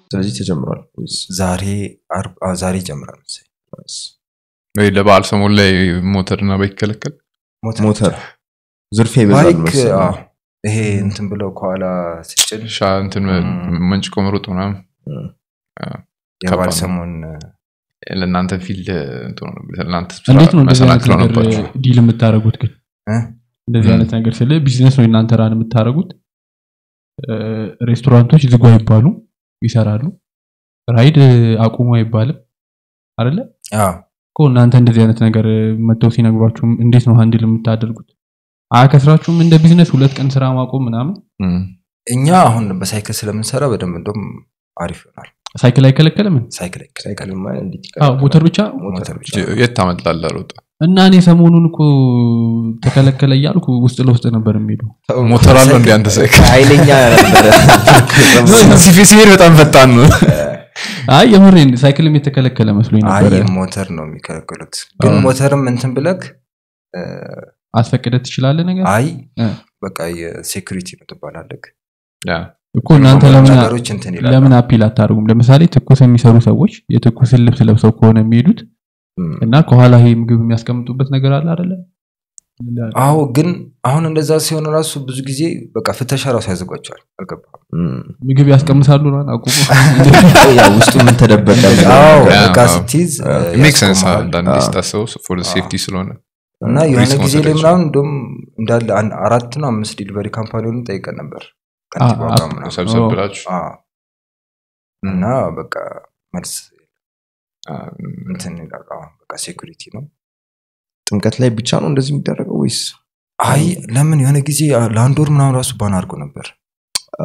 ስለዚህ ተጀምሯል ወይስ ዛሬ አርብ አዎ፣ ዛሬ ይጀምራል መሰለኝ። ወይ ለበዓል ሰሞን ላይ ሞተርና ባይክ ይከለከል ሞተር ዝርፊያ ይበዛል ባይክ መሰለኝ። አዎ፣ ይሄ እንትን ብለው ከኋላ ስጭን ሻ እንትን መንጭቆ መሮጥ ምናምን የበዓል ከባድ ነው። ሰሞን ለእናንተ ፊልድ ለእናንተ እንዴት ነው እንደዚህ አይነት መሰናክል ነገር ሆነባችሁ ዲል የምታደርጉት ግን እ? እንደዚህ ም። አይነት ነገር ስለ ቢዝነስ ነው እናንተ ራን የምታደርጉት እ፣ ሬስቶራንቶች ዝጉ አይባሉ ይሰራሉ ራይድ አቁሙ አይባልም አይደለ አዎ፣ እኮ እናንተ እንደዚህ አይነት ነገር መጥተው ሲነግሯችሁ እንዴት ነው ሀንድል የምታደርጉት አያከስራችሁም እንደ ቢዝነስ ሁለት ቀን ስራ ማቆም ምናምን እም። እኛ አሁን በሳይክል ስለምንሰራ በደንብ እንደም አሪፍ ይሆናል ሳይክል አይከለከልም ሳይክል አይከለከልም። ሳይክልማ እንዴት አዎ ሞተር ብቻ ሞተር ብቻ የት ታመልጣለህ ሮጥ እና እኔ ሰሞኑን እኮ ተከለከለ እያልኩ ውስጥ ለውስጥ ነበር የሚሄዱ ሞተር አለው እንደ አንተ ሳይክል ኃይለኛ ነበረ ሲሄድ በጣም ፈጣን ነው አይ የምሬን ሳይክልም የተከለከለ መስሎኝ አይ ነበረ ሞተር ነው የሚከለክሉት ግን አዎ። ሞተርም እንትን ብለክ እ፣ አስፈቅደ ትችላለህ ነገር አይ እ። በቃ የሴኩሪቲ ነው ትባላለክ ያ። እኮ እናንተ ለምን ነገሮች እንትን ይላል ለምን አፒል አታደርጉም ለምሳሌ ትኩስ የሚሰሩ ሰዎች የትኩስን ልብስ ለብሰው ከሆነ የሚሄዱት እም፣ እና ከኋላ ይሄ ምግብ የሚያስቀምጡበት ነገር አለ አይደለ አዎ ግን አሁን እንደዛ ሲሆን ራሱ ብዙ ጊዜ በቃ ፍተሻ ራሱ ያዘጓቸዋል አልገባም እም። ምግብ ያስቀምሳሉ ነው አቁሙ ያው ውስጡ ምን ተደበቀ አዎ ያ፣ እቃ አዎ። ስትይዝ እ፣ ሜክ ሰንስ ያስቆምሃል። አንዳንዴ አዎ። ስታስበው ፎር ሴፍቲ ስለሆነ እና የሆነ ሪስክ ጊዜ መውሰድ ላይ አይችልም። ምናምን እንደውም እንዳለ አንድ አራት ነው አምስት ዲሊቨሪ ካምፓኒውን ጠይቀን ነበር ከንቲባው አ- ጋር ምናምን። ሰብሰብ ኦ። ብላችሁ አዎ። እና በቃ መልስ አ፣ እንትን ይላል አዎ፣ በቃ ሴኩሪቲ ነው ጥምቀት ላይ ብቻ ነው እንደዚህ የሚደረገው ወይስ አይ ለምን የሆነ ጊዜ ለአንድ ወር ምናምን ራሱ ባን አድርጎ ነበር አ፣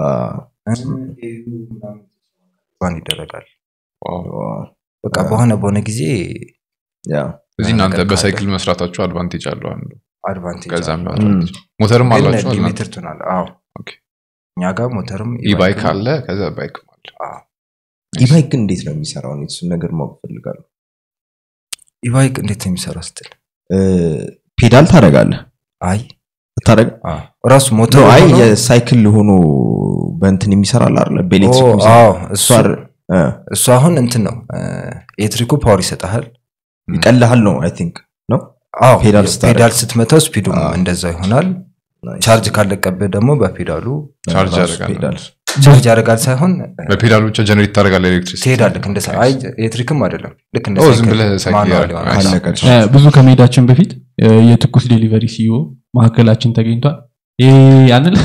ባን ይደረጋል ዋው። በቃ በሆነ በሆነ ጊዜ ያ እዚህ ነገር እናንተ ካለ- በሳይክል መስራታችሁ አድቫንቴጅ አለው አንዱ አድቫንቴጅ ከዛ አለው። የሚያወጣ ሞተርም አላችሁ እናንተ? ሊሚትድ ትሆናል አዎ ኦኬ። እኛ ጋር ሞተርም ኢባይክ አለ ከዛ ባይክ አለ አዎ። ኢባይክ ግን እንዴት ነው የሚሰራው እኔ እሱን ነገር ማወቅ ፈልጋለሁ ኢባይክ እንዴት ነው የሚሰራው ስትል እ፣ ፔዳል ታደርጋለህ አይ ታደርግ አዎ። ራሱ ሞተር ነው አይ ሆኖ- የሳይክል ሆኖ በእንትን የሚሰራል አለ ኦ፣ በኤሌክትሪክ የሚሰራ አዎ፣ እሱ እሱ አይደል? እ፣ እሱ አሁን እንትን ነው ኤሌክትሪኩ ፓወር ይሰጣል ይቀልሃል ነው አይ ቲንክ ነው አዎ ፔዳል ስታደርግ። ፔዳል ስትመታው ስፒዱም አዎ። እንደዛ ይሆናል Nice. ቻርጅ ካለቀብህ ደግሞ በፔዳሉ ቻርጅ ራሱ ያደርጋል ፔዳል ቻርጅ ያደርጋል ሳይሆን በፔዳል ብቻ ጀነሬት ታደርጋለህ ኤሌክትሪክ ትሄዳለህ እንደ ሳይ- አይ ኤሌክትሪክም አይደለም ልክ እንደ ኦ፣ ሳይክል ዝም ብለህ ሳይክል ማኑዋል ያደርጋል። ይሆናል። አለቀ እ፣ ብዙ ከመሄዳችን በፊት እ፣ የትኩስ ዴሊቨሪ ሲዮ መካከላችን ተገኝቷል ይሄ ያንል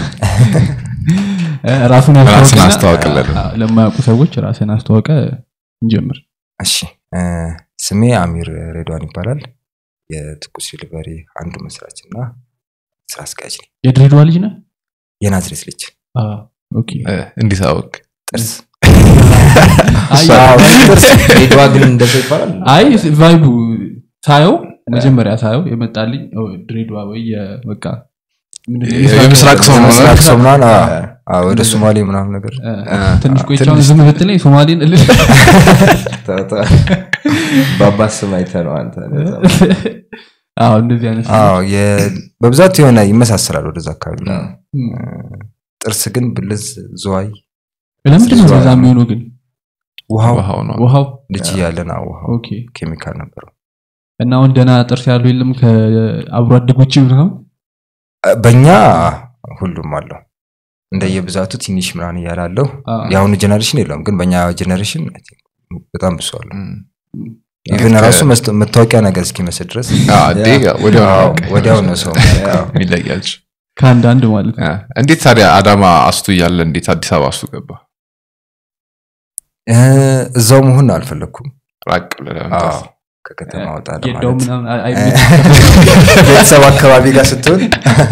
እ፣ ራሱን ራስን ያስተዋውቅና- አስተዋውቅልን። አ- ለማያውቁ ሰዎች ራስን አስተዋውቀ እንጀምር እሺ እ፣ ስሜ አሚር ሬድዋን ይባላል የትኩስ ዲሊቨሪ አንዱ መስራች እና ስራ አስኪያጅ ነኝ የድሬዳዋ ልጅ ነህ የናዝሬት ልጅ አ፣ ኦኬ እ፣ እንዴት አወቅ ጥርስ አይ አዎ፣ ጥርስ ሬድዋ ግን እንደዛ ይባላል አይ ቫይቡ ሳየው መጀመሪያ ሳየው የመጣልኝ ኦ፣ ድሬዳዋ ወይ የ- በቃ ምንድን ነው? የምስራቅ ሰው ነው ምስራቅ ሰው ምናምን አ- እ፣ አ፣ ወደ ሶማሌ ምናምን ነገር እ፣ እ፣ ትንሽ ቆይቻውን ትንሽ- ዝም ብትለኝ ሶማሌን እልል ተው፣ ተው። በአባት ስም አይተህ ነው አንተ እንደዛ። አዎ እንደዚህ አይነት አዎ የ- በብዛት የሆነ ይመሳሰላል ወደዛ አካባቢ አዎ። እም። ጥርስ ግን ብልዝ ዝዋይ ለምንድን ነው እሷ- እንደዛ የሚሆነው ግን ውሃው ውሃው ነው ውሃው ልጅ እያለን አዎ፣ ውሃው ኦኬ ኬሚካል ነበረው እና አሁን ደህና ጥርስ ያለው የለም ከአብሮ አደጎች ነው አ፣ በእኛ ሁሉም አለው እንደየብዛቱ ትንሽ ምናምን እያለ አለው የአሁኑ ጀኔሬሽን የለውም ግን በእኛ ጀኔሬሽን I think በጣም ብሶ አለው እም። ኢቨን ራሱ መስተ- መታወቂያ ነገር እስኪመስል ድረስ አ፣ አዴ ወዲያው ነው አዎ፣ በቃ። ወዲያው ነው ሰው ያው፣ የሚለያች ከአንዳንድ ማለት ነው አ፣ እንዴት ታዲያ አዳማ አስቱ እያለ እንዴት አዲስ አበባ አስቱ ገባ እ፣ እዛው መሆን አልፈለግኩም ራቅ ብለህ ለመምጣት አዎ፣ ከከተማ ወጣ ጌዳው ለማለት ምናምን አይ- እ፣ አይ- ቤተሰብ አካባቢ ጋር ስትሆን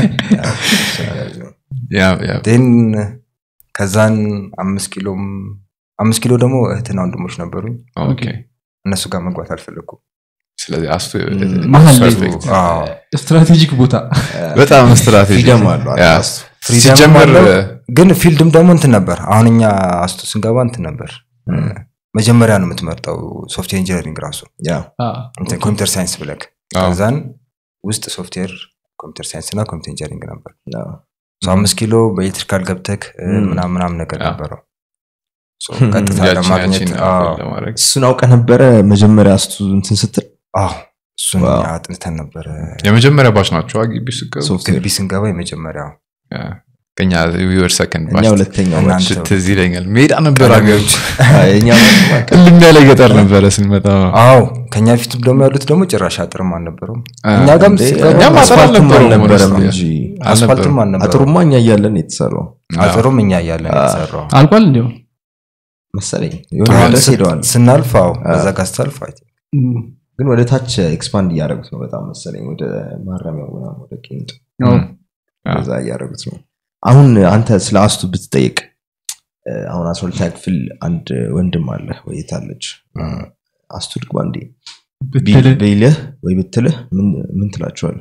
ያ ያ ን ከዛን አምስት ኪሎም አምስት ኪሎ ደግሞ እህትና ወንድሞች ነበሩኝ ኦኬ እነሱ ጋር መግባት አልፈለግኩም ስለዚህ አስቱ መሀል ላይ ፐርፌክት። አዎ። ስትራቴጂክ ቦታ በጣም ስትራቴጂ ፍሪደም አለው ያ። አስቱ። ፍሪደም ሲጀመር አለው። ግን ፊልድም ደግሞ እንትን ነበር አሁን እኛ አስቱ ስንገባ እንትን ነበር መጀመሪያ ነው የምትመርጠው ሶፍትዌር ኢንጂነሪንግ ራሱ ያው፣ አ፣ እንትን ኮምፒውተር ሳይንስ ብለክ አዎ። ከዛን ውስጥ ሶፍትዌር ኮምፒውተር ሳይንስ እና ኮምፒውተር ኢንጂነሪንግ ነበር ያው። ሶ አምስት ኪሎ በኤሌክትሪካል ገብተክ እ፣ ም። ምናምን ምናምን ነገር አዎ። ነበረው So ቀጥታ ያችን ለማግኘት ያችን አዎ፣ ለማድረግ እሱን አውቀ ነበረ መጀመሪያ ስቱ እንትን ስትል አዎ፣ እሱን ዋው። እኛ አጥንተን ነበረ የመጀመሪያ ባች ናቸው ግቢ ስገቡ ሶፍትዌር ግቢ ስንገባ የመጀመሪያው ከኛ ዊወር ሰከንድ እኛ ሁለተኛው እናንተ ባች። ትዝ ይለኛል ሜዳ ነበር ሀገሩ አይ፣ እኛ ባች እልም ያለ ገጠር ነበረ ስንመጣ አዎ ከኛ ፊትም ደግሞ ያሉት ደግሞ ጭራሽ አጥርም አልነበረውም አ፣ እኛ ጋርም እንዴ፣ ስትገባ እኛም አጥር አስፋልትም አልነበረውም አልነበረም ወደስ- እንጂ አስፋልትም አልነበረም አጥሩማ እኛ እያለን የተሰራው አጥሩም እኛ እያለን አ። የተሰራው አልቋል እንዲያው መሰለኝ የሆነ አሁን ድረስ ስ- ሄደዋል ስናልፍ አዎ በዛ ጋር ስታልፍ አይ ቲንክ እም፣ ግን ወደ ታች ኤክስፓንድ እያደረጉት ነው በጣም መሰለኝ ወደ ማረሚያው ምናምን ወደ ቄንጡ ያው አ። በዛ እያደረጉት ነው አሁን አንተ ስለ አስቱ ብትጠይቅ እ፣ አሁን አስራ ሁለተኛ ክፍል አንድ ወንድም አለ ወይ የታለች አስቱ ድግባ እንዴ ብትል ቢልህ ወይ ብትልህ ምን ምን ትላቸዋል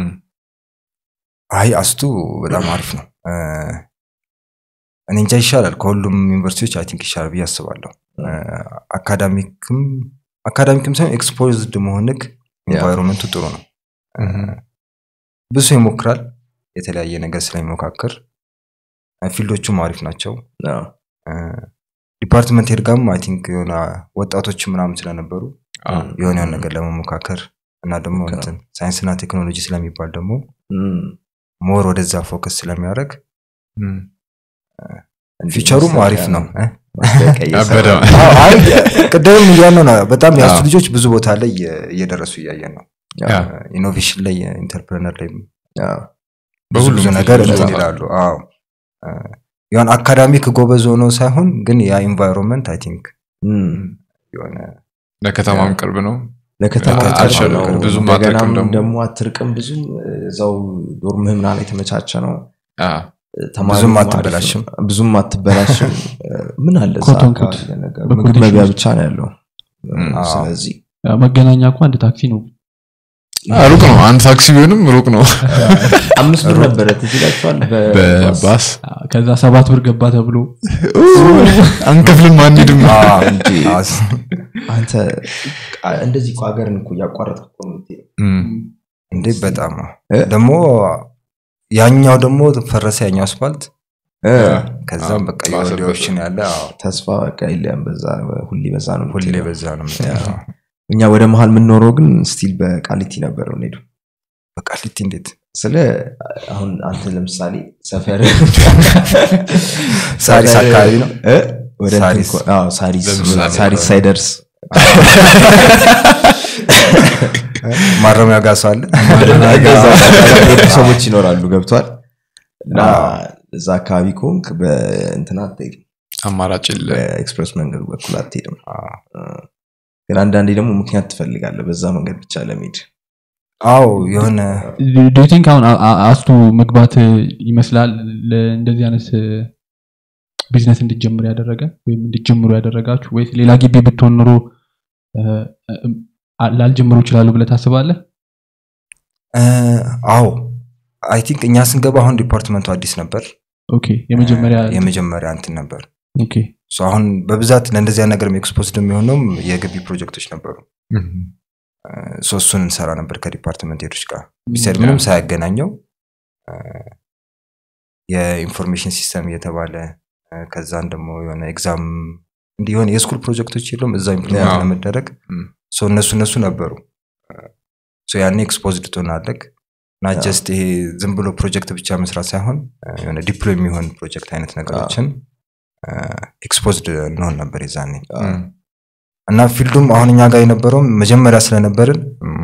አይ አስቱ በጣም አሪፍ ነው እ፣ እኔ እንጃ ይሻላል ከሁሉም ዩኒቨርሲቲዎች አይ ቲንክ ይሻላል ብዬ አስባለሁ እ፣ አካዳሚክም አካዳሚክም ሳይሆን ኤክስፖዝድ መሆንክ ኤንቫይሮንመንቱ ጥሩ ነው እ፣ ብዙ ሰው ይሞክራል የተለያየ ነገር ስለሚሞካክር እ፣ ፊልዶቹም አሪፍ ናቸው አዎ። ዲፓርትመንት ሄድጋም አይ ቲንክ የሆነ ወጣቶች ምናምን ስለነበሩ አ፣ የሆነ የሆነ ነገር ለመሞካከር እና ደግሞ ኦኬ። እንትን ሳይንስና ቴክኖሎጂ ስለሚባል ደግሞ እም፣ ሞር ወደዛ ፎከስ ስለሚያደርግ እም። እንዲህ ፊቸሩም ማስታወቂያ አሪፍ ነው እ? ማስታወቂያ እየሰራ አበደ ነው። አዎ፣ አይ ቅድም እያልነው ነው በጣም የአስቱ አዎ። ልጆች ብዙ ቦታ ላይ እየ- እየደረሱ እያየን ነው ያ፣ ኢኖቬሽን ላይ ኢንተርፕረነር ላይ አዎ። ብዙ በሁሉም ብዙ ፊልድ ነገር ላይ እንትን ይሰራሉ። ይላሉ አዎ እ፣ የሆነ አካዳሚክ ጎበዝ ሆኖ ሳይሆን ግን ያ ኢንቫይሮንመንት አይ ቲንክ እም፣ የሆነ ለከተማም ቅርብ ነው ለከተማ አ- ቅርብ አልሸለም። ነው። ብዙም እንደገናም አትርቅም ደግሞ። ደግሞ አትርቅም ብዙም እዛው ዶርምህ ምናምን የተመቻቸ ነው አ፣ ተማሪውም ብዙም አሪፍ ነው። አትበላሽም። ብዙም አትበላሽም ምን አለ እዛ ኮቶን አካባቢ ኮት። ለነገሩ? በኮቴሽን ምግብ መቢያ ውስጥ። ብቻ ነው ያለው እም፣ አዎ። ስለዚህ ያው መገናኛ እኮ አንድ ታክሲ ነው አ፣ ሩቅ ነው አንድ ታክሲ ቢሆንም ሩቅ ነው አምስት ብር ነበረ ትዝ ይላችኋል በባስ በባስ ከዛ ሰባት ብር ገባ ተብሎ አንከፍልም አንሄድም አዎ፣ እንጂ አዎ፣ አንተ አ- እንደዚህ እኮ ሀገርን እኮ እያቋረጥክ እኮ ነው የምትሄደው። እም፣ እንዴ በጣም አዎ። እ? ደግሞ ያኛው ደግሞ ፈረሰ ያኛው አስፋልት እ፣ ከዛም አዎ፣ በቃ ባሰበት። የወደ ኦፕሽን ያለ አዎ፣ ተስፋ በቃ የለም በዛ ሁሌ በዛ ነው ሁሌ የምትሄደው። በዛ ነው የምትሄደው። እኛ ወደ መሀል የምንኖረው ግን ስቲል በቃሊቲ ነበር የምንሄደው በቃሊቲ እንዴት ስለ አሁን አንተ ለምሳሌ ሰፈር ሳሪስ ሰፈር- አካባቢ ነው? እ? ወደ እንትን ሳሪስ። እኮ- አዎ፣ ሳሪስ ለምሳሌ ሳሪስ ሳይደርስ ማረሚያ ጋር ሰው አለ እዛ አካባቢ የሄዱ ሰዎች ይኖራሉ ገብቷል እና አዎ። እዛ አካባቢ ከሆንክ በእንትና አትሄድም አማራጭ የለ በኤክስፕሬስ መንገዱ በኩል አትሄድም አዎ። ግን አንዳንዴ ደግሞ ምክንያት ትፈልጋለህ በዛ መንገድ ብቻ ለመሄድ አዎ የሆነ ዱ ቲንክ አሁን አ- አ- አስቱ መግባት ይመስላል ለ- እንደዚህ አይነት ቢዝነስ እንድጀምር ያደረገ ወይም እንድጀምሩ ያደረጋችሁ ወይስ ሌላ ግቢ ብትሆን ኑሮ እ፣ እ፣ ላልጀምሩ ይችላሉ ብለህ ታስባለህ እ፣ አዎ አይ ቲንክ እኛ ስንገባ አሁን ዲፓርትመንቱ አዲስ ነበር ኦኬ የመጀመሪያ የመጀመሪያ እንትን ነበር ኦኬ ሶ አሁን በብዛት ለእንደዚያ ነገር ኤክስፖዝድ የሚሆነውም የግቢ ፕሮጀክቶች ነበሩ እም፣ ሶ እሱን እንሰራ ነበር ከዲፓርትመንት ሄዶች ጋር ቢሰድ ምንም ሳያገናኘው እ፣ የኢንፎርሜሽን ሲስተም እየተባለ እ፣ ከዛን ደግሞ የሆነ ኤግዛም እንዲህ የሆነ የስኩል ፕሮጀክቶች የሉም እዛ ኢምፕሊመንት አዎ። ለመደረግ እም። ሶ እነሱ እነሱ ነበሩ ሶ ያኔ ኤክስፖዝድ ትሆናለህ እና ጀስት ይሄ ዝም ብሎ ፕሮጀክት ብቻ መስራት ሳይሆን እ፣ የሆነ ዲፕሎይ የሚሆን ፕሮጀክት አይነት ነገሮችን ኤክስፖዝድ እንሆን ነበር የዛኔ እም፣ እና ፊልዱም አሁን እኛ ጋር የነበረውም መጀመሪያ ስለነበርን እም፣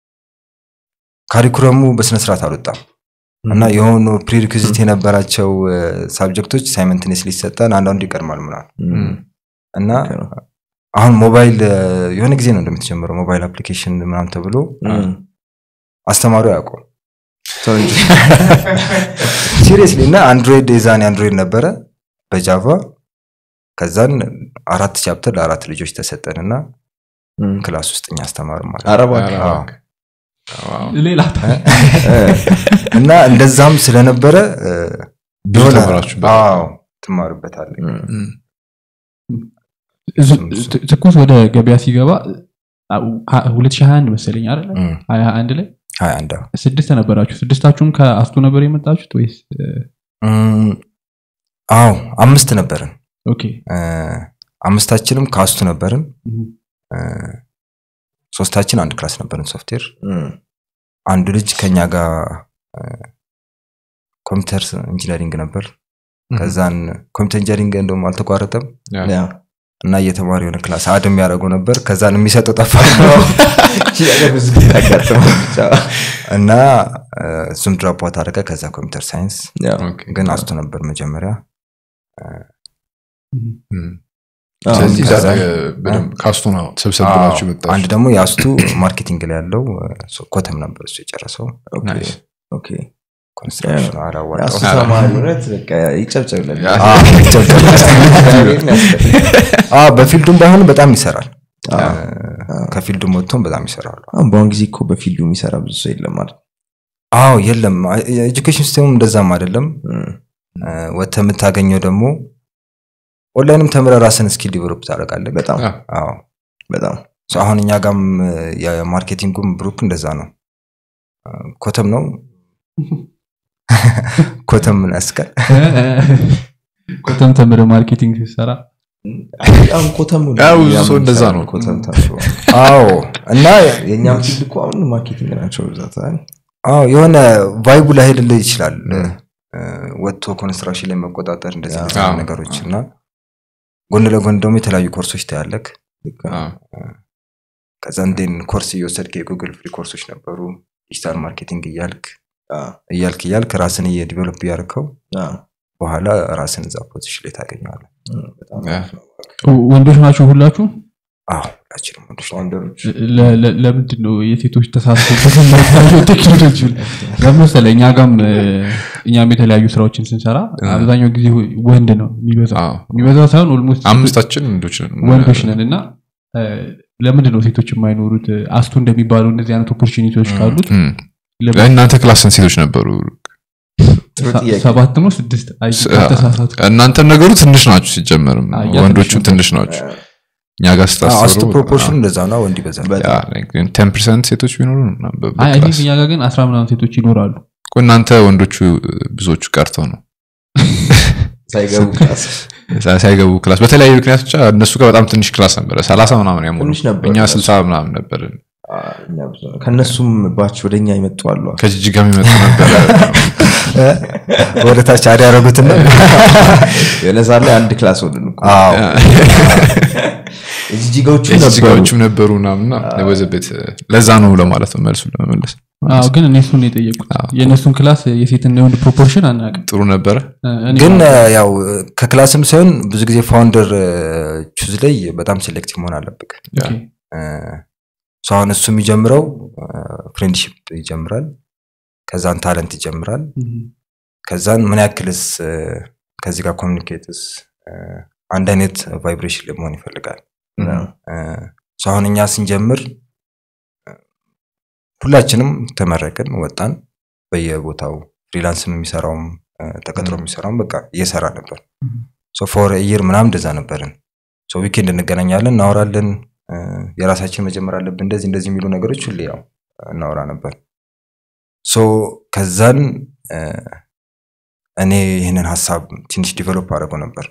ካሪኩለሙ በስነስርዓት አልወጣም እና የሆኑ ፕሪሪኩዚት የነበራቸው ሳብጀክቶች ሳይመንትኔስ ሊሰጠን አንዳንዱ ይቀድማል ምናምን እም፣ እና ኦኬ ነው። አሁን ሞባይል እ፣ የሆነ ጊዜ ነው እንደምትጀምረው ሞባይል አፕሊኬሽን ምናምን ተብሎ እም፣ አስተማሪው አያውቀውም ተው እንጂ። ሲሪየስሊ እና አንድሮይድ የዛኔ አንድሮይድ ነበረ በጃቫ ከዛን አራት ቻፕተር ለአራት ልጆች ተሰጠን እና እም፣ ክላስ ውስጥ እኛ አስተማሩ ማለት ኧረ እባክህ። ኧረ አዎ። እባክህ። ዋው። ሌላ እ፣ እና እንደዛም ስለነበረ እ፣ ብዙ የሆነ- ተምራችሁበታል። አዎ፣ ትማሩበታለህ እም፣ እም፣ ት- ትኩስ ወደ ገበያ ሲገባ አ- ሀ- 2021 መሰለኝ አይደለ እም፣ 21 ላይ ሀያ አንድ አዎ። ስድስት ነበራችሁ ስድስታችሁም ከአስቱ ነበር የመጣችሁት ወይስ እ፣ እም፣ አዎ አምስት ነበርን ኦኬ እ፣ አምስታችንም ካስቱ ነበርን እም፣ እ፣ ሶስታችን አንድ ክላስ ነበርን ሶፍትዌር እም፣ አንዱ ልጅ ከኛ ጋር እ፣ ኮምፒውተር ኢንጂነሪንግ ነበር ከዛን ኮምፒውተር ኢንጂነሪንግ እንደውም አልተቋረጠም ያ። እና እየተማሪ የሆነ ክላስ አድ የሚያደርገው ነበር ከዛን የሚሰጠው ጠፋ ብዙ ጊዜ ያጋጥማል ብቻ። እና እ፣ እሱም ድራፕ አውት አደረገ ከዛ ኮምፒውተር ሳይንስ ያ። ግን አስቶ ነበር መጀመሪያ እም፣ አዎ፣ ስለዚህ ከዛ- ዛሬ በደንብ ካስቱ ነው ሰብሰብ አዎ፣ ብላችሁ መጣችሁ አንድ ደግሞ የአስቱ ማርኬቲንግ ላይ ያለው እ፣ ሶ- ኮተም ነበር እሱ የጨረሰው ኦኬ፣ ናይስ። ኦኬ። ኮንስትራክሽን የአሱ አላዋጣው ተማሪ እውነት በቃ ይጨብጨብለን። ያ- አዎ፣ ይጨብጨብ። እግዚአብሔርን ያስፈልግ። አዎ፣ በፊልዱም ባይሆን በጣም ይሰራል አዎ። እ፣ ከፊልዱም ወጥቶም በጣም ይሰራሉ አሁን በአሁን ጊዜ እኮ በፊልዱ የሚሰራ ብዙ ሰው የለም ማለት አዎ የለም የኤጁኬሽን ሲስተሙም እንደዛም አይደለም እም፣ ወተ የምታገኘው ደግሞ ኦንላይንም ተምረ ራስን ስኪል ዲቨሎፕ ታደርጋለህ በጣም ያ። አዎ በጣም So አሁን እኛ ጋም የማርኬቲንጉም ብሩክ እንደዛ ነው እ፣ ኮተም ነው ኮተም ምን ያስቀል ኮተም ተምረ ማርኬቲንግ ሲሰራ በጣም ኮተም ነው። ያው ብዙ ያም ሰው እንደዛ ይሰራል ነው። ኮተም ተምሮ። አዎ እና የእኛም ፊልድ እኮ አሁን ማርኬቲንግ ናቸው ብዛት አይደል? አዎ የሆነ ቫይቡ ላይሄድልህ ይችላል እም። እ፣ ወጥቶ ኮንስትራክሽን ላይ መቆጣጠር እንደዚህ አዎ። እንደዚህ አይነት አዎ። ነገሮች እና ጎን ለጎን ደግሞ የተለያዩ ኮርሶች ታያለክ ልክ ነው። አዎ። ከዛ እንዴን ኮርስ እየወሰድክ የጉግል ፍሪ ኮርሶች ነበሩ ዲጂታል ማርኬቲንግ እያልክ አዎ፣ እያልክ እያልክ ራስን እየዲቨሎፕ እያደርገው አዎ። በኋላ ራስን እዛ ፖዚሽን ላይ ታገኘዋለህ እም፣ በጣም ያ። አሪፍ ነው። ወንዶች ናቸው ሁላችሁ አዎ ሁላችንም ወንዶች ነን። ወንደሮች ለ- ለ- ለምንድን ነው የሴቶች ተሳትፎበት የማይታየው ቴክኖሎጂ ለምሳሌ እኛ ጋም እ፣ እኛም የተለያዩ ስራዎችን ስንሰራ አብዛኛው ጊዜ ወንድ ነው የሚበዛው አዎ። የሚበዛው ሳይሆን ኦልሞስት አምስታችን ወንዶች ነን። ወንዶች ነን እና እ፣ ለምንድን ነው ሴቶች የማይኖሩት አስቱ እንደሚባሉ እንደዚህ አይነት ኦፖርቹኒቲዎች ካሉት እም። ለምን- እናንተ ክላስ ስንት ሴቶች ነበሩ ጥሩ ሰ- ጥያቄ። ሰባት ነው ስድስት አይ ስ- ተሳሳትኩ እናንተ ነገሩ ትንሽ ናችሁ ሲጀመርም አዎ፣ ያ ወንዶቹ ትንሽ ትንሽ ናቸው እኛ ጋር አዎ፣ አስቱ ስታስሩ ፕሮፖርሽን እንደዛ ነው ወንድ ይበዛል በጣም ቴን ፐርሰንት ሴቶች ቢኖሩ ምናምን በ- አይ አይ ቲንክ በክላስ እኛ ጋር ግን አስራ ምናምን ሴቶች ይኖራሉ እኮ እናንተ ወንዶቹ ብዙዎቹ ቀርተው ነው ሳይገቡ ክላስ ሳ- ሳይገቡ ክላስ በተለያዩ ምክንያት ብቻ እነሱ ጋር በጣም ትንሽ ክላስ ነበረ ሰላሳ ምናምን ያሞሉ ትንሽ ነበር እኛ እነሱ። ስልሳ ምናምን ነበር አ፣ እኛ ብዙ ነው። ከእነሱም ባች ወደ እኛ ይመጡ አሉ ከጅጅጋ የሚመጡ ነበረ ወደ ታች አድ ያደረጉትና የሆነ ሰዓት ላይ አንድ ክላስ ሆንን እኮ። አዎ የጂጂጋዎቹ ነበሩ የጅጅጋዎቹም ነበሩ ምናምና ወዘቤት ለዛ ነው ለማለት ነው መልሱ ለመመለስ አዎ ግን እኔ እሱን ነው የጠየቁት አዎ። የእነሱን ክላስ የሴትና የወንድ ፕሮፖርሽን አናውቅም ጥሩ ነበረ እኔ ግን እ፣ ያው ከክላስም ሳይሆን ብዙ ጊዜ ፋውንደር ቹዝ ላይ በጣም ሴሌክቲቭ መሆን አለብክ ኦኬ። ሶ አሁን እሱ የሚጀምረው ፍሬንድሽፕ ይጀምራል ከዛን ታለንት ይጀምራል እም፣ ከዛን ምን ያክልስ እ፣ ከዚህ ጋር ኮሚኒኬትስ አንድ አይነት ቫይብሬሽን ላይ መሆን ይፈልጋል አዎ። እ፣ ሶ አሁን እኛ ስንጀምር እ፣ ሁላችንም ተመረቅን ወጣን በየቦታው ፍሪላንስም የሚሰራውም እ፣ ተቀጥሮ የሚሰራውም በቃ እየሰራ ነበር እም። ፎር ኢየር ምናምን እንደዛ ነበርን ሶ ዊኬንድ እንገናኛለን እናወራለን እ፣ የራሳችን መጀመር አለብን እንደዚህ እንደዚህ የሚሉ ነገሮች ሁሌ ያው እናወራ ነበር ሶ ከዛን እ፣ እኔ ይህንን ሀሳብ ትንሽ ዲቨሎፕ አድርገው ነበር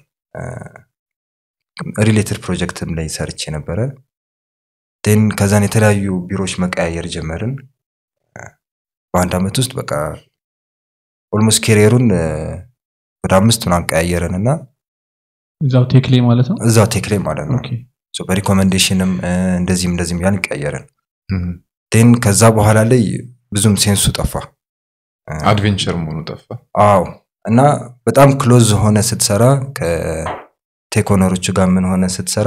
ሪሌትድ ፕሮጀክትም ላይ ሰርቼ ነበረ ን ከዛን የተለያዩ ቢሮዎች መቀያየር ጀመርን እ፣ በአንድ አመት ውስጥ በቃ ኦልሞስት ኬሪየሩን ወደ አምስት ምናምን ቀያየረን እና እዛው ቴክ ላይ ማለት ነው እዛው ቴክ ላይ ማለት ነው ኦኬ። ሶ በሪኮመንዴሽንም እ፣ እንደዚህም እንደዚህም ያን ቀየረን እም። ን ከዛ በኋላ ላይ ብዙም ሴንሱ ጠፋ እ፣ አድቬንቸር መሆኑ ጠፋ አዎ እና በጣም ክሎዝ ሆነ ስትሰራ ከቴክ ኦነሮቹ ጋር ምን ሆነ ስትሰራ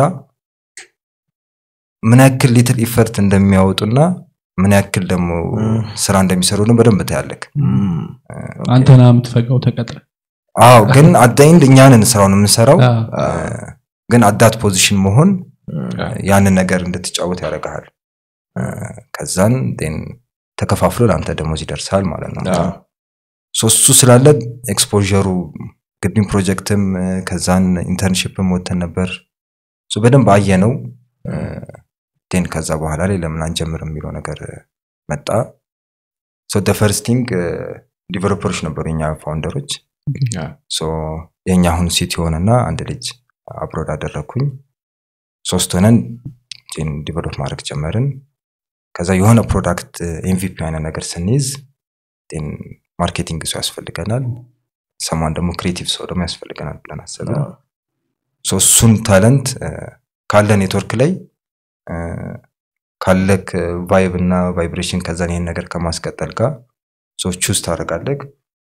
ምን ያክል ሊትል ኢፈርት እንደሚያወጡና ምን ያክል ደግሞ እም። ስራ እንደሚሰሩ ነው በደንብ ታያለክ እም፣ አንተና የምትፈጋው ተቀጥረ አዎ ግን አዳይንድ እኛንን ስራውን የምንሰራው አዎ። እ፣ ግን አዳት ፖዚሽን መሆን እም፣ ያ። ያንን ነገር እንድትጫወት ያደርግሃል እ፣ ከዛን ን ተከፋፍሎ ለአንተ ደሞዝ ይደርሳል ማለት ነው አዎ። ሶ እሱ ስላለ ኤክስፖሩ ግድም ፕሮጀክትም እ፣ ከዛን ኢንተርንሽፕም ወተን ነበር ሶ በደንብ አየ ነው ን ከዛ በኋላ ላይ ለምን አንጀምር የሚለው ነገር እ፣ መጣ ሶ ፈርስቲንግ ዲቨሎፐሮች ነበሩ የኛ ፋውንደሮች ያ። ሶ የኛ አሁን ሲቲ ሆነና አንድ ልጅ አብሮድ አደረግኩኝ ሶስት ሆነን ዲቨሎፕ ማድረግ ጀመርን ከዛ የሆነ ፕሮዳክት ኤምቪፒ አይነት ነገር ስንይዝ ን ማርኬቲንግ ሰው ያስፈልገናል ሰማን ደግሞ ክሬቲቭ ሰው ደግሞ ያስፈልገናል ብለን አሰብን ሶ እሱን ታለንት ካለ ኔትወርክ ላይ እ፣ ካለክ ቫይብ እና ቫይብሬሽን ከዛን ይሄን ነገር ከማስቀጠል ጋር ሶ ቹዝ ታደርጋለህ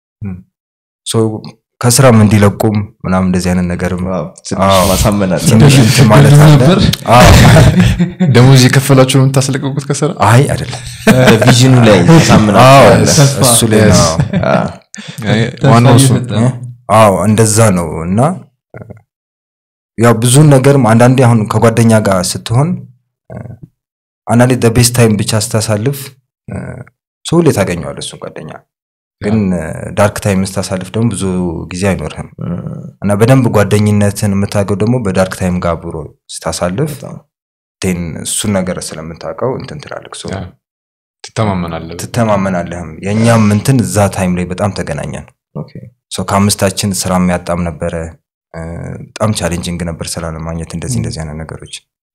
ሶ ከስራም እንዲለቁም ምናምን እንደዚህ አይነት ነገርም ዋው፣ ትንሽ አዎ። ማሳመን አለ ትንሽ እንትን ማለት ብዙ አለ ነበር። አዎ። ደሞዝ የከፈላችሁ ነው የምታስለቀቁት ከስራ አይ አይደለም ቪዥኑ ላይ አዎ፣ ታሳምናለ ተስፋ። እሱ ላይ ነው ተስፋ ዋናው እሱ እየሰጠ ነው። አዎ እንደዛ ነው እና እ፣ ያው ብዙን ነገርም አንዳንዴ አሁን ከጓደኛ ጋር ስትሆን እ፣ አንዳንዴ ቤስት ታይም ብቻ ስታሳልፍ እ፣ ሰው ሁሌ ታገኘዋለህ እሱን ጓደኛ ግን ዳርክ ታይም ስታሳልፍ ደግሞ ብዙ ጊዜ አይኖርህም እና በደንብ ጓደኝነትን የምታገው ደግሞ በዳርክ ታይም ጋር አብሮ ስታሳልፍ ቴን እሱን ነገር ስለምታውቀው እንትን ትላልቅ ሰው ያ። ትተማመናለህ ትተማመናለህም የእኛም እንትን እዛ ታይም ላይ በጣም ተገናኘን ሰው ከአምስታችን ስራ የሚያጣም ነበረ እ፣ በጣም ቻሌንጂንግ ነበር ስራ ለማግኘት እንደዚህ እንደዚህ አይነት ነገሮች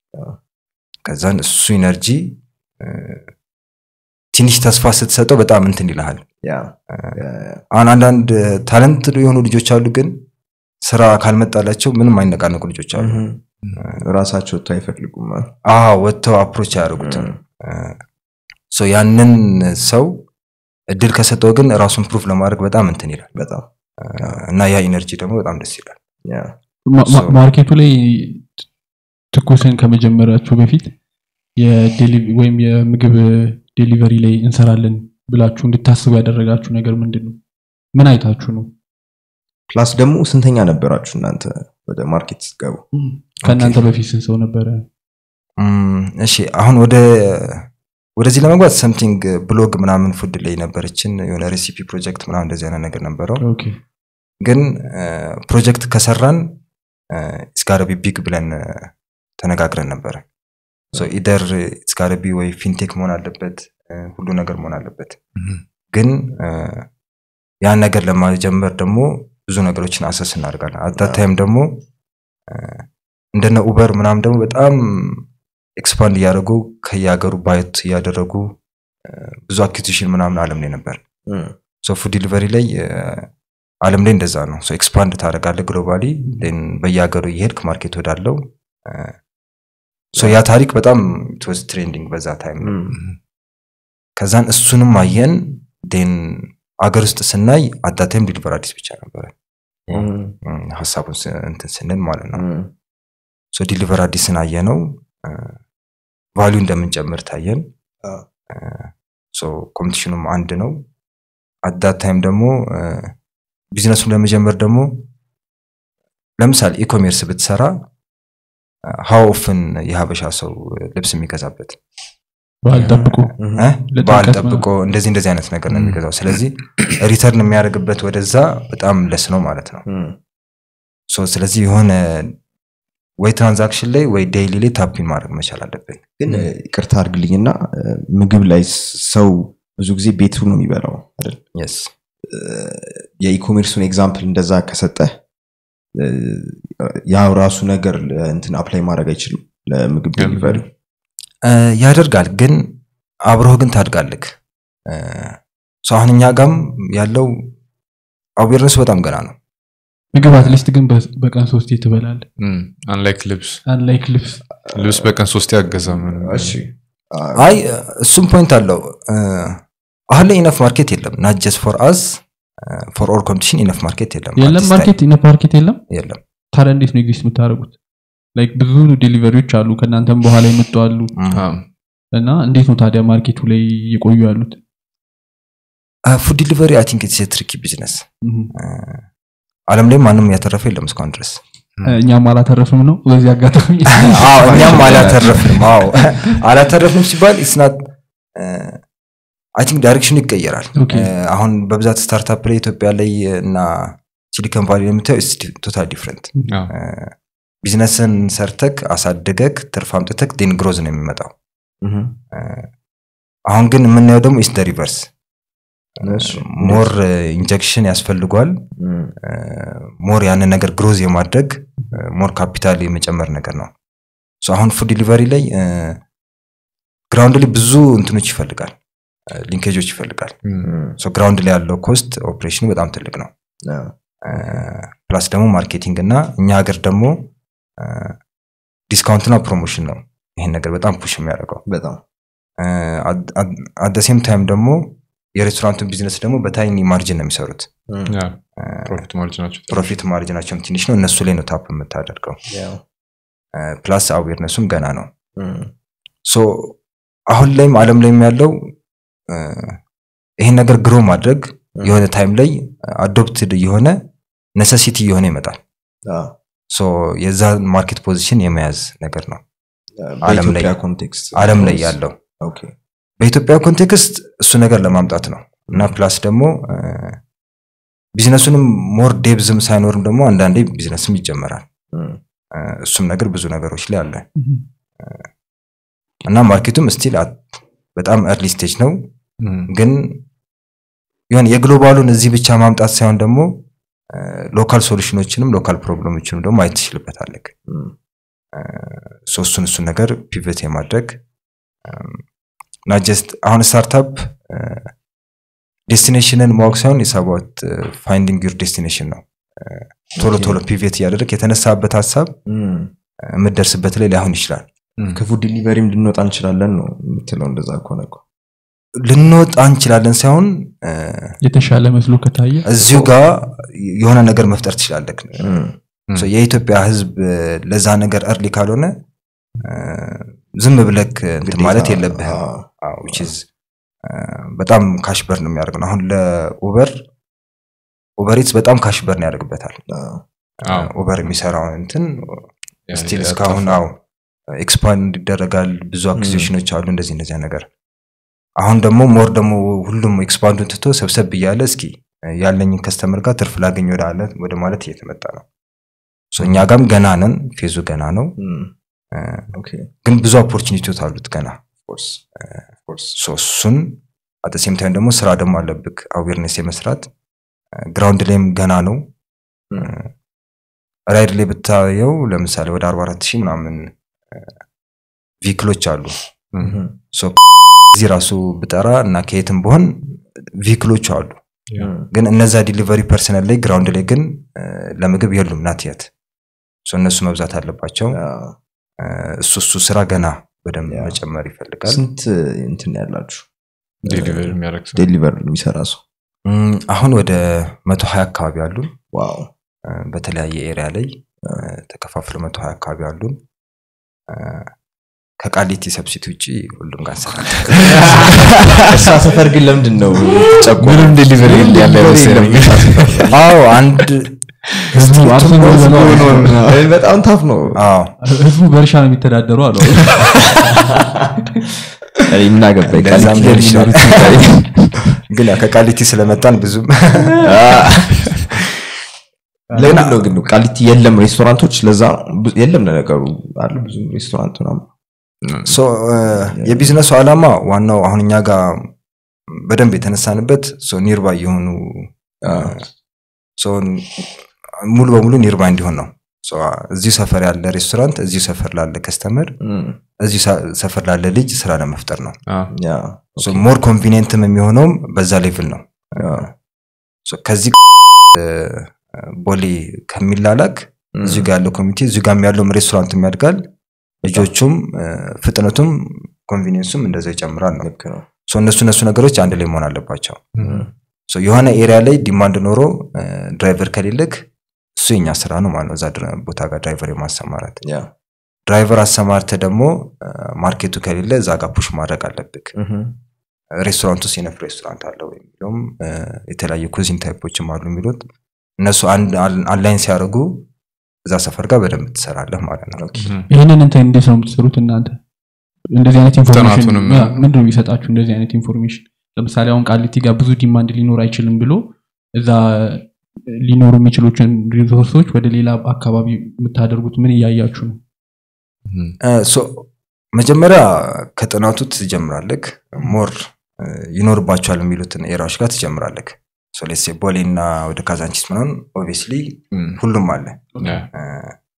ከዛን እሱ ኢነርጂ እ፣ ትንሽ ተስፋ ስትሰጠው በጣም እንትን ይልሃል አሁን አንዳንድ ታለንት የሆኑ ልጆች አሉ ግን ስራ ካልመጣላቸው ምንም አይነቃነቁ ልጆች አሉ ራሳቸው ወጥቶ አይፈልጉም አዎ ወጥተው አፕሮች አያደርጉትም ሶ ያንን ሰው እድል ከሰጠው ግን ራሱን ፕሩፍ ለማድረግ በጣም እንትን ይላል በጣም እና ያ ኢነርጂ ደግሞ በጣም ደስ ይላል ያ። ማ- ማ- So- ማርኬቱ ላይ ትኩስን ከመጀመራችሁ በፊት የዴሊ- ወይም የምግብ ዴሊቨሪ ላይ እንሰራለን ብላችሁ እንድታስቡ ያደረጋችሁ ነገር ምንድን ነው? ምን አይታችሁ ነው? ፕላስ ደግሞ ስንተኛ ነበራችሁ እናንተ ወደ ማርኬት ስትገቡ ከእናንተ በፊት ስንት ሰው ነበረ? እም፣ እሺ አሁን ወደ ወደዚህ ለመግባት ሰምቲንግ ብሎግ ምናምን ፉድ ላይ ነበረችን የሆነ ሬሲፒ ፕሮጀክት ምናምን እንደዚህ አይነት ነገር ነበረው ኦኬ ግን ፕሮጀክት ከሰራን ስጋረቢ ቢግ ብለን እ፣ ተነጋግረን ነበረ ኢደር ስጋረቢ ወይ ፊንቴክ መሆን አለበት እ፣ ሁሉ ነገር መሆን አለበት Mhm. ግን እ፣ ያን ነገር ለማጀመር ደግሞ ብዙ ነገሮችን አሰስ እናደርጋለን አታት ታይም ደግሞ እ፣ እንደነ ኡበር ምናምን ደግሞ በጣም ኤክስፓንድ እያደረጉ ከየሀገሩ ባየት እያደረጉ እ፣ ብዙ አኪዚሽን ምናምን አለም ላይ ነበር እም፣ ሶ ፉድ ዲሊቨሪ ላይ እ፣ አለም ላይ እንደዛ ነው ሶ ኤክስፓንድ ታደርጋለህ ግሎባሊ ን በየሀገሩ እየሄድክ ማርኬት ወዳለው እ፣ ሶ ያ ታሪክ በጣም ትወዝ ትሬንዲንግ በዛ ታይም ነው እም፣ ከዛን እሱንም አየን ን አገር ውስጥ ስናይ አዳታይም ዲሊቨር አዲስ ብቻ ነበረ እም፣ እም፣ ሀሳቡን ስ- እንትን ስንል ማለት ነው እም፣ ሶ ዲሊቨር አዲስን አየ ነው ቫሊዩ እንደምንጨምር ታየን አ። ሶ ኮምፒቲሽኑም አንድ ነው አዳት ታይም ደግሞ እ፣ ቢዝነሱን ለመጀመር ደግሞ ለምሳሌ ኢኮሜርስ ብትሰራ ሀው ኦፍን የሀበሻ ሰው ልብስ የሚገዛበት ባህል ጠብቁ እም፣ እ? ለጥምቀት በዓል ምናምን። ጠብቆ እንደዚህ እንደዚህ አይነት ነገር ነው ም። የሚገዛው ስለዚህ ሪተርን የሚያደርግበት ወደዛ በጣም ለስ ነው ማለት ነው እም፣ ሶ ስለዚህ የሆነ ወይ ትራንዛክሽን ላይ ወይ ዴይሊ ላይ ታፒን ማድረግ መቻል አለብን ግን እ፣ ይቅርታ አድርግልኝና እ፣ ምግብ ላይ ስ- ሰው ብዙ ጊዜ ቤቱ ነው የሚበላው አይደል የስ የኢኮሜርሱን ኤግዛምፕል እንደዛ ከሰጠ ያው ራሱ ነገር ለ- እንትን አፕላይ ማድረግ አይችልም ለምግብ ለምግብ። ዴሊቨሪ ያደርጋል ግን አብረህ ግን ታድጋልክ ሰው አሁን እኛ ጋም ያለው አዌርነሱ በጣም ገና ነው ምግብ አትሊስት ግን በ- በቀን ሶስቴ ትበላል አንላይክ ልብስ አንላይክ ልብስ ልብስ በቀን ሶስት ያገዛም እሺ አ፣ አይ እሱም ፖይንት አለው እ፣ አሁን ላይ ኢነፍ ማርኬት የለም ናት ጀስት ፎር አስ ፎር ኦል ኮምፒቲሽን ኢነፍ ማርኬት የለም የለም አዲስ ማርኬት ኢነፍ ማርኬት የለም ታይም የለም ታዲያ እንዴት ነው ኤግዚስት የምታደርጉት ላይክ ብዙ ዴሊቨሪዎች አሉ ከእናንተም በኋላ የመጡ አሉ እም። እና እንዴት ነው ታዲያ ማርኬቱ ላይ የቆዩ ያሉት ፉድ ዲሊቨሪ አይ ቲንክ ኢትስ ትሪኪ ቢዝነስ እም። አለም ላይ ማንም ያተረፈ የለም እስካሁን ድረስ እኛም አላተረፍም ነው በዚህ አጋጣሚ አዎ እኛም አላተረፍንም አዎ አላተረፍንም ሲባል ኢስናት አይ ቲንክ ዳይሬክሽኑ ይቀየራል ኦኬ። እ፣ አሁን በብዛት ስታርታፕ ላይ ኢትዮጵያ ላይ እና ሲሊኮን ቫሊ የምታየው ቶታል ዲፍረንት ቢዝነስን ሰርተክ አሳድገክ ትርፍ አምጥተክ ዴን ግሮዝ ነው የሚመጣው እም፣ እ፣ አሁን ግን የምናየው ደግሞ ኢስ ደ ሪቨርስ እሺ፣ ሞር ኢንጀክሽን ያስፈልጓል እም፣ ሞር ያንን ነገር ግሮዝ የማድረግ ሞር ካፒታል የመጨመር ነገር ነው ሶ አሁን ፉድ ዲሊቨሪ ላይ ግራውንድ ላይ ብዙ እንትኖች ይፈልጋል ሊንኬጆች ይፈልጋል ሶ ግራውንድ ላይ ያለው ኮስት ኦፕሬሽኑ በጣም ትልቅ ነው ፕላስ ደግሞ ማርኬቲንግ እና እኛ ሀገር ደግሞ ዲስካውንትና ፕሮሞሽን ነው ይሄን ነገር በጣም ፑሽ የሚያደርገው በጣም አደሴም ታይም ደግሞ የሬስቶራንቱን ቢዝነስ ደግሞ በታይኒ ማርጅን ነው የሚሰሩት ፕሮፊት ማርጅናቸው ፕሮፊት ማርጅናቸውም ትንሽ ነው እነሱ ላይ ነው ታፕ የምታደርገው ፕላስ አዌርነሱም ገና ነው ሶ አሁን ላይም አለም ላይም ያለው ይሄን ነገር ግሮ ማድረግ የሆነ ታይም ላይ አዶፕትድ የሆነ ነሰሲቲ እየሆነ ይመጣል ሶ የዛ ማርኬት ፖዚሽን የመያዝ ነገር ነው ዓለም ላይ- በኢትዮጵያ ኮንቴክስት አለም ላይ ያለው ኦኬ በኢትዮጵያ ኮንቴክስት እሱ ነገር ለማምጣት ነው እና ፕላስ ደግሞ እ፣ ቢዝነሱንም ሞር ዴብዝም ሳይኖርም ደግሞ አንዳንዴ ቢዝነስም ይጀመራል እም፣ እ፣ እሱም ነገር ብዙ ነገሮች ላይ አለ እና ማርኬቱም ስቲል በጣም እርሊ ስቴጅ ነው ግን የሆነ የግሎባሉን እዚህ ብቻ ማምጣት ሳይሆን ደግሞ ሎካል ሶሉሽኖችንም ሎካል ፕሮብለሞችንም ደግሞ ማየት ትችልበታለህ እም፣ ሶ እሱን እሱን ነገር ፒቨት የማድረግ እና ጀስት አሁን ስታርታፕ ዴስቲኔሽንን ማወቅ ሳይሆን የሳባት ፋይንዲንግ ዩር ዴስቲኔሽን ነው እ፣ ቶሎ ቶሎ ፒቬት እያደረግ የተነሳበት ሀሳብ እም። እ፣ የምትደርስበት ላይ ላይሆን ይችላል ከፉድ ዲሊቨሪም ልንወጣ እንችላለን ነው የምትለው እንደዛ ከሆነ እኮ ልንወጣ እንችላለን ሳይሆን እ፣ የተሻለ መስሎ ከታየ እዚሁ ጋር የሆነ ነገር መፍጠር ትችላለህ እም፣ ሶ የኢትዮጵያ ህዝብ እ፣ ለዛ ነገር እርሊ ካልሆነ እ፣ ዝም ብለክ እንትን ግዴታ፣ ማለት የለብህም አዎ፣ አዎ፣ which is እ፣ በጣም ካሽ በርን የሚያደርግ ነው አሁን ለኡበር ኡበሪትስ በጣም ካሽ በርን ያደርግበታል አዎ። ኡበር የሚሰራው እንትን ስቲል እስካሁን አው ኤክስፓንድ ይደረጋል ብዙ አክሲሽኖች አሉ እንደዚህ እንደዚያ ነገር አሁን ደግሞ ሞር ደግሞ ሁሉም ኤክስፓንዱን ትቶ ሰብሰብ እያለ እስኪ ያለኝን ከስተመር ጋር ትርፍ ላገኝ ወደ አለ- ወደ ማለት እየተመጣ ነው ሶ እኛ ጋም ገና ነን ፌዙ ገና ነው እም፣ እ፣ ኦኬ ግን ብዙ ኦፖርቹኒቲዎች አሉት ገና ኦፍኮርስ ኦፍኮርስ ሶ እሱን አት ሴም ታይም ደግሞ ስራ ደግሞ አለብክ አዌርነስ የመስራት ግራውንድ ላይም ገና ነው እም፣ ራይድ ላይ ብታየው ለምሳሌ ወደ 44 ሺህ ምናምን ቪክሎች አሉ እም፣ ሶ እዚህ ራሱ ብጠራ እና ከየትም በሆን ቪክሎቹ አሉ እም፣ ግን እነዛ ዲሊቨሪ ፐርሰናል ላይ ግራውንድ ላይ ግን እ፣ ለምግብ የሉም ናት የት ሶ እነሱ መብዛት አለባቸው አዎ። እ፣ እሱ እሱ ስራ ገና በደንብ ያ። መጨመር ይፈልጋል ስንት እንትን ያላችሁ ዴሊቨር የሚያደርግ ሰው ዴሊቨር የሚሰራ ሰው እም፣ አሁን ወደ መቶ ሀያ አካባቢ አሉን ዋው እ፣ በተለያየ ኤሪያ ላይ እ፣ ተከፋፍለው መቶ ሀያ አካባቢ አሉን እ፣ ከቃሊቲ ሰብሲቲ ውጭ ሁሉም ጋር እንሰራለን። እሳ ሰፈር ግን ለምንድን ነው ጨቆ ምንም ዴሊቨሪ ያለ አይመስለኝም። አዎ አንድ ህዝቡ አርሶ በልቶ- በጣም ታፍ ነው አዎ ህዝቡ በእርሻ ነው የሚተዳደሩ አሉ እናገባ እንደዛም ሊሆን ይችላል። ግን ያው ከቃሊቲ ስለመጣን ብዙም ለምንድን ነው ግን ቃሊቲ የለም ሬስቶራንቶች ለዛ ብዙ- የለም ለነገሩ አሉ ብዙ ሬስቶራንት ምናምን ሶ እ፣ የቢዝነሱ ዓላማ ዋናው አሁን እኛ ጋር በደንብ የተነሳንበት ኒርባይ የሆኑ እ፣ ሶ ሙሉ በሙሉ ኒርባይ እንዲሆን ነው ሶ እዚሁ ሰፈር ያለ ሬስቶራንት እዚሁ ሰፈር ላለ ከስተመር እም፣ እዚሁ ሳ- ሰፈር ላለ ልጅ ስራ ለመፍጠር ነው አዎ። ያ ሞር ኮንቪኒየንትም የሚሆነውም በዛ ሌቭል ነው ያ፣ ሶ ከዚህ እ፣ ቦሌ ከሚላላክ እም፣ እዚሁ ጋር ያለው ኮሚቴ እዚሁ ጋር ያለውም ሬስቶራንትም ያድጋል ልጆቹም እ፣ ፍጥነቱም ኮንቪኒየንሱም እንደዛው ይጨምራል ነው ልክ ነው ሶ እነሱ እነሱ ነገሮች አንድ ላይ መሆን አለባቸው እም፣ ሶ የሆነ ኤሪያ ላይ ዲማንድ ኖሮ እ፣ ድራይቨር ከሌለክ እሱ የኛ ስራ ነው ማለት ነው እዛ ድረ- ቦታ ጋር ድራይቨር የማሰማራት ያ ድራይቨር አሰማርተ ደግሞ እ፣ ማርኬቱ ከሌለ እዛ ጋር ፑሽ ማድረግ አለብክ እም፣ ሬስቶራንት ውስጥ የነፍ ሬስቶራንት አለው የሚለውም እ፣ የተለያዩ ኩዚን ታይፖችም አሉ የሚሉት እነሱ አንላይን ሲያደርጉ እዛ ሰፈር ጋር በደንብ ትሰራለህ ማለት ነው ይህንን እንትን እንዴት ነው የምትሰሩት እናንተ እንደዚህ አይነት ኢንፎርሜሽን ጥናቱንም- ያ፣ ምንድን ነው የሚሰጣችሁ እንደዚህ አይነት ኢንፎርሜሽን ለምሳሌ አሁን ቃሊቲ ጋር ብዙ ዲማንድ ሊኖር አይችልም ብሎ እዛ ሊኖሩ የሚችሉትን ሪሶርሶች ወደ ሌላ አካባቢ የምታደርጉት ምን እያያችሁ ነው እ፣ ሶ መጀመሪያ ከጥናቱ ትጀምራለህ ሞር እ፣ ይኖርባቸዋል የሚሉትን ኤራዎች ጋር ትጀምራለህ ሶ ሌትስ ሴይ ቦሌ እና ወደ ካዛንቺስ ምናምን ኦብቪየስሊ እም፣ ሁሉም አለ ያ፣ እ፣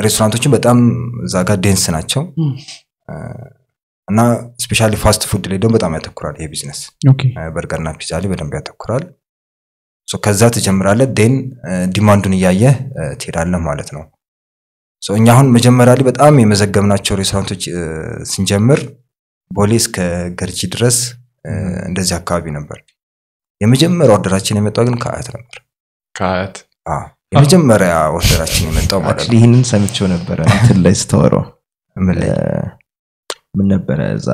ሬስቶራንቶችን በጣም እዛ ጋር ዴንስ ናቸው ም። እ፣ እና ስፔሻሊ ፋስት ፉድ ላይ ደግሞ በጣም ያተኩራል ይሄ ቢዝነስ ኦኬ በርገርና ፒዛ ላይ በደንብ ያተኩራል ሶ ከዛ ትጀምራለህ ዴን ዲማንዱን እያየህ እ፣ ትሄዳለህ ማለት ነው ሶ እኛ አሁን መጀመሪያ ላይ በጣም የመዘገብናቸው ሬስቶራንቶች እ፣ ስንጀምር ቦሌ እስከ ገርጂ ድረስ እ፣ እንደዚህ አካባቢ ነበር የመጀመሪያ ኦርደራችን የመጣው ግን ከአያት ነበር ከአያት አ፣ የመጀመሪያ ኦርደራችን የመጣው ማለት አክቹዋሊ ነው ይህንን ሰምቼው ነበረ እንትን ላይ ስተወረው ምን ላይ ምን ነበረ እዛ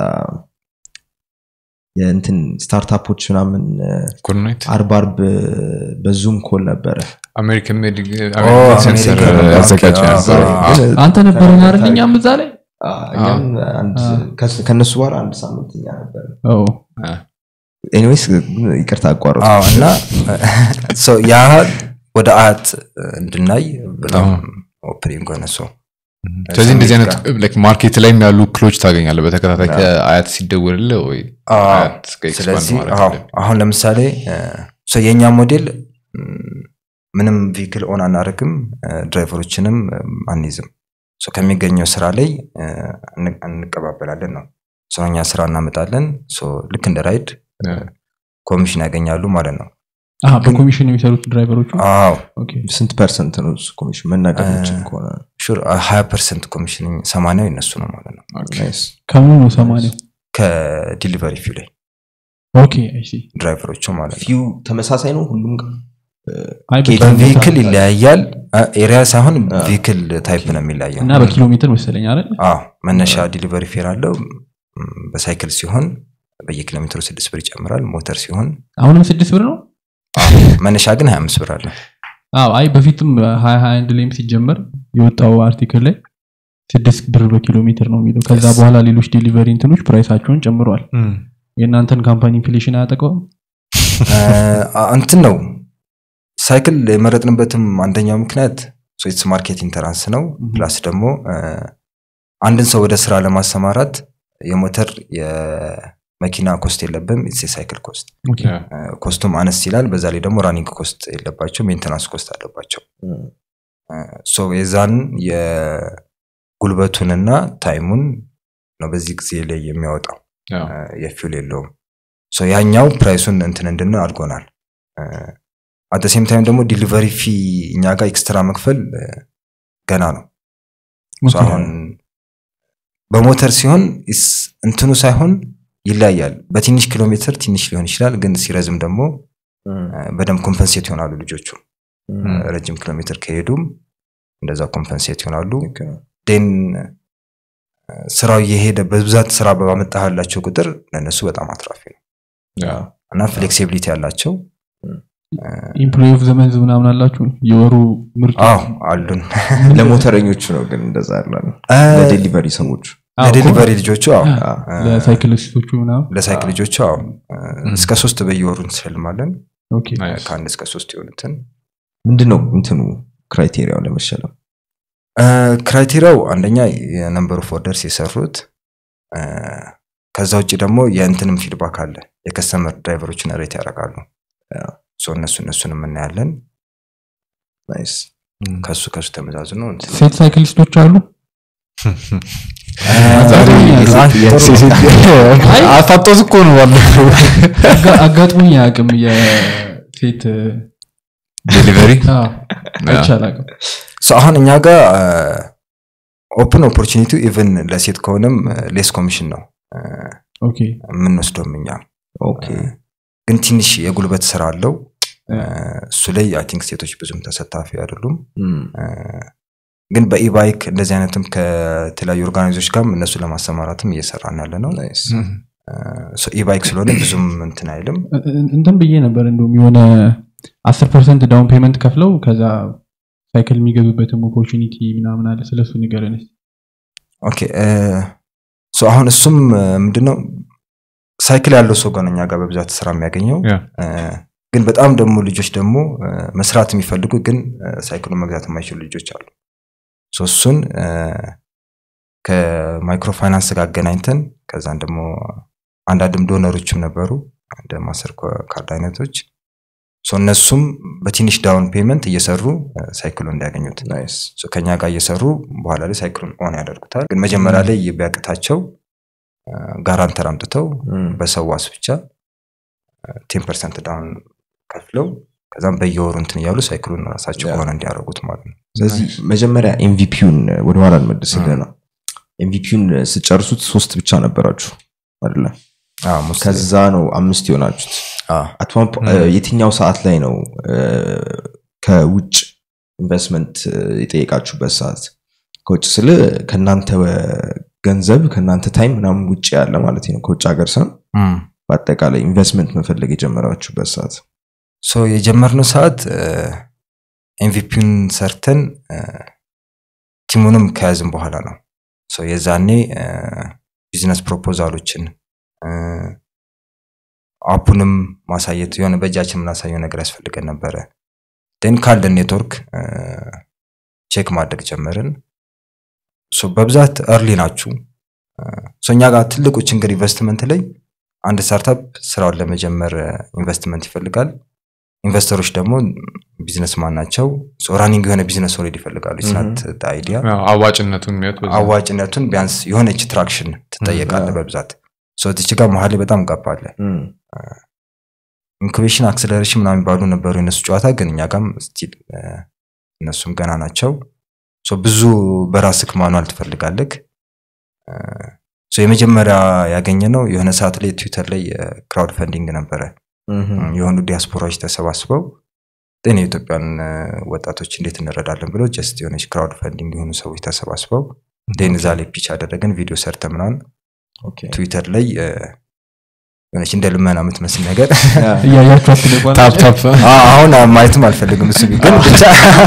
የእንትን ስታርታፖች ምናምን ኮርኔት አርብ አርብ በዙም ኮል ነበረ አሜሪካን ሜድ ኦ፣ ሴንሰር አሜሪካን ያዘጋጀ ኦኬ፣ ነበር አዎ። ግን አንተ ነበረን አይደል እኛም እዛ ላይ አ፣ እኛም አንድ- አ። ከስ- ከእነሱ በኋላ አንድ ሳምንት እኛ ነበር ኦ፣ ኤኒዌይስ ይቅርታ አቋረጥ አዎ እና ሶ ያ ወደ አያት እንድናይ በጣም ኦፕኒንግ ሆነ ሰው ስለዚህ እንደዚህ አይነት ስሜት ላይክ ማርኬት ላይም ያሉ ክሎች ታገኛለህ በተከታታይ ከአያት ሲደወልልህ ወይ አያት እስከ expand ስለዚህ ማድረግ አዎ፣ አለብህ። አሁን ለምሳሌ ሶ የእኛ ሞዴል ም፣ ምንም ቪክል ኦን አናደርግም ድራይቨሮችንም አንይዝም ሶ ከሚገኘው ስራ ላይ እ፣ እን- እንቀባበላለን ነው ሶ እኛ ስራ እናመጣለን ሶ ልክ እንደ ራይድ Yeah. ኮሚሽን ያገኛሉ ማለት ነው አሀ፣ በኮሚሽን የሚሰሩት ድራይቨሮቹ አዎ ኦኬ። ስንት ፐርሰንት ነው እሱ ኮሚሽን መናገር ምችል ከሆነ ሹር ሀያ ፐርሰንት ኮሚሽን ሰማንያው ይነሱ ነው ማለት ነው ናይስ ከሙሉ ነው ሰማንያው ከዲሊቨሪ ፊው ላይ ኦኬ አይ ሲ ድራይቨሮቹ ማለት ነው ፊው ተመሳሳይ ነው ሁሉም ጋር አይ ኬት- በኪሎ ሜትር በቪክል ይለያያል ኤሪያ ሳይሆን አ። ቪክል ታይፕ ነው የሚለያየው እና በኪሎ ሜትር መሰለኝ አይደል አዎ መነሻ ዲሊቨሪ ፌር አለው ም፣ በሳይክል ሲሆን በየኪሎ ሜትሩ ስድስት ብር ይጨምራል ሞተር ሲሆን አሁንም ስድስት ብር ነው መነሻ ግን ሀያ አምስት ብር አለ አዎ አይ በፊትም ሀያ ሀያ አንድ ላይም ሲጀመር የወጣው አርቲክል ላይ ስድስት ብር በኪሎ ሜትር ነው የሚለው ከዛ Yes. በኋላ ሌሎች ዴሊቨሪ እንትኖች ፕራይሳቸውን ጨምረዋል የእናንተን ካምፓኒ ኢንፍሌሽን አያጠቀውም አ፣ እንትን ነው ሳይክል የመረጥንበትም አንደኛው ምክንያት ሶትስ ማርኬት ኢንተራንስ ነው ፕላስ ደግሞ አ፣ አንድን ሰው ወደ ስራ ለማሰማራት የሞተር የመኪና ኮስት የለብም ኢትስ የሳይክል ኮስት ኦኬ። Yeah. ኮስቱም አነስ ይላል በዛ ላይ ደግሞ ራኒንግ ኮስት የለባቸው ሜንተናንስ ኮስት አለባቸው ሶ የዛን የጉልበቱንና ታይሙን ነው በዚህ ጊዜ ላይ የሚያወጣው Yeah. የፊውል የለውም ሶ ያኛው ፕራይሱን እንትን እንድን አድርጎናል አት ሴም ታይም ደግሞ ዲሊቨሪ ፊ እኛ ጋር ኤክስትራ መክፈል እ፣ ገና ነው ሶ ኦኬ። አሁን በሞተር ሲሆን is- እንትኑ ሳይሆን ይለያያል በትንሽ ኪሎ ሜትር ትንሽ ሊሆን ይችላል ግን ሲረዝም ደግሞ እ፣ በደንብ ኮምፐንሴት ይሆናሉ ልጆቹ ረጅም ኪሎ ሜትር ከሄዱም እንደዛ ኮምፐንሴት ይሆናሉ ዴን ስራው እየሄደ በብዛት ስራ ባመጣላቸው ቁጥር ለእነሱ በጣም አትራፊ ነው Yeah. እና ፍሌክሲቢሊቲ ያላቸው ኢምፕሎይ ኦፍ ዘመንዝ ምናምን አላችሁ የወሩ ምርጡ አዎ አሉን ለሞተረኞቹ ነው ግን እንደዛ ያላል እ፣ ለዴሊቨሪ ሰዎች አዎ፣ ለዴሊቨሪ ልጆቹ አዎ እኮ ለሳይክሊስቶቹ ምናምን ለሳይክል ልጆቹ አዎ እ፣ እስከ ሶስት በየወሩ እንሸልማለን ኦኬ Nice. ከአንድ እስከ ሶስት የሆኑትን ምንድን ነው እንትኑ ክራይቴሪያው ለመሸለም እ፣ ክራይቴሪያው አንደኛ የነምበር ኦፍ ኦርደርስ የሰሩት እ፣ ከዛ ውጭ ደግሞ የእንትንም ፊድባክ አለ የከስተመር ድራይቨሮችን ሬት ያደርጋሉ ሶ እነሱ እነሱን የምናያለን ናይስ ከሱ ከሱ ተመዛዝኖ እንትን ሴት ሳይክሊስቶች አሉ ዛሬ አይ፣ አፋጦት እኮ ነው ባለፈው አጋ- አጋጥሞኝ አያውቅም የሴት ዴሊቨሪ አይቻል አቅም ሶ አሁን እኛ ጋር ኦፕን ኦፖርቹኒቲ ኢቨን ለሴት ከሆነም ሌስ ኮሚሽን ነው እ፣ ኦኬ የምንወስደውም እኛ ኦኬ ግን ትንሽ የጉልበት ስራ አለው እ። እ፣ እሱ ላይ አይ ቲንክ ሴቶች ብዙም ተሳታፊ አይደሉም እም፣ እ፣ ግን በኢባይክ እንደዚህ አይነትም ከተለያዩ ኦርጋናይዞች ጋርም እነሱ ለማሰማራትም እየሰራን ያለ ነው ናይስ ኢባይክ ስለሆነ ብዙም እንትን አይልም እ- እ- እንትን ብዬ ነበር እንደውም የሆነ አስር ፐርሰንት ዳውን ፔመንት ከፍለው ከዛ ሳይክል የሚገዙበትም ኦፖርቹኒቲ ምናምን አለ ስለሱ ንገረን እስኪ። ኦኬ እ፣ ሶ አሁን እሱም እ፣ ምንድነው ሳይክል ያለው ሰው ጋር ነው እኛ ጋር በብዛት ስራ የሚያገኘው Yeah. እ፣ ግን በጣም ደግሞ ልጆች ደግሞ እ፣ መስራት የሚፈልጉ ግን እ፣ ሳይክሉን መግዛት የማይችሉ ልጆች አሉ ሶ እሱን እ፣ ከማይክሮ ፋይናንስ ጋር አገናኝተን ከዛን ደግሞ አንዳንድም ዶነሮችም ነበሩ እንደ ማስተር ካርድ አይነቶች ሶ እነሱም በትንሽ ዳውን ፔመንት እየሰሩ ሳይክሉን እንዲያገኙት ናይስ ሶ ከኛ ጋር እየሰሩ በኋላ ላይ ሳይክሉን ኦን ያደርጉታል ግን መጀመሪያ ላይ ቢያቅታቸው ጋራንተር አምጥተው በሰዋስ ብቻ ቴን ፐርሰንት ዳውን ከፍለው ከዛም በየወሩ እንትን እያሉ ሳይክሉን ራሳቸው ከሆነ እንዲያደርጉት ማለት ነው ስለዚህ መጀመሪያ ኤምቪፒውን ወደኋላ እንመልስልህ ነው ኤምቪፒውን ስጨርሱት ሶስት ብቻ ነበራችሁ አይደለ አዎ፣ ሞስት- ከዛ ነው አምስት የሆናችሁት አዎ። At one po- የትኛው ሰዓት ላይ ነው እ፣ ከውጭ ኢንቨስትመንት የጠየቃችሁበት ሰዓት ከውጭ ስል ከእናንተ ገንዘብ ከእናንተ ታይም ምናምን ውጭ ያለ ማለት ነው ከውጭ ሀገር ሰን እም። በአጠቃላይ ኢንቨስትመንት መፈለግ የጀመራችሁበት ሰዓት ሶ የጀመርነው ሰዓት ኤምቪፒውን ሰርተን እ፣ ቲሙንም ከያዝን በኋላ ነው ሶ የዛኔ እ፣ ቢዝነስ ፕሮፖዛሎችን እ፣ አፑንም ማሳየት የሆነ በእጃችን የምናሳየው ነገር ያስፈልገን ነበረ ደን ካለን ኔትወርክ እ፣ ቼክ ማድረግ ጀመርን ሶ በብዛት እርሊ ናችሁ እ፣ ሶ እኛ ጋር ትልቁ ችግር ኢንቨስትመንት ላይ አንድ ስታርታፕ ስራውን ለመጀመር እ፣ ኢንቨስትመንት ይፈልጋል ኢንቨስተሮች ደግሞ ቢዝነስ ማን ናቸው ራኒንግ የሆነ ቢዝነስ ኦልሬዲ ይፈልጋሉ ስናት አይዲያ ያው አዋጭነቱን የሚያዩት በዛ ነው። አዋጭነቱን ቢያንስ የሆነች ትራክሽን ትጠየቃለ በብዛት ሰዎች ጋር መሀል ላይ በጣም ጋባለ ኢንኩቤሽን አክሰለሬሽን ምናምን የሚባሉ ነበሩ የነሱ ጨዋታ ግን እኛ ጋም ስቲል እነሱም ገና ናቸው ሶ ብዙ በራስክ ማኗል ትፈልጋለክ እ፣ ሶ የመጀመሪያ ያገኘ ነው የሆነ ሰዓት ላይ ትዊተር ላይ ክራውድ ፈንዲንግ ነበረ የሆኑ ዲያስፖራዎች ተሰባስበው ጤና የኢትዮጵያን እ፣ ወጣቶች እንዴት እንረዳለን ብለው ጀስት የሆነች ክራውድ ፈንዲንግ የሆኑ ሰዎች ተሰባስበው ዴን እዛ ላይ ፒች አደረገን ቪዲዮ ሰርተ ምናምን ትዊተር ላይ እ፣ የሆነች እንደ ልመና የምትመስል ነገር እያያችሁ አትለቋል ታፕ ታፕ አ- አሁን ማየትም አልፈልግም እሱ ግን ብቻ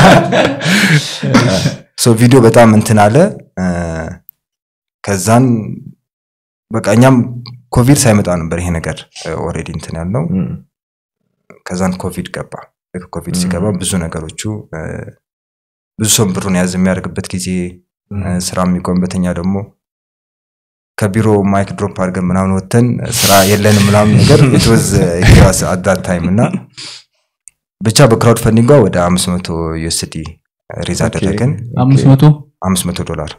ሶ ቪዲዮ በጣም እንትን አለ እ፣ ከዛን በቃ እኛም ኮቪድ ሳይመጣ ነበር ይሄ ነገር ኦልሬዲ እንትን ያልነው ከዛን ኮቪድ ገባ ልክ ኮቪድ ሲገባ ብዙ ነገሮቹ እ፣ ብዙ ሰው ብሩን ያዝ የሚያደርግበት ጊዜ እ፣ ስራ የሚቆምበተኛ ደግሞ ከቢሮ ማይክ ድሮፕ አድርገን ምናምን ወተን ስራ የለንም ምናምን ነገር ኢትወዝ ኪራስ አዳት ታይም እና ብቻ በክራውድ ፈንዲንጓ ወደ አምስት መቶ ዩኤስዲ ሪዝ አደረግን አምስት መቶ አምስት መቶ ዶላር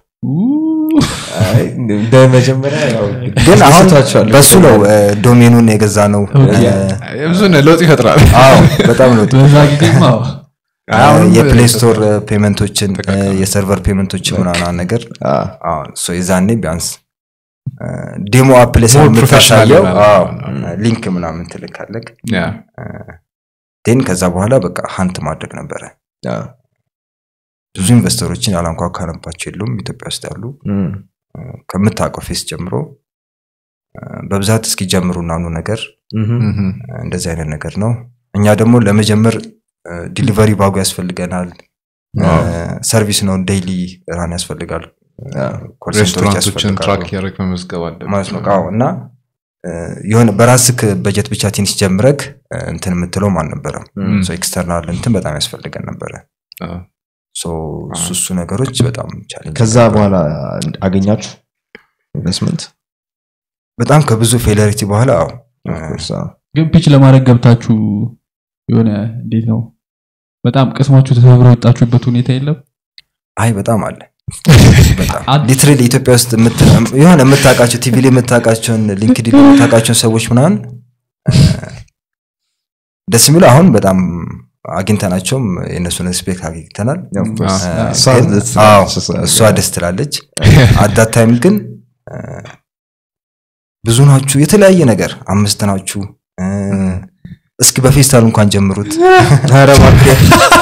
እንደ መጀመሪያ ያው ግን አሁን ደስታችኋል። በሱ ነው እ፣ ዶሜኑን የገዛ ነው ኦኬ። ብዙ ነ- ለውጥ ይፈጥራል አዎ በጣም ነው በዛ ጊዜማ አሁንም የፕሌይ ስቶር ፔመንቶችን ተቃቀመ። የሰርቨር ፔመንቶችን ምናምን ነገር አ፣ አዎ፣ ሶ የዛኔ ቢያንስ ዴሞ አፕ ላይ More professional ስለምታሳየው ይሆናል። አዎ፣ አዎ። ሊንክ ምናምን ትልካለቅ ያ ቴን ከዛ በኋላ በቃ ሀንት ማድረግ ነበረ አ፣ ብዙ ኢንቨስተሮችን ያላንኳኳንባቸው የሉም ኢትዮጵያ ውስጥ ያሉ እም፣ ከምታውቀው ፌስ ጀምሮ እ፣ በብዛት እስኪጀምሩ ናኑ ነገር እም፣ ምም። እ፣ እንደዚህ አይነት ነገር ነው እኛ ደግሞ ለመጀመር ዲሊቨሪ ባጉ ያስፈልገናል እ፣ ሰርቪስ ነው ዴይሊ ራን ያስፈልጋል አ፣ ኮል ሴንተሮች ሬስቶራንቶችን ያስፈልጋሉ ትራክ እያደረግ መመዝገብ አለ ማለት ነው አዎ እና እ፣ የሆነ በራስክ በጀት ብቻ ትንሽ ጀምረግ እ፣ እንትን የምትለውም አልነበረም እም፣ ሶ ኤክስተርናል እንትን በጣም ያስፈልገን ነበረ ሶ እሱ እሱ ነገሮች በጣም ቻሌንጅ ከዛ በኋላ አገኛችሁ ኢንቨስትመንት በጣም ከብዙ ፌለሪቲ በኋላ አዎ Of course፣ አ፣ ግን ፒች ለማድረግ ገብታችሁ የሆነ እንዴት ነው በጣም ቅስማችሁ ተሰብሮ የወጣችሁበት ሁኔታ የለም አይ በጣም አለ በጣም አድ- ሊትራሊ ኢትዮጵያ ውስጥ የምት- የሆነ የምታውቃቸው ቲቪ ላይ የምታውቃቸውን ሊንክዲን ላይ የምታውቃቸውን ሰዎች ምናምን እ፣ ደስ የሚለው አሁን በጣም አግኝተናቸውም የእነሱን ሪስፔክት አግኝተናል of course። እ፣ እሷ ግን- ደስ አዎ፣ ትላለች፣ እሷ- እሷ ደስ ትላለች አዳት ታይም ግን እ፣ ብዙ ናችሁ የተለያየ ነገር አምስት ናችሁ እ፣ እስኪ በፌስታል እንኳን ጀምሩት ኧረ እባክህ።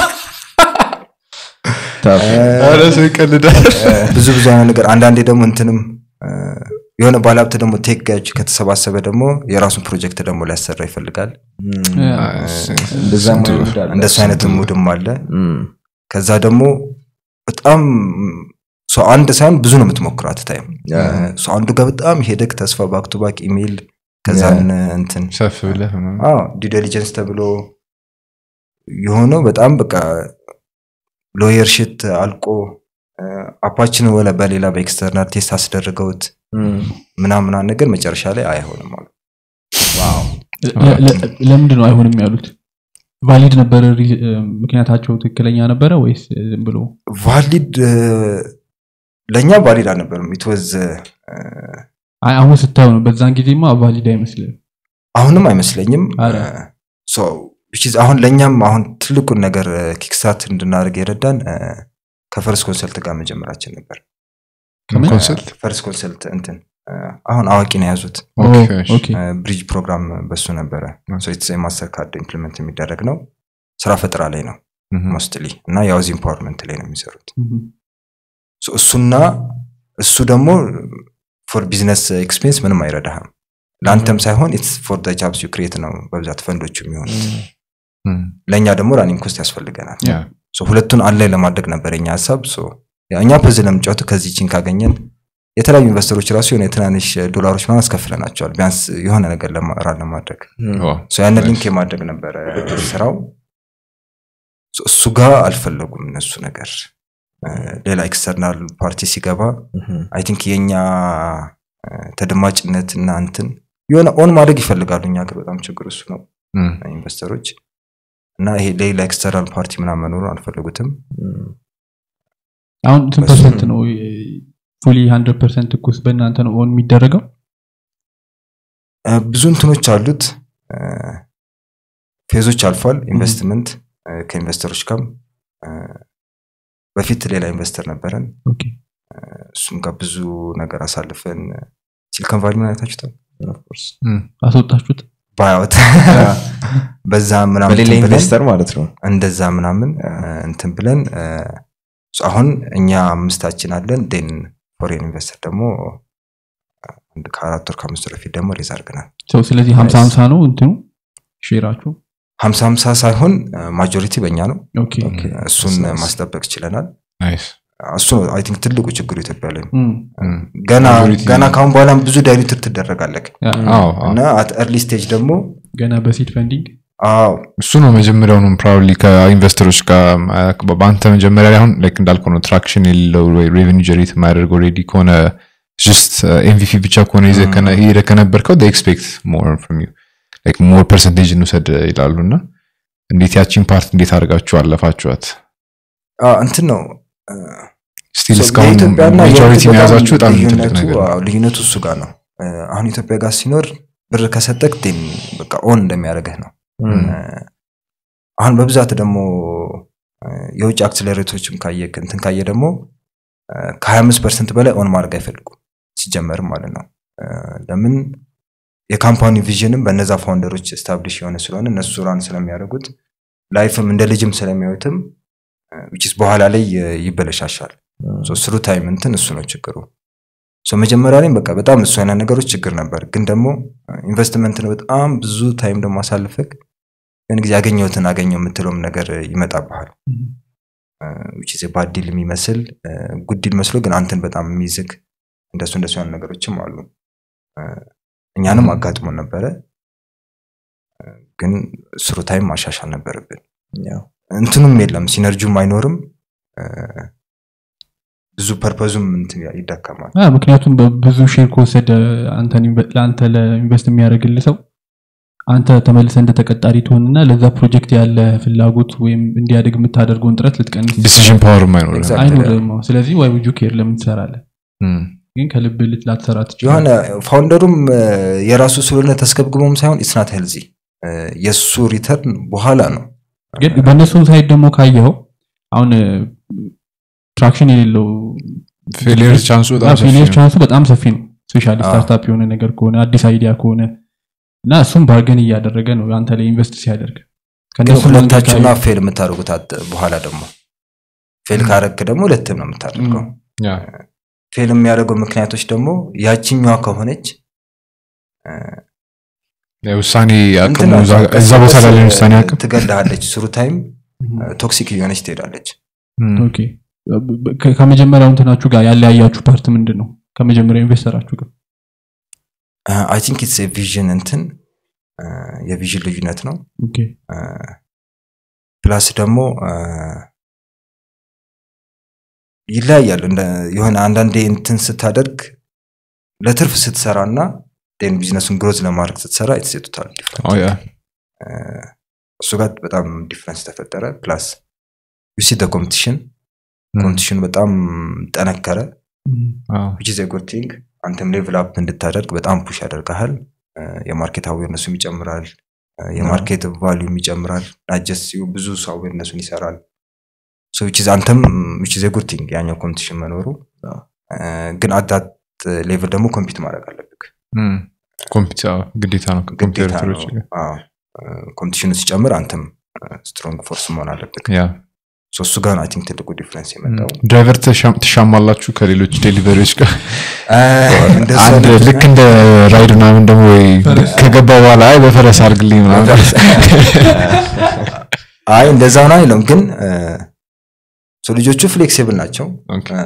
ታፍ። ኧረ ሰው ይቀልዳል ብዙ ብዙ አይነት ነገር አንዳንዴ ደግሞ እንትንም እ፣ የሆነ ባለሀብት ደግሞ ቴክ ጋች ከተሰባሰበ ደግሞ የራሱን ፕሮጀክት ደግሞ ሊያሰራ ይፈልጋል እም፣ ያ። እንደዛ ስንቱ- ማይሆን አለ። እንደሱ አይነት ሙድም አለ እም፣ ከዛ ደግሞ በጣም ሰው አንድ ሳይሆን ብዙ ነው የምትሞክራት ታይም ያ። ሰው አንዱ ጋር በጣም ሄደክ ተስፋ ባክ ቱ ባክ ኢሜይል ከዛን እንትን ሰፍ ብለህ ምናምን። ዲ ዲሊጀንስ ተብሎ የሆነው በጣም በቃ ሎየር ሽት አልቆ እ፣ አፓችንን ወለ በሌላ በኤክስተርናል ቴስት አስደርገውት እም፣ ምናምና ነገር መጨረሻ ላይ አይሆንም አሉ ለ- ለ- ለምንድን ነው አይሆንም ያሉት ቫሊድ ነበረ ሪ- እ፣ ምክንያታቸው ትክክለኛ ነበረ ወይስ እ፣ ዝም ብሎ ቫሊድ ለእኛ ቫሊድ አልነበርም ኢትወዝ አይ አሁን ስታየው ነው በዛን ጊዜማ ቫሊድ አይመስልም አሁንም አይመስለኝም አረ። እ፣ so, which is አሁን ለእኛም አሁን ትልቁን ነገር ኪክስታርት እንድናደርግ የረዳን እ፣ ከፈርስ ኮንሰልት ጋር መጀመራችን ነበር ከምን? ኮንሰልት ፈርስ ኮንሰልት እንትን እ፣ አሁን አዋቂ ነው የያዙት ኦኬ፣ ኦ፣ እሺ። ኦኬ ብሪጅ ፕሮግራም በሱ ነበረ ማስተር ካርድ ኢምፕሊመንት የሚደረግ ነው ስራ ፈጠራ ላይ ነው ምሁም። ሞስትሊ እና የአውዝ ኢምፓወርመንት ላይ ነው የሚሰሩት ምሁም። So እሱና እሱ ደግሞ ፎር ቢዝነስ ኤክስፔንስ ምንም አይረዳህም ለአንተም ሳይሆን ኢትስ ፎር ጃብስ ዩ ክሬት ነው በብዛት ፈንዶቹ የሚሆኑት እም፣ ለእኛ ደግሞ ራኒንግ ኮስት ያስፈልገናል ያ፣ So ሁለቱን አንድ ላይ ለማድረግ ነበር የኛ ሀሳብ So ያ እኛ በዚህ ለምጫወቱ ከዚህ ቺን ካገኘን የተለያዩ ኢንቨስተሮች ራሱ የሆነ የትናንሽ ዶላሮች ምናምን አስከፍለናቸዋል ቢያንስ የሆነ ነገር ለማ- ራን ለማድረግ ኦ፣ So ያንን nice። ሊንክ የማድረግ ነበረ ስራው So እሱ ጋር አልፈለጉም እነሱ ነገር እ፣ ሌላ ኤክስተርናል ፓርቲ ሲገባ አይ ቲንክ የኛ እ፣ ተደማጭነት እና እንትን የሆነ ኦን ማድረግ ይፈልጋሉ እኛ ሀገር በጣም ችግር እሱ ነው እም፣ ኢንቨስተሮች እና ይሄ ሌላ ኤክስተርናል ፓርቲ ምናምን መኖሩን አልፈለጉትም አሁን ስንት በሱ- ፐርሰንት ነው ፉሊ ሀንድረድ ፐርሰንት እኩስ በእናንተ ነው ኦን የሚደረገው እ፣ ብዙ እንትኖች አሉት እ፣ ፌዞች አልፏል ኢንቨስትመንት እ፣ ከኢንቨስተሮች ጋርም እ፣ በፊት ሌላ ኢንቨስተር ነበረን ኦኬ እሱም ጋር ብዙ ነገር አሳልፈን ሲሊኮን ቫሊ ምን አይታችሁታል እም፣ አስወጣችሁት ባያወት በዛ ምናምን በሌላ እንትን ብለን ኢንቨስተር ማለት ነው እንደዛ ምናምን እ፣ እንትን ብለን እ፣ አሁን እኛ አምስታችን አለን ዴን ፎሬን ኢንቨስተር ደግሞ አንድ ከአራት ወር ከአምስት ወር በፊት ደግሞ ሬዝ አድርገናል ሰው ስለዚህ ሀምሳ Nice. ሀምሳ ነው እንትኑ ሼራችሁ ሀምሳ ሀምሳ ሳይሆን ማጆሪቲ በእኛ ነው ኦኬ እሱን Nice. ማስጠበቅ ችለናል ናይስ። እሱ ነው አይ ቲንክ ትልቁ ችግሩ ኢትዮጵያ ላይ እም፣ እም፣ ገና Majority- ገና ካሁን በኋላም ብዙ ዳይሉትድ ትደረጋለህ ያ፣ አዎ፣ አዎ። እና አት ኤርሊ ስቴጅ ደግሞ ገና በሲድ ፈንዲንግ አዎ እሱ ነው መጀመሪያውንም ፕሮባብሊ ከኢንቨስተሮች ጋር አ- በአንተ መጀመሪያ ላይ አሁን ላይክ እንዳልከው ነው ትራክሽን የሌለው ወይ ሬቨኒ ጀሬት የማያደርገው ሬዲ ከሆነ ጀስት ኤምቪፒ ብቻ ከሆነ ይዘህ ከነ- ሄደህ ከነበርከው ኤክስፔክት ሞር ፍሮም ዩ ላይክ ሞር ፐርሰንቴጅ እንውሰድ ይላሉ እና እንዴት ያቺን ፓርት እንዴት አድርጋችሁ አለፋችኋት አዎ፣ እንትን ነው እ፣ ስቲል So እስካሁን የኢትዮጵያና ማጆሪቲ የእንትን መያዛችሁ በጣም ትልቅ ልዩነቱ ነገር ነው። አዎ፣ ልዩነቱ እሱ ጋር ነው እ፣ አሁን ኢትዮጵያ ጋር ሲኖር ብር ከሰጠቅ ቴን በቃ ኦን እንደሚያደርግህ ነው እ፣ አሁን በብዛት ደግሞ እ፣ የውጭ አክስለሬቶችም ካየ እንትን ካየ ደግሞ ከ25 ፐርሰንት በላይ ኦን ማድረግ አይፈልጉም ሲጀመርም ማለት ነው እ፣ ለምን የካምፓኒ ቪዥንም በነዛ ፋውንደሮች ስታብሊሽ የሆነ ስለሆነ እነሱ ራን ስለሚያደርጉት ላይፍም እንደ ልጅም ስለሚያዩትም ዊች በኋላ ላይ እ፣ ይበለሻሻል ስሩ ታይም እንትን እሱ ነው ችግሩ ሶ መጀመሪያ ላይ በቃ በጣም እሱ አይነት ነገሮች ችግር ነበር ግን ደግሞ ኢንቨስትመንት ነው በጣም ብዙ ታይም ደግሞ አሳልፈግ ያን ጊዜ ያገኘሁትን አገኘው የምትለውም ነገር ይመጣብሃል ዊች ባዲል የሚመስል ጉዲል መስሎ ግን አንተን በጣም የሚዝግ እንደሱ እንደሱ ያሉ ነገሮችም አሉ እ፣ እኛንም አጋጥሞን ነበረ እ፣ ግን ስሩ ታይም ማሻሻል ነበረብን ያው እንትኑም የለም ሲነርጂም አይኖርም እ፣ ብዙ ፐርፐዙም እንትን ይዳከማል አ፣ ምክንያቱም በብዙ ሼር ከወሰደ አንተን ኢንቨ- ለአንተ ለኢንቨስት የሚያደርግልህ ሰው አንተ ተመልሰ እንደ ተቀጣሪ ትሆንና ለዛ ፕሮጀክት ያለ ፍላጎት ወይም እንዲያደግ የምታደርገውን ጥረት ልትቀንስ ዲሲዥን ፓወርም አይኖርም Exactly. አይኖርም አዎ። ስለዚህ ዋይ ውጁ ኬር ለምን ትሰራለህ እም፣ ግን ከልብ ልት- ላትሰራ የሆነ ትችላለህ ፋውንደሩም እ፣ የራሱ ስለሆነ ተስገብግቦም ሳይሆን ኢትስናት ሄልዚ የእሱ ሪተርን በኋላ ነው ግን በእነሱም ሳይድ ደግሞ ካየኸው አሁን ትራክሽን የሌለው ፌሊየር ቻንሱ በጣም ሰፊ ፌሊየር ነው። ቻንሱ በጣም ሰፊ ነው ስፔሻሊ አዎ። ስታርታፕ የሆነ ነገር ከሆነ አዲስ አይዲያ ከሆነ እና እሱም ባርገን እያደረገ ነው አንተ ላይ ኢንቨስት ሲያደርግ ግን ከእነሱ መንገድ ሁለታችሁና ካየኸው- ፌል የምታደርጉት አት- በኋላ ደግሞ ፌል ካረክ ደግሞ ሁለትም ነው የምታደርገው ያ፣ ፌል የሚያደርገው ምክንያቶች ደግሞ ያችኛዋ ከሆነች የውሳኔ አቅሙ እንትን እዛ- ናቸው። እዛ ቦታ ላይ ያለን ውሳኔ አቅም ትገድልሃለች ስሩ ታይም ቶክሲክ እየሆነች ትሄዳለች እም፣ ኦኬ ከ- ከመጀመሪያው እንትናችሁ ጋር ያለያያችሁ ፓርት ምንድን ነው ከመጀመሪያው ኢንቨስተራችሁ ጋር አይ ቲንክ ኢትስ ቪዥን እንትን እ፣ የቪዥን ልዩነት ነው ኦኬ ፕላስ ደግሞ እ፣ ይለያያል እንደ- የሆነ አንዳንዴ እንትን ስታደርግ ለትርፍ ስትሰራ እና ን ቢዝነሱን ግሮዝ ለማድረግ ስትሰራ የተሴጡታል ኦ ያ፣ እሱ ጋር በጣም ዲፍረንስ ተፈጠረ ፕላስ ዩሲ ኮምፒቲሽን ኮምፒቲሽኑ በጣም ጠነከረ ዊች ዘ ጉድ ቲንግ አንተም ሌቭል አፕ እንድታደርግ በጣም ፑሽ ያደርግሃል እ፣ የማርኬት አዌርነሱም ይጨምራል እ፣ የማርኬት ቫሊዩም ይጨምራል ናጀስ ብዙ ሰው አዌርነሱን ይሰራል ሶ ዊች አንተም ዊች ዘ ጉድ ቲንግ ያኛው ኮምፒቲሽን መኖሩ አዎ። እ፣ ግን አዳት ሌቭል ደግሞ ኮምፒት ማድረግ አለብክ ኮምፒውተር ግዴታ ነው ግዴታ ከኮምፒውተሮች ነው ኮምፒቲሽኑ ሲጨምር አንተም ስትሮንግ ፎርስ መሆን አለብክ ያ ሶ እሱ ጋር አይ ቲንክ ትልቁ ዲፍረንስ የመጣው ድራይቨር ተሻም- ትሻማላችሁ ከሌሎች ዴሊቨሪዎች ጋር እ፣ እንደዛ አንድ አይነት- ልክ እንደ ራይድ ምናምን ደግሞ ወይ ከገባ በኋላ አይ በፈረስ አድርግልኝ ምናምን አይ እንደዛ ነው አይለም ግን ሶ ልጆቹ ፍሌክሲብል ናቸው ኦኬ። እ፣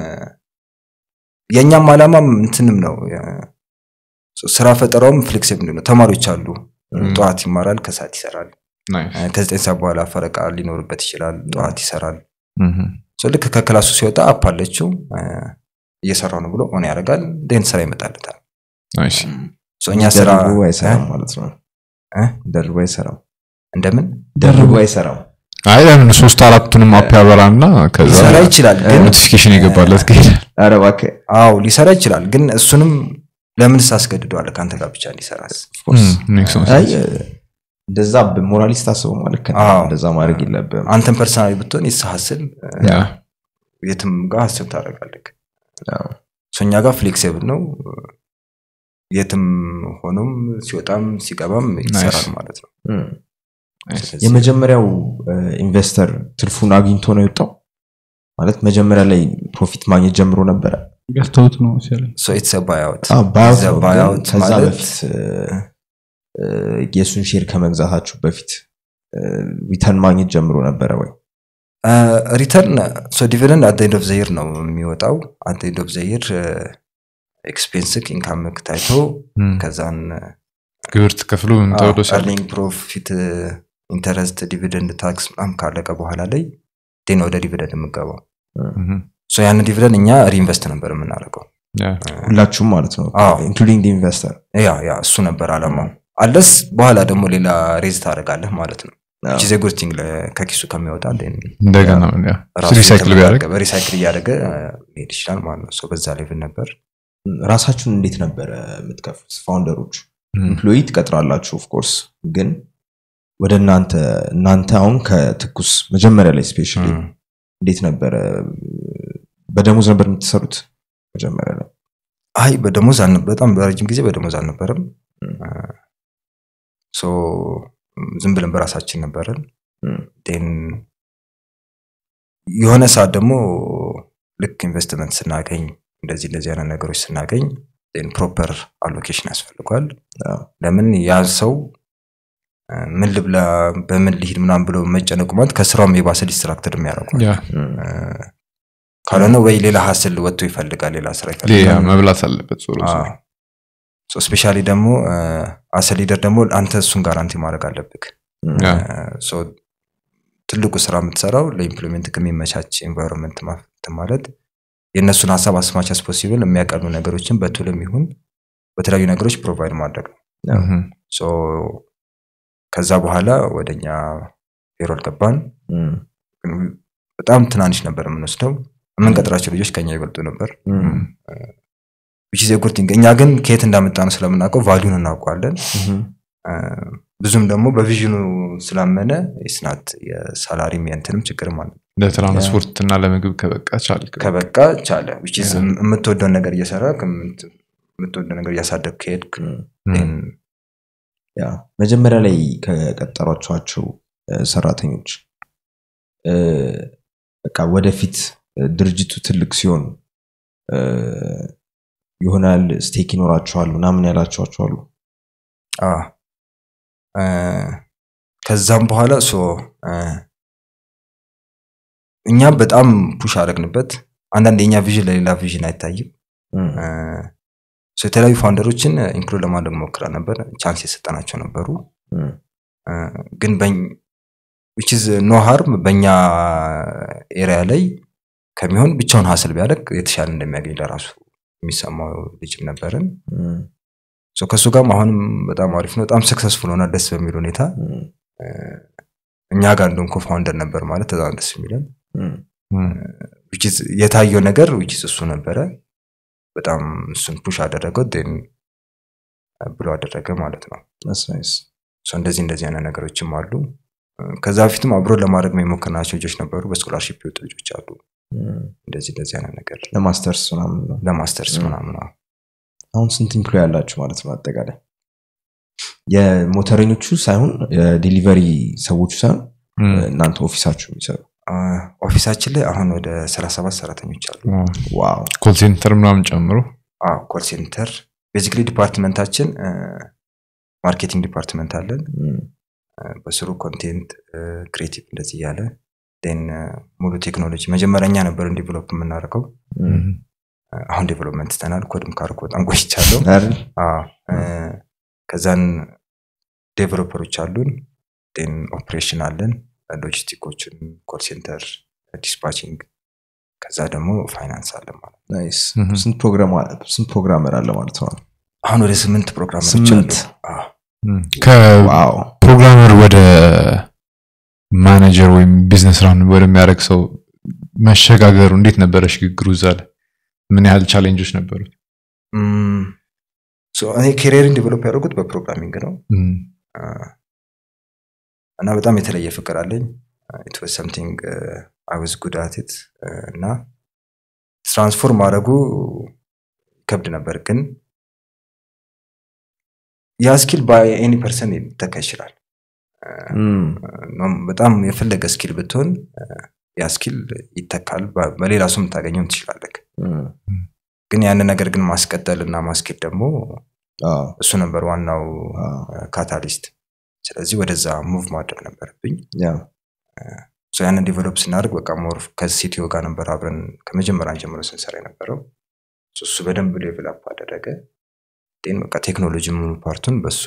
የእኛም አላማም እንትንም ነው የ- ሶ ስራ ፈጠራውም ፍሌክሲብል ነው ተማሪዎች አሉ ጠዋት ይማራል ከሰዓት ይሰራል ናይስ። እ፣ ከዘጠኝ ሰዓት በኋላ ፈረቃ ሊኖርበት ይችላል ጠዋት ይሰራል ምሁም። ሶ ልክ ከክላሱ ሲወጣ አፕ አለችው እ፣ እየሰራው ነው ብሎ ኦን ያደርጋል ደን ስራ ይመጣለታል ናይስ። ሶ እኛ ስራ ደርቦ አይሰራም እ? ማለት ነው እ? ደርቦ አይሰራም እንደምን ደርቦ አይሰራም አይ ለምን ሶስት አራቱንም አፕ ያበራና ከዛ ሊሰራ ይችላል ግን ኖቲፊኬሽን የገባለት ከሄዳል ኧረ እባክህ አዎ ሊሰራ ይችላል ግን እሱንም ለምን ሳስገድደዋለ ከአንተ ጋር ብቻ እንዲሰራስ ኦፍኮርስ ሜክ ሴንስ። አይ እንደዛ በሞራሊስት አስበው ማለት ከ አዎ። እንደዛ ማድረግ የለብም አንተን ፐርሰናሊ ብትሆን የስሐስል ያ የትም ጋር ሀስብ ታደርጋለህ አዎ። ሶ እኛ ጋር ፍሌክሲብል ነው የትም ሆኖም ሲወጣም ሲገባም ይሰራል ማለት ነው እም። ስለዚህ የመጀመሪያው ኢንቨስተር ትርፉን አግኝቶ ነው የወጣው ማለት መጀመሪያ ላይ ፕሮፊት ማግኘት ጀምሮ ነበረ ገዝተውት ነው ሲያለኝ ሶ ኢትስ ባይአውት አዎ፣ buyout The ነው፣ ግን buyout ከዛ ማለት- በፊት እ፣ እ፣ የእሱን ሼር ከመግዛታችሁ በፊት ሪተርን ማግኘት ጀምሮ ነበረ ወይ ሪተርን ሶ ዲቪደንድ አት ኤንድ ኦፍ ዘይር ነው የሚወጣው አት ኤንድ ኦፍ ዘይር ኤክስፔንስክ ኢንካምክ ታይቶ እም። ከዛን ግብር ትከፍሉ ምንተወዶ አርኒንግ ፕሮፊት ኢንተረስት ዲቪደንድ ታክስ ምናምን ካለቀ በኋላ ላይ ዴን ወደ ዲቪደንድ የምገባው ሶ ያንን ዲቪደንድ እኛ ሪኢንቨስት ነበር የምናደርገው ሁላችሁም ማለት ነው አዎ። ኢንክሉዲንግ ኢንቨስተር ያ ያ እሱ ነበር አላማው አለስ በኋላ ደግሞ ሌላ ሬዝ ታደርጋለህ ማለት ነው ቺዜ ጉርቲንግ ከኪሱ ከሚወጣ then እንደገና ያ ራሱ ሪሳይክል ቢያደርግ የተመጋገበ ሪሳይክል እያደረገ መሄድ ይችላል ማለት ነው ሶ በዛ ሌቭል ነበር ራሳችሁን እንዴት ነበረ የምትከፍሉት ፋውንደሮች እም። ኢምፕሎይ ትቀጥራላችሁ ኦፍኮርስ ግን ወደ እናንተ እናንተ አሁን ከትኩስ መጀመሪያ ላይ ስፔሻሊ እም። እንዴት ነበረ በደሞዝ ነበር የምትሰሩት መጀመሪያ ላይ አይ በደሞዝ አልነበ- በጣም በረጅም ጊዜ በደሞዝ አልነበረም እም። ሶ ዝም ብለን በራሳችን ነበረን እም። ን የሆነ ሰዓት ደግሞ ልክ ኢንቨስትመንት ስናገኝ እንደዚህ እንደዚህ አይነት ነገሮች ስናገኝ ፕሮፐር አሎኬሽን ያስፈልጓል አዎ። ለምን ያ ሰው እ፣ ምን ልብላ በምን ልሂድ ምናምን ብሎ መጨነቁ ማለት ከስራውም የባሰ ዲስትራክትድ የሚያደርጓል ያ እም። ካልሆነ ወይ ሌላ ሀስል ወጥቶ ይፈልጋል ሌላ ስራ ሌላ ይፈልጋል መብላት አለበት ዞሮ ዞሮ። ስፔሻሊ ደግሞ አሰ ሊደር ደግሞ አንተ እሱን ጋራንቲ ማድረግ አለብክ እም። ያ ሶ ትልቁ ስራ የምትሰራው ለኢምፕሎይመንት ከሚመቻች ኤንቫይሮንመንት ማለት የእነሱን ሀሳብ አስማች አስ ፖሲብል የሚያቀሉ ነገሮችን በቱልም ይሁን በተለያዩ ነገሮች ፕሮቫይድ ማድረግ ነው እም። ሶ ከዛ በኋላ ወደኛ ፔሮል ገባን እም። ግን በጣም ትናንሽ ነበር የምንወስደው የምንቀጥራቸው ልጆች ከኛ ይበልጡ ነበር እም። ዊች ኢዝ ጉድ ቲንግ እኛ ግን ከየት እንዳመጣ ነው ስለምናውቀው ቫሊዩን እናውቀዋለን እም። እ፣ ብዙም ደግሞ በቪዥኑ ስላመነ ስናት የሳላሪም የንትንም ችግርም አለ ለትራንስፖርት እና ለምግብ ከበቃ ቻልክ ከበቃ ቻለ which is የምትወደውን ነገር እየሰራ የምትወደው ነገር እያሳደግ ከሄድክ እም። then ያ መጀመሪያ ላይ ከቀጠሯቸኋቸው እ፣ ሰራተኞች እ፣ በቃ ወደፊት እ፣ ድርጅቱ ትልቅ ሲሆን እ፣ ይሆናል ስቴክ ይኖራቸዋል ምናምን ያላቸኋቸዋሉ አ፣ እ፣ ከዛም በኋላ ሶ እ፣ እኛ በጣም ፑሽ አደረግንበት አንዳንድ የኛ ቪዥን ለሌላ ቪዥን አይታይም እ፣ ሶ የተለያዩ ፋውንደሮችን ኢንክሉድ ለማድረግ ሞክራ ነበር ቻንስ የሰጠናቸው ነበሩ እ፣ ግን ዊች ኢዝ ኖ ሃርም በእኛ ኤሪያ ላይ ከሚሆን ብቻውን ሀስል ቢያደርግ የተሻለ እንደሚያገኝ ለራሱ የሚሰማው ልጅም ነበርን ሶ ከእሱ ጋርም አሁንም በጣም አሪፍ ነው በጣም ሰክሰስፉል ሆነ ደስ በሚል ሁኔታ እኛ ጋር እንደውም ኮፋውንደር ነበር ማለት በጣም ደስ የሚለን እም፣ which is የታየው ነገር which is እሱ ነበረ በጣም እሱን ፑሽ አደረገው ን ብሎ አደረገ ማለት ነው that's nice። So እንደዚህ እንደዚህ አይነት ነገሮችም አሉ ከዛ በፊትም አብሮ ለማድረግ የሞከርናቸው ልጆች ነበሩ በስኮላርሽፕ የወጡ ልጆች አሉ እም፣ እንደዚህ እንደዚህ አይነት ነገር ለማስተርስ ምናምን ነው። ለማስተርስ ምናምን አዎ። አሁን ስንት ኢምፕሎይ ያላችሁ ማለት ነው አጠቃላይ የሞተረኞቹ ሳይሆን የዴሊቨሪ ሰዎቹ ሳይሆን እናንተ ኦፊሳችሁ የሚሰሩ አ፣ ኦፊሳችን ላይ አሁን ወደ 37 ሰራተኞች አሉ ዋው ኮል ሴንተር ምናምን ጨምሮ ኮል ሴንተር ቤዚክሊ ዲፓርትመንታችን ማርኬቲንግ ዲፓርትመንት አለን እም፣ በስሩ ኮንቴንት ክሬቲቭ እንደዚህ እያለ ን ሙሉ ቴክኖሎጂ መጀመሪያ እኛ ነበርን ዴቨሎፕ የምናደርገው እም፣ አሁን ዴቨሎፕመንት ትተናል ኮድም ካርኩ በጣም ቆይቻለሁ አይደል? አዎ፣ እ፣ ከዛን ዴቨሎፐሮች አሉን ን ኦፕሬሽን አለን ሎጂስቲኮችን ኮል ሴንተር ዲስፓቺንግ ከዛ ደግሞ ፋይናንስ አለን ማለት ነው። ናይስ እም። ስንት ፕሮግራም ስንት ፕሮግራመር አለ ማለት ነው አሁን ወደ ስምንት ፕሮግራሞች ስምንት? አሉ። አዎ። ዋው ከፕሮግራመር ወደ ማኔጀር ወይም ቢዝነስ ራን ወደሚያደርግ ሰው መሸጋገሩ እንዴት ነበረ ሽግግሩ እዛ ላይ ምን ያህል ቻሌንጆች ነበሩት እም፣ ሶ እኔ ኬሪየርን ዴቨሎፕ ያደረጉት በፕሮግራሚንግ ነው እም፣ አ፣ እና በጣም የተለየ ፍቅር አለኝ ኢት ዋዝ ሰምቲንግ አይ ዋዝ ጉድ አት ኢት እና ትራንስፎርም ማድረጉ ይከብድ ነበር ግን ያ ስኪል በኤኒ ፐርሰን ሊተካ ይችላል እም፣ ኖም በጣም የፈለገ ስኪል ብትሆን አ፣ ያ ስኪል ይተካል በ- በሌላ ሰው የምታገኘው ትችላለህ እም፣ ግን ያንን ነገር ግን ማስቀጠል እና ማስኬድ ደግሞ አዎ፣ እሱ ነበር ዋናው አዎ፣ ካታሊስት ስለዚህ ወደዛ ሙቭ ማድረግ ነበረብኝ ያ፣ ሶ ያንን ዴቨሎፕ ስናደርግ በቃ ሞር ከሲቲዮ ጋር ነበር አብረን ከመጀመሪያን ጀምሮ ስንሰራ የነበረው ሶ እሱ በደንብ ዴቨሎፕ አደረገ ን በቃ ቴክኖሎጂ ሙሉ ፓርቱን በሱ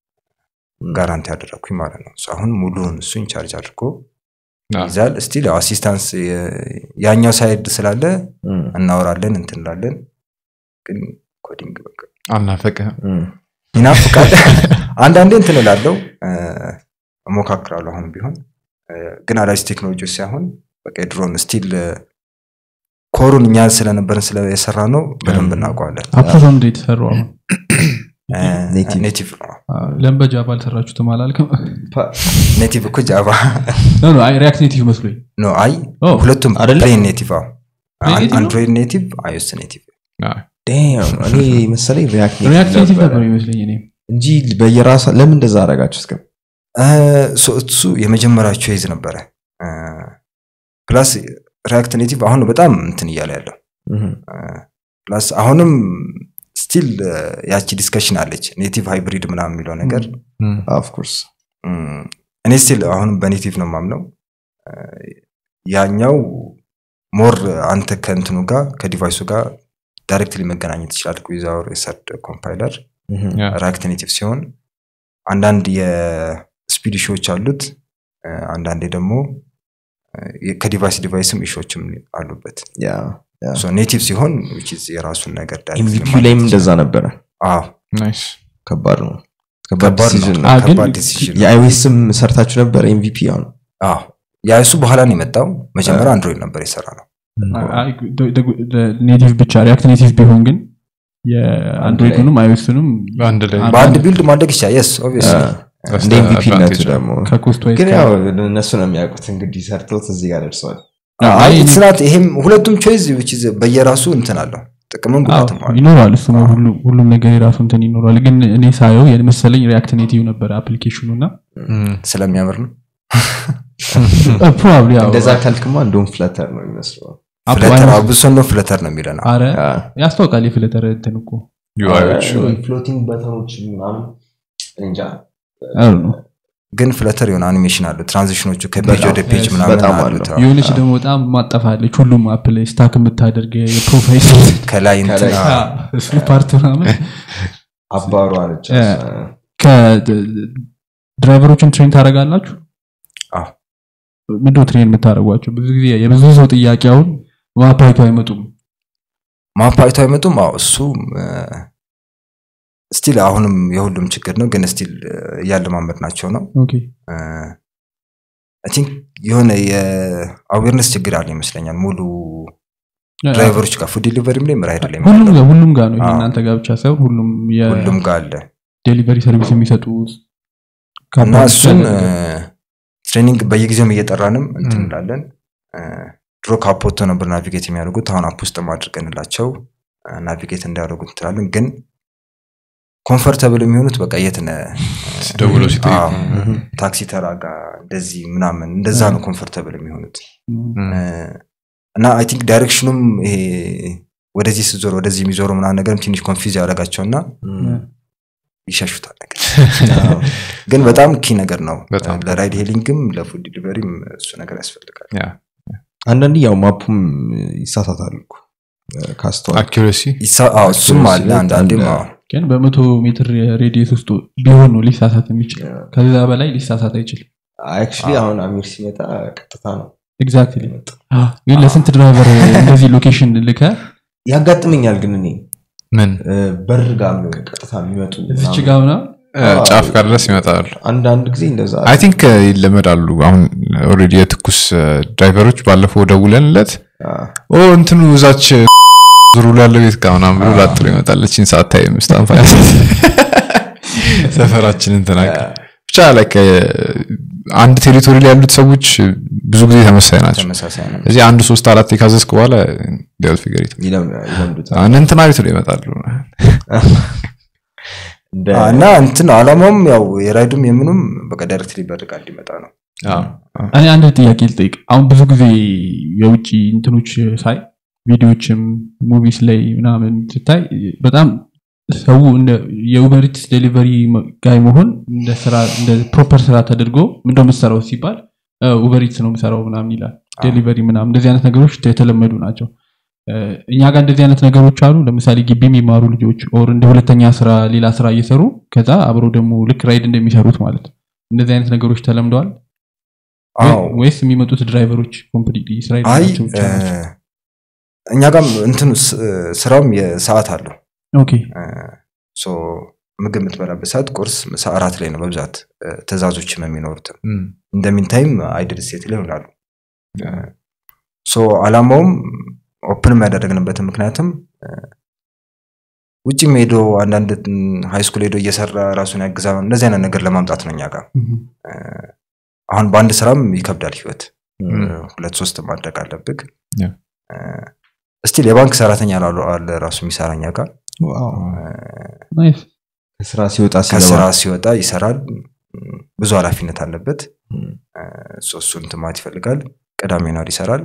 ጋራንቲ ያደረግኩኝ ማለት ነው ሶ አሁን ሙሉውን እሱ ኢንቻርጅ አድርጎ አዎ። ይዛል ስቲል አሲስታንስ ያኛው ሳይድ ስላለ እም፣ እናወራለን እንትንላለን ግን ኮዲንግ በቃ አልናፈቀህም እም፣ ይናፍቃል አንዳንዴ እንትን እላለሁ እ፣ እሞካክራለሁ አሁን ቢሆን እ፣ ግን አዳዲስ ቴክኖሎጂዎች ሳይሆን በቃ የድሮን ስቲል ኮሩን እኛ ስለነበርን ስለ የሰራ ነው በደንብ እናውቀዋለን አፕሮዞ እንደ የተሰራው አሁን እ፣ Native. ኔቲቭ ነው ለምን በጃቫ አልሰራችሁትም አላልክም ኔቲቭ እኮ ጃቫ ኖ ኖ አይ ሪያክት ኔቲቭ መስሎኝ ኖ አይ ኦ፣ ሁለቱም አይደለ? ፕሌን ኔቲቭ አዎ Plain native ነው? አንድሮይድ ኔቲቭ አይኦስ ኔቲቭ አዎ። ዳም፣ እኔ መሰለኝ ሪያክት ሪያክት ኔቲቭ ነበረ ነበር ይመስለኝ እኔ እንጂ በየራሳ ለምን እንደዛ አደረጋችሁ እስከ እ፣ ሶ እሱ የመጀመሪያው ቾይዝ ነበረ ፕላስ ሪያክት ኔቲቭ አሁን በጣም እንትን እያለ ያለው እም፣ ፕላስ አሁንም ስቲል ያቺ ዲስከሽን አለች ኔቲቭ ሃይብሪድ ምናምን የሚለው ነገር እም፣ ኦፍ ኮርስ እም፣ እኔ ስቲል አሁንም በኔቲቭ ነው ማምነው እ፣ ያኛው ሞር አንተ ከእንትኑ ጋር ከዲቫይሱ ጋር ዳይሬክትሊ መገናኘት ይችላል ዊዛውር የሰርድ ኮምፓይለር እም፣ ያ። ሪያክት ኔቲቭ ሲሆን አንዳንድ የስፒድ ኢሹዎች አሉት እ፣ አንዳንዴ ደግሞ እ፣ ከዲቫይስ ዲቫይስም ኢሹዎችም አሉበት ያ ያ ኔቲቭ ሲሆን which is የራሱን ነገር directly ኤምቪፒ ማድረግ ላይም ይችላል። እንደዛ ነበረ አዎ ናይስ ከባድ ነው ከባድ ነው decision ነው አ፣ ግን ከባድ ዲሲዥን ነው የአይዌስም ሰርታችሁ ነበር ኤምቪፒ አሁን አዎ ያ እሱ በኋላ ነው የመጣው መጀመሪያ አንድሮይድ ነበር የሰራ ነው ኔቲቭ ብቻ ሪያክት ኔቲቭ ቢሆን ግን የአንድሮይዱንም አይኦስንም አንድ ላይ አንድ- በአንድ ቢልድ ማድረግ ይቻላል የስ ኦብቪየስሊ እንደ ኤምቪፒ ነቱ advantage ደግሞ ከኮስት ዋይዝ ግን ያው እነሱ ነው የሚያውቁት እንግዲህ ሰርተውት እዚህ ጋር ደርሰዋል አይ ስናት ይሄም ሁለቱም ቾይዝ which is በየራሱ እንትን አለው ጥቅምም ጉዳትም አለው ይኖራል እሱ ሁሉ- ሁሉም ነገር የራሱ እንትን ይኖራል ግን እኔ ሳየው የመሰለኝ ሪያክት ኔቲቭ ነበረ አፕሊኬሽኑ እና እም፣ ስለሚያምር ነው ፕሮባብሊ እንደዛ ካልክማ እንደውም ፍለተር ነው የሚመስለው ፍለተር አብሶ ነው ፍለተር ነው የሚለን አረ ያ። ያስታውቃል የፍለተር እንትን እኮ ዩአይዎቹ ፍሎቲንግ በተኖች ምናምን እንጃ I don't know። ግን ፍለተር የሆነ አኒሜሽን አለው ትራንዚሽኖቹ ከፔጅ በጣም፣ ወደ ፔጅ yes፣ ምናምን በጣም አሉት አለው። አዎ። የሆነች ደግሞ በጣም ማጠፋለች ሁሉም አፕ ላይ ስታክ የምታደርግ የፕሮፋይል ከላይ እንትን ከላይ። አዎ። እሱ ፓርት ምናምን አባሩ አለች ያ። ከድራይቨሮችን ትሬን ታደርጋላችሁ አዎ። ምንድን ነው ትሬን የምታደርጓቸው ብዙ ጊዜ የብዙ ሰው ጥያቄ አሁን ማፓይቱ አይመጡም ማፓይቱ አይመጡም አዎ እሱ ስቲል አሁንም የሁሉም ችግር ነው ግን ስቲል እያለማመድ ናቸው ነው ኦኬ እ፣ አይ ቲንክ የሆነ የአዌርነስ ችግር አለ ይመስለኛል ሙሉ ድራይቨሮች ጋር ፉድ ዲሊቨሪም ላይ ራይድ ላይ ሁሉም ጋር ሁሉም ጋር ነው ይሄ አዎ። እናንተ ጋር ብቻ ሳይሆን ሁሉም ሁሉም ጋር አለ የዴሊቨሪ ሰርቪስ የሚሰጡ እና ካምፓኒዎች እሱን ጋር ትሬኒንግ በየጊዜውም እየጠራንም እንትን ም። እንላለን እ፣ ድሮ ካፖቶ ነበር ናቪጌት የሚያደርጉት አሁን አፕ ውስጥ አድርገንላቸው ናቪጌት እንዲያደርጉ እንትላለን ግን ኮምፈርተብል የሚሆኑት በቃ የት ነህ ደውለው ሲጠይቁ አዎ፣ ታክሲ ተራ ጋር እንደዚህ ምናምን እንደዛ ነው ኮምፈርተብል የሚሆኑት ም። እ፣ እና አይ ቲንክ ዳይሬክሽኑም ይሄ ወደዚህ ስትዞር ወደዚህ የሚዞረው ምናምን ነገርም ትንሽ ኮንፊዝ ያደረጋቸውና ይሸሹታል ነገር ግን በጣም ኪ ነገር ነው በጣም። ለራይድ ሄሊንግም ለፉድ ዲሊቨሪም እሱ ነገር ያስፈልጋል ያ አንዳንዴ ያው ማፑም ይሳሳታል እኮ ካስተዋል አኪሬሲ ይሳ- አዎ፣ እሱም አለ Accuracy አንዳንዴም አለ። አዎ። ግን በመቶ ሜትር ሬዲየስ ውስጥ ቢሆን ነው ሊሳሳት የሚችል ከዛ በላይ ሊሳሳት አይችልም አክቹሊ አሁን አሚር ሲመጣ ቀጥታ ነው ኤግዛክትሊ ግን ለስንት ድራይቨር እንደዚህ ሎኬሽን ልከ ያጋጥመኛል ግን እኔ ምን እ፣ በር ጋር ነው ቀጥታ የሚመጡ እዚች ምናምን። ጋ ምና እ፣ ጫፍ ጋር ድረስ ይመጣሉ አንዳንድ ጊዜ እንደዛ አይ ቲንክ ይለመዳሉ አሁን ኦልሬዲ የትኩስ ድራይቨሮች ባለፈው ደውለንለት አ፣ ኦ እንትኑ እዛች ዙሩ ያለ ቤት ጋር ምናምን ብሎ ላጥሎ ይመጣለችን ሰዓት ታይ ምስጣን ሰፈራችንን ተናገ ብቻ ላይ አንድ ቴሪቶሪ ላይ ያሉት ሰዎች ብዙ ጊዜ ተመሳይ ናቸው ተመሳሳይ ነው እዚህ አንድ ሶስት አራት የካዘዝክ በኋላ ዲያል ፊገሪት ይለም- ይለምዱታል እንትና ቤት ነው ይመጣሉ እንደ አዎ፣ እና እንትን አላማውም ያው የራይዱም የምኑም በቃ ዳይሬክትሊ በርቃ እንዲመጣ ነው እኔ አንድ ጥያቄ ልጠይቅ አሁን ብዙ ጊዜ የውጭ እንትኖች ሳይ ቪዲዮዎችም ሙቪስ ላይ ምናምን ስታይ በጣም ሰው እንደ የኡበሪትስ ዴሊቨሪ ጋይ መሆን እንደ ስራ እንደ ፕሮፐር ስራ ተደርጎ ምንደ ምሰራው ሲባል ኡበሪትስ ነው ምሰራው ምናምን ይላል ዴሊቨሪ ምናምን እንደዚህ አይነት ነገሮች የተለመዱ ናቸው እ፣ እኛ ጋር እንደዚህ አይነት ነገሮች አሉ ለምሳሌ ግቢ የሚማሩ ልጆች ኦር እንደ ሁለተኛ ስራ ሌላ ስራ እየሰሩ ከዛ አብረው ደግሞ ልክ ራይድ እንደሚሰሩት ማለት ነው እንደዚህ አይነት ነገሮች ተለምደዋል አዎ ወይስ የሚመጡት ድራይቨሮች ኮምፕሊትሊ ስራ አይ የሌላቸው ብቻ እ፣ ናቸው? እኛ ጋም እንትኑ ስ- ስራውም የሰዓት አለው ኦኬ እ፣ ሶ ምግብ የምትበላበት ሰዓት ቁርስ ምሳ እራት ላይ ነው በብዛት እ፣ ትእዛዞችም የሚኖሩትም እንደሚንታይም አይድል ስቴት ላይ ይሆናሉ ሶ አላማውም ኦፕንም ያደረግንበትን ምክንያትም እ፣ ውጭም ሄዶ አንዳንድ ሃይስኩል ሄዶ እየሰራ ራሱን ያግዛ እንደዚህ አይነት ነገር ለማምጣት ነው እኛ ጋር ምሁም። እ፣ አሁን በአንድ ስራም ይከብዳል ህይወት እ፣ ሁለት ሶስት ማድረግ አለብህ ያ። እስቲል የባንክ ሰራተኛ ላሉ አለ ራሱ የሚሰራ እኛ ጋር ዋው። ናይስ ከስራ ሲወጣ ከስራ ሲገባ ሲወጣ ይሰራል ም፣ ብዙ ኃላፊነት አለበት ም፣ ሶ እሱን እንትን ማለት ይፈልጋል ቅዳሜ ነው ይሰራል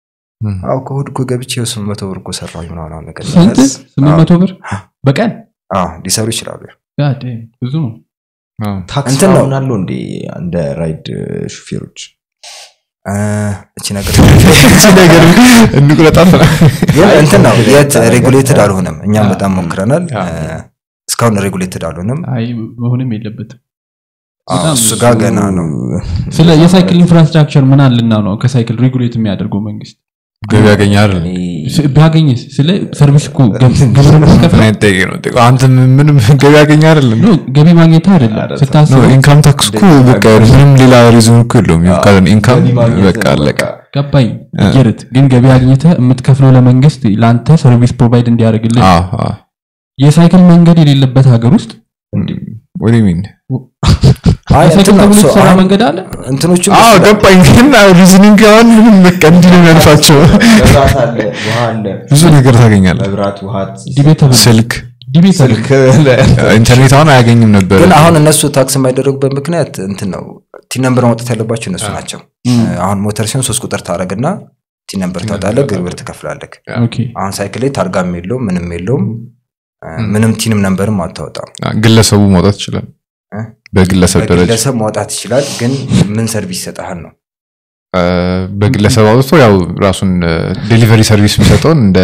አው ከእሑድ እኮ ገብቼ ስምንት መቶ ብር እኮ ሰራሁኝ ምናምን አሁን ነገር ስንት ሲያዝ፣ ስምንት አዎ፣ መቶ ብር በቀን አዎ፣ ሊሰሩ ይችላሉ God damn፣ ብዙ ነው ታክስ እንትን ነው። ምናምን አለው እንዴ እንደ ራይድ ሹፌሮች እ፣ እቺ ነገር ነገር እንቁረጣት ግን እንትን ነው የት ሬጉሌትድ አልሆነም እኛም አ፣ በጣም ሞክረናል አ። እ፣ እስካሁን ሬጉሌትድ አልሆነም አይ መሆንም የለበትም አዎ፣ በጣም እሱ ጋር ገና ነው ስለ የሳይክል ኢንፍራስትራክቸር ምን አልና ነው ከሳይክል ሬጉሌት የሚያደርገው መንግስት ገቢ ያገኛል ስ- ቢያገኝስ ስለ ሰርቪስ እኮ ገብ- ግብር መስከፍል አንተ ምንም ገቢ ያገኛ አይደለም ገቢ ማግኘት አይደለም አይደለም። ስታስብ ኢንካም ታክስ እኮ በቃ ምንም ሌላ ሪዝን እኮ የለውም ካለን ኢንካም ገቢ ማግኘት በቃ አለቀ ገባኝ እ። ጌርት ግን ገቢ አግኝተህ የምትከፍለው ለመንግስት ለአንተ ሰርቪስ ፕሮቫይድ እንዲያደርግልህ አዎ፣ አዎ። የሳይክል መንገድ የሌለበት ሀገር ውስጥ What do you mean? አይ የሳይክል እንትን ነው ተብሎ ሶ የተሰራ አሁን መንገድ አለ እንትኖቹ አዎ ገባኝ ግን ሪዝኒንግ አሁን ምንም በቃ እንዲህ ነው የሚያልፋቸው መብራት አለ ውሃ አለ ብዙ ነገር ታገኛለህ መብራት ውሃ ዲቤተብል ስልክ ዲቤተብል ስልክ ኢንተርኔት አሁን አያገኝም ነበር ግን አሁን እነሱ ታክስ የማይደረጉበት ምክንያት እንትን ነው ቲን ነምበር ማውጣት ያለባቸው እነሱ ናቸው አሁን ሞተር ሲሆን ሶስት ቁጥር ታደረግና ቲን ነምበር ቲን ታወጣለህ ነምበር ግብር ትከፍላለህ ኦኬ አሁን ሳይክል ላይ ታርጋም የለውም ምንም የለውም እ፣ ምንም ቲንም ነምበርም አታወጣም ግለሰቡ መውጣት ይችላል እ? በግለሰብ ደረጃ በግለሰብ ማውጣት ይችላል ግን ምን ሰርቪስ ይሰጠሃል ነው አ፣ በግለሰብ አውጥቶ ያው ራሱን ዴሊቨሪ ሰርቪስ የሚሰጠውን እንደ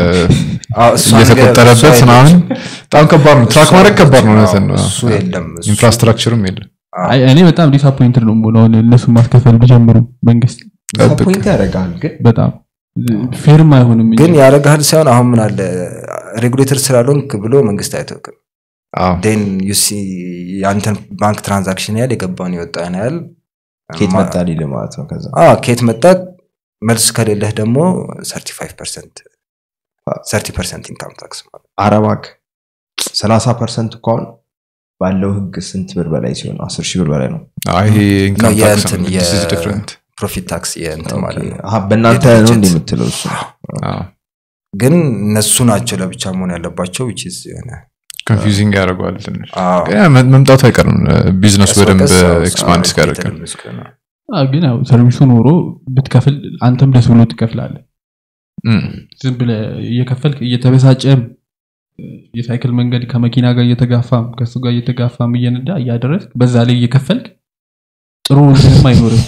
አዎ፣ እሷ ነገር- እየተቆጠረበት እሷ ምናምን የለችም። በጣም ከባድ ነው ትራክ እሷ ማድረግ ከባድ ነው የለችም። እውነትን ነው አዎ፣ እሱ የለም እሱ- ኢንፍራስትራክቸርም የለም አዎ። አይ እኔ በጣም ዲስአፖይንትድ ነው የምሆነው አሁን እነሱ ማስከፈል ቢጀምሩ መንግስት ፖይንት ያደርጋል ግን በጣም ፌርም አይሆንም እንጂ። ግን ያረጋህል ሳይሆን አሁን ምን አለ ሬጉሌተር ስላልሆንክ ብሎ መንግስት አይተውክም አዎ ዴን ዩሲ የአንተን ባንክ ትራንዛክሽን ያህል የገባውን የወጣን ያህል ኬት ማ- መጣ ሊል ማለት ነው ከዛ አዎ፣ ከየት መጣ መልስ ከሌለህ ደግሞ 35 ፐርሰንት 30 ፐርሰንት ኢንካም ታክስ ማለት ነው። አረባክ ሰላሳ ፐርሰንት እኮ አሁን ባለው ህግ ስንት ብር በላይ ሲሆን አስር ሺህ ብር በላይ ነው አይ ይሄ ኢንካም ነው ታክስ የእንትን ነው የ- this is different ፕሮፊት ታክስ የእንትን ማለት ነው አሀ፣ በእናንተ ነው የድርጅት- እንደ የምትለው እሱ አዎ ግን እነሱ ናቸው ለብቻ መሆን ያለባቸው which is የሆነ ኮንፊውዚንግ ያደርገዋል ትንሽ አዎ፣ ግን ያ መ- መምጣቱ አይቀርም ቢዝነሱ ቀስ በደንብ በቀስ አዎ፣ ኤክስፓንድ አዎ፣ እስኪያደርግ የተለመደ እስከሆነ። አዎ፣ ግን ያው ሰርቪሱ ኖሮ ብትከፍል አንተም ደስ ብሎ ትከፍላለህ እም፣ ዝም ብለህ እየከፈልክ እየተበሳጨም የሳይክል መንገድ ከመኪና ጋር እየተጋፋም ከሱ ጋር እየተጋፋም እየነዳ እያደረስክ በዛ ላይ እየከፈልክ ጥሩ ምንም አይኖርም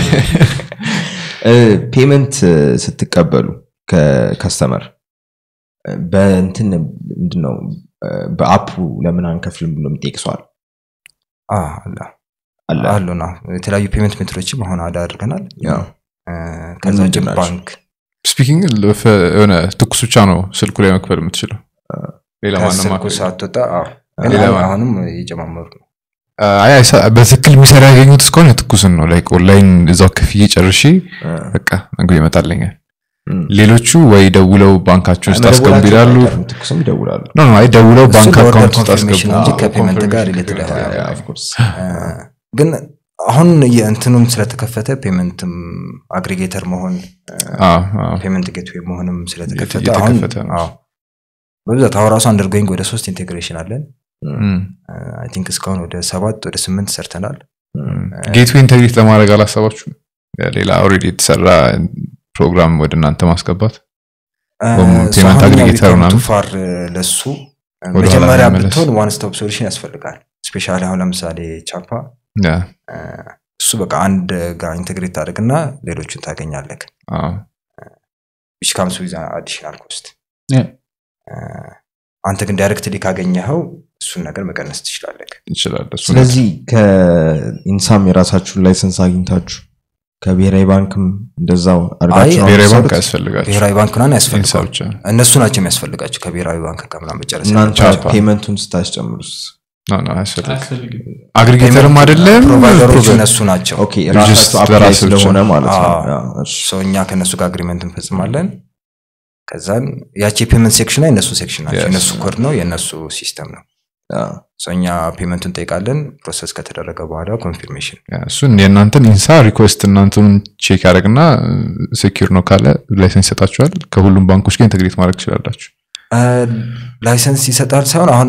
ፔመንት ስትቀበሉ ከከስተመር በእንትን ምንድነው በአፑ ለምን አንከፍልም ብሎ የሚጠይቅ ሰው አለ አዎ፣ አለ አለ አሉ ነው የተለያዩ ፔመንት ሜትሮችም አሁን አዳ አድርገናል ያው እ፣ ከዛ ውጭ ምንድን ናቸው? ባንክ ስፒኪንግ የሆነ ትኩስ ብቻ ነው ስልኩ ላይ መክፈል የምትችለው ሌላ ማንም ከስልኩ አክል- ሳትወጣ አዎ። ግን ሌላ አሁን- ማንም- አሁንም እየጨማመሩ ነው አይ አይሳ- በትክክል የሚሰራ ያገኙት እስከሆነ ትኩስን ነው ላይክ ኦንላይን እዛው ክፍዬ ጨርሼ በቃ ምግብ ይመጣልኛል እም። ሌሎቹ ወይ ደውለው ባንካቸው ውስጥ አስገቡ መደወላቸው ይላሉ አይቀርም፣ ትኩስም ይደውላሉ ኖ ኖ አይ ደውለው እሱ ባንክ ለኦርደር አካውንት ውስጥ ኮንፊርሜሽን አስገቡ እንጂ አዎ፣ ከፔመንት ጋር ኮንፊርሜሽን ሪሌትድ ችግር አይሆንም። የለም። ኦፍ ኮርስ እ፣ ግን አሁን የእንትኑም ስለተከፈተ ፔመንትም አግሪጌተር መሆን አዎ፣ አዎ። ፔመንት ጌትዌይ መሆንም ስለተከፈተ እየተከፈተ አሁን ነው። አዎ፣ በብዛት አሁን ራሱ አንደርጎይንግ ወደ ሶስት ኢንቴግሬሽን አለን እም፣ አይ ቲንክ እስካሁን ወደ ሰባት ወደ ስምንት ሰርተናል እም። ጌትዌይ ኢንተግሬት ለማድረግ አላሰባችሁም ሌላ ኦልሬዲ የተሰራ ፕሮግራም ወደ እናንተ ማስገባት ወይም ፔመንት አግሪጌተር ምናምን? ፋር ለሱ ወደ ኋላ መጀመሪያ መመለስ። ብትሆን ዋን ስቶፕ ሶሉሽን ያስፈልጋል ስፔሻሊ አሁን ለምሳሌ ቻፓ ያ፣ እ፣ እሱ በቃ አንድ ጋር ኢንቴግሬት ታደርግና ሌሎቹን ታገኛለህ አዎ። ዊች ካምስ ዊዝ አዲሽናል ኮስት Yeah. አንተ ግን ዳይሬክትሊ ካገኘኸው እሱን ነገር መቀነስ ትችላለህ ይችላል እሱ ስለዚህ ከኢንሳም የራሳችሁን ላይሰንስ አግኝታችሁ ከብሔራዊ ባንክም እንደዛው አድርጋችሁ ነው ብሔራዊ ባንክ የምትሰሩት? ያስፈልጋቸው ብሔራዊ ባንክ ምናምን ኢንሳ ያስፈልጋል ብቻ እነሱ ናቸው የሚያስፈልጋቸው ከብሔራዊ ባንክ ጋር ምናምን መጨረስ እናንተ ያለባቸው። ፔመንቱን ስታስጨምሩስ ኖ ኖ አያስፈልግም አያስፈልግም አግሪጌተርም አይደለም ፕሮቫይደሮች ፕሮቫይደር- እነሱ ናቸው ኦኬ just ራሳችሁ አፕላይ ለራስህ ብቻ። ስለሆነ ማለት ነው አዎ። ያ፣ እሺ። ሰው እኛ ከእነሱ ጋር አግሪመንት እንፈጽማለን ከዛን ያቺ የፔመንት ሴክሽን ላይ እነሱ ሴክሽን ናቸው Yes. የእነሱ ኮድ ነው የእነሱ ሲስተም ነው ያ። ሰው እኛ ፔመንቱን እንጠይቃለን ፕሮሰስ ከተደረገ በኋላ ኮንፊርሜሽን ያ፣ እሱን የእናንተን ኢንሳ ሪኩዌስት እናንተን ቼክ ያደረግና ሴኪር ነው ካለ ላይሰንስ ይሰጣችኋል ከሁሉም ባንኮች ጋር ኢንተግሬት ማድረግ ትችላላችሁ ላይሰንስ ይሰጣል ሳይሆን አሁን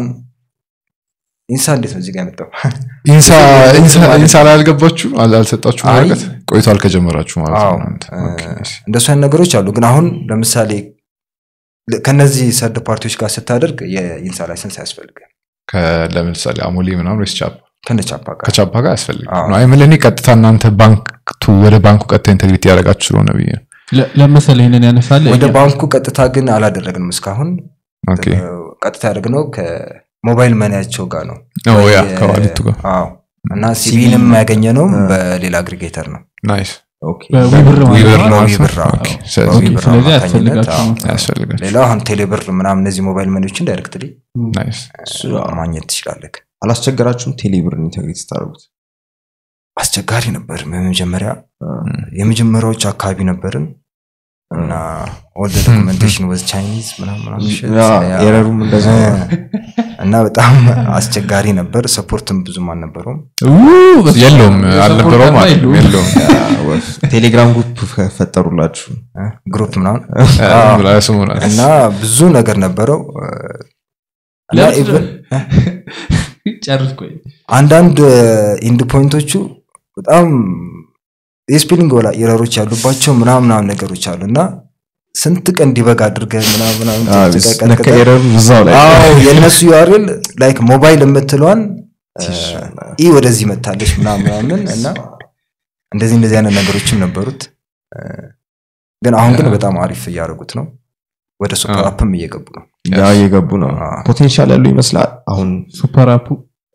ኢንሳ እንዴት ነው እዚህ ጋር የመጣው ኢንሳ ኢንሳ- ኢንሳ- ኢንሳ ላይ አልገባችሁ አል- አልሰጣችሁም አይ። ወረቀት ቆይቷል ከጀመራችሁ ማለት አዎ ነው እናንተ እ፣ ኦኬ፣ እሺ። እንደሱ አይነት ነገሮች አሉ ግን አሁን ለምሳሌ ለ- ከነዚህ ሰርድ ፓርቲዎች ጋር ስታደርግ የኢንሳ ላይሰንስ አያስፈልግም ከ- ለምሳሌ አሞሌ ምናምን ወይስ ቻፓ ከነቻፓ ጋር ከቻፓ ጋር ያስፈልግ አዎ። ነው አይምል እኔ ቀጥታ እናንተ ባንክ ቱ ወደ ባንኩ ቀጥታ ኢንተግሬት ያደረጋችሁ ስለሆነ ብዬ ነው ለ- ለመሰለ ይህንን ያነሳለ ወደ ባንኩ ቀጥታ ግን አላደረግንም እስካሁን ኦኬ እ፣ ቀጥታ ያደረግነው ከሞባይል መኒያቸው ጋር ነው ኦ ያ የ- ከዋሊቱ ጋር አዎ እና ሲቪንም ያገኘ ነው በሌላ አግሪጌተር ነው ናይስ ኦኬ በዊብር ማለት ዊበር ነው። ማለት ነው ዊብር፣ አዎ። ኦኬ፣ ስለዚህ በዊብር ስለዚህ አማካኝነት፣ ያስፈልጋችሁ አዎ። ነው። ያስፈልጋል ሌላው አሁን ቴሌብር ምናምን እነዚህ ሞባይል መኒዎችን ዳይሬክትሊ ናይስ እሱ ማግኘት ትችላለህ አላስቸገራችሁም ቴሌብርን ኢንተግሬት ስታደርጉት አስቸጋሪ ነበር በመጀመሪያ አ፣ የመጀመሪያዎች አካባቢ ነበርን እና ኦል ዶክመንቴሽን ወዝ ቻይኒዝ ምናምን ምናምን shit። ያ፣ ያ። ኤረሩም እንደዛ ነው። እና በጣም አስቸጋሪ ነበር ሰፖርትም ብዙም አልነበረውም ው፣ በስመ አብ። የለውም የሰፖርት አልነበረውም አርማ አይደለም የለውም። የለውም ያ፣ ወፍ። ቴሌግራም ግሩፕ ፈጠሩላችሁ እ፣ ግሩፕ ምናምን አ፣ ብላ ስሙ ናት። እና ብዙ ነገር ነበረው እ፣ እና ለምን ኢቭን ጨርስ ቆይ አንዳንድ ኢንድ ፖይንቶቹ በጣም የስፔሊንግ ወላ ኤረሮች ያሉባቸው ምናምን ምናምን ነገሮች አሉ እና ስንት ቀን ዲበግ አድርገህ ምናምን ምናምን አ፣ ጭቅጭቅ ነካ ቀጥቅጠህ ኤረሩ እዛው ላይ አዎ የእነሱ ዩአርኤል ላይክ ሞባይል የምትለዋን ኢ ወደዚህ መታለች ምናምን ምናምን እና እንደዚህ እንደዚህ አይነት ነገሮችም ነበሩት እ፣ ግን አሁን ግን በጣም አሪፍ እያደረጉት ነው ወደ ሱፐር አዎ። አፕም እየገቡ ነው ያ እየገቡ ነው አ፣ ፖቴንሻል ያለው ይመስላል አሁን ሱፐር አፑ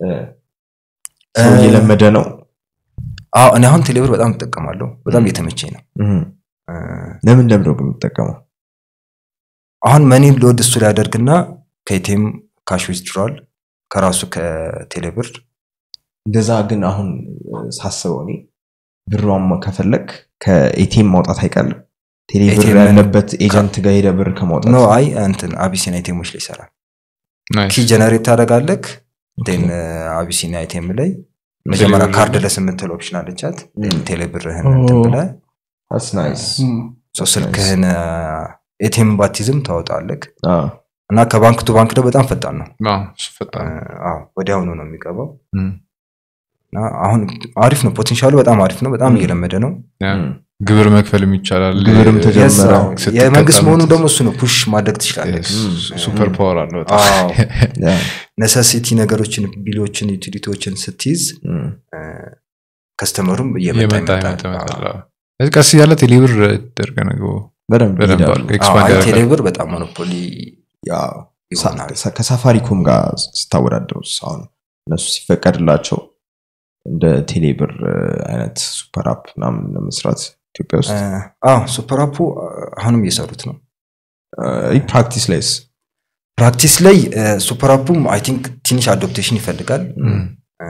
ሰው እ፣ እየለመደ ነው አዎ እኔ አሁን ቴሌብር በጣም እጠቀማለሁ በጣም እየተመቸኝ ነው እህ። እ፣ ለምን ለምደው ግን የምትጠቀመው አሁን መኒ ሎድ እሱ ላይ ያደርግና ከኢቴም ካሽ ዊዝድሯል ከራሱ ከቴሌብር እንደዛ ግን አሁን እ፣ ሳስበው እኔ ብሯን ከፈለግ ከኤቲኤም ማውጣት አይቀልም ቴሌብር ATM ያለበት ኤጀንት ጋር ሄደ ብር ከማውጣት ኖ አይ እንትን አቢሲን አይቴሞች ላይ ይሰራል ናይስ። ኪ ጀነሬት ታደረጋለክ ን አቢሲን አይቴም ላይ መጀመሪያ ቴሌብር ካርድ ለስ የምትል ኦፕሽን አለቻት Mm. ቴሌብርህን Oh. እንትን ብለህ That's nice. ሰው ስልክህን ኤቲኤም ባቲዝም ታወጣለክ አዎ። እና ከባንክ ቱ ባንክ ደግሞ በጣም ፈጣን ነው አዎ፣ እሱ ፈጣን ነው። አዎ፣ ወዲያውኑ ነው የሚገባው እም፣ እና አሁን አሪፍ ነው ፖቴንሻሉ በጣም አሪፍ ነው በጣም Mm. እየለመደ ነው ያ፣ እም። ግብር መክፈልም ይቻላል ግብርም የ- ተጀመረ። Yes, አዎ። ስትቀጣ የመንግስት መሆኑ ምት- ደግሞ እሱ ነው ፑሽ ማድረግ ትችላለህ Yes, ሱፐር ፓወር አለው በጣም። አዎ። ያ። ነሰሲቲ ነገሮችን ቢሎችን ዩቲሊቲዎችን ስትይዝ እም። ከስተመሩም እየመጣ እየመጣ ይመጣል ይመጣ ይመጣል። አዎ። ስለዚህ ቀስ እያለ ቴሌብር ደርገ ነገ በደንብ በደንብ ይሄዳሉ። አድርገው ኤክስፓንድ አዎ፣ አይ ያደርጋል። ቴሌብር በጣም ሞኖፖሊ ያው ይሆናል ሳ- ከሳፋሪኮም ጋር ስታወዳደሩ አሁን እነሱ ሲፈቀድላቸው እንደ ቴሌብር እ, አይነት ሱፐር አፕ ምናምን ለመስራት ኢትዮጵያ ውስጥ አዎ ሱፐር አፑ አሁንም እየሰሩት ነው እ, ፕራክቲስ ላይስ ፕራክቲስ ላይ ሱፐር አፑም አይ ቲንክ ትንሽ አዶፕቴሽን ይፈልጋል እም፣ እ፣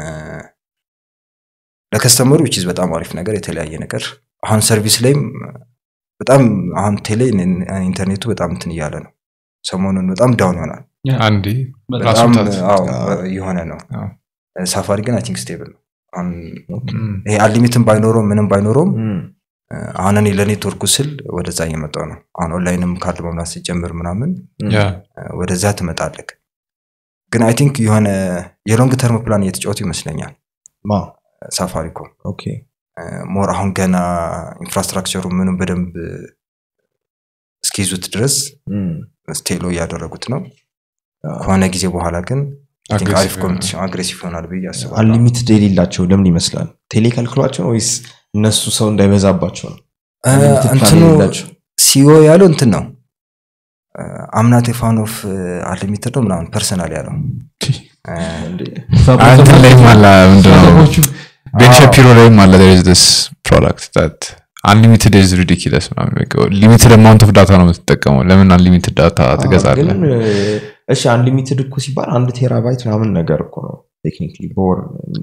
ለከስተመሩ ዊችዝ በጣም አሪፍ ነገር የተለያየ ነገር አሁን ሰርቪስ ላይም በጣም አሁን ቴሌ ኢንተርኔቱ በጣም እንትን እያለ ነው ሰሞኑን በጣም ዳውን ይሆናል አንዴ በጣም ራስ በጣም ምታት። አዎ፣ አዎ። የሆነ ነው አዎ። ሳፋሪ ግን አይ ቲንክ ስቴብል ነው አሁን እም፣ ይሄ አንሊሚትን ባይኖረውም ምንም ባይኖረውም እም፣ አሁን እኔ ለኔትወርኩ ስል ወደዛ እየመጣው ነው አሁን ኦንላይንም ካርድ መምላት ሲጀምር ምናምን እም። ያ፣ ወደዛ ትመጣለክ ግን አይ ቲንክ የሆነ የሎንግ ተርም ፕላን እየተጫወቱ ይመስለኛል ማ ሳፋሪኮም ኦኬ ሞር አሁን ገና ኢንፍራስትራክቸሩ ምንም በደንብ እስኪይዙት ድረስ እም፣ ስቴሎ እያደረጉት ነው አዎ። ከሆነ ጊዜ በኋላ ግን I think Aggressive አሪፍ ይሆናል። ኮምፒቲሽን አግሬሲቭ ይሆናል ብዬ አስባለሁ አንሊሚትድ የሌላቸው ለምን ይመስላል ቴሌ ከልክሏቸው ነው ወይስ እነሱ ሰው እንዳይበዛባቸው ነው እ፣ Unlimited plan እንትኑ የሌላቸው? ሲኦ ያለው እንትን ነው አምናት ፋን ኦፍ አንሊሚትድ ነው ምናምን ፐርሰናል ያለው እ፣ እንትን ላይም አለ ምንድነው ቤን አዎ። ሸፒሮ ላይም አለ there is this product that unlimited is ridiculous ምናምን በቃ ሊሚትድ አማውንት ኦፍ ዳታ ነው የምትጠቀመው ለምን አንሊሚትድ ዳታ ትገዛለህ ግን እ፣ እሺ አንሊሚትድ እኮ ሲባል አንድ ቴራባይት ምናምን ነገር እኮ ነው ቴክኒክሊ በወር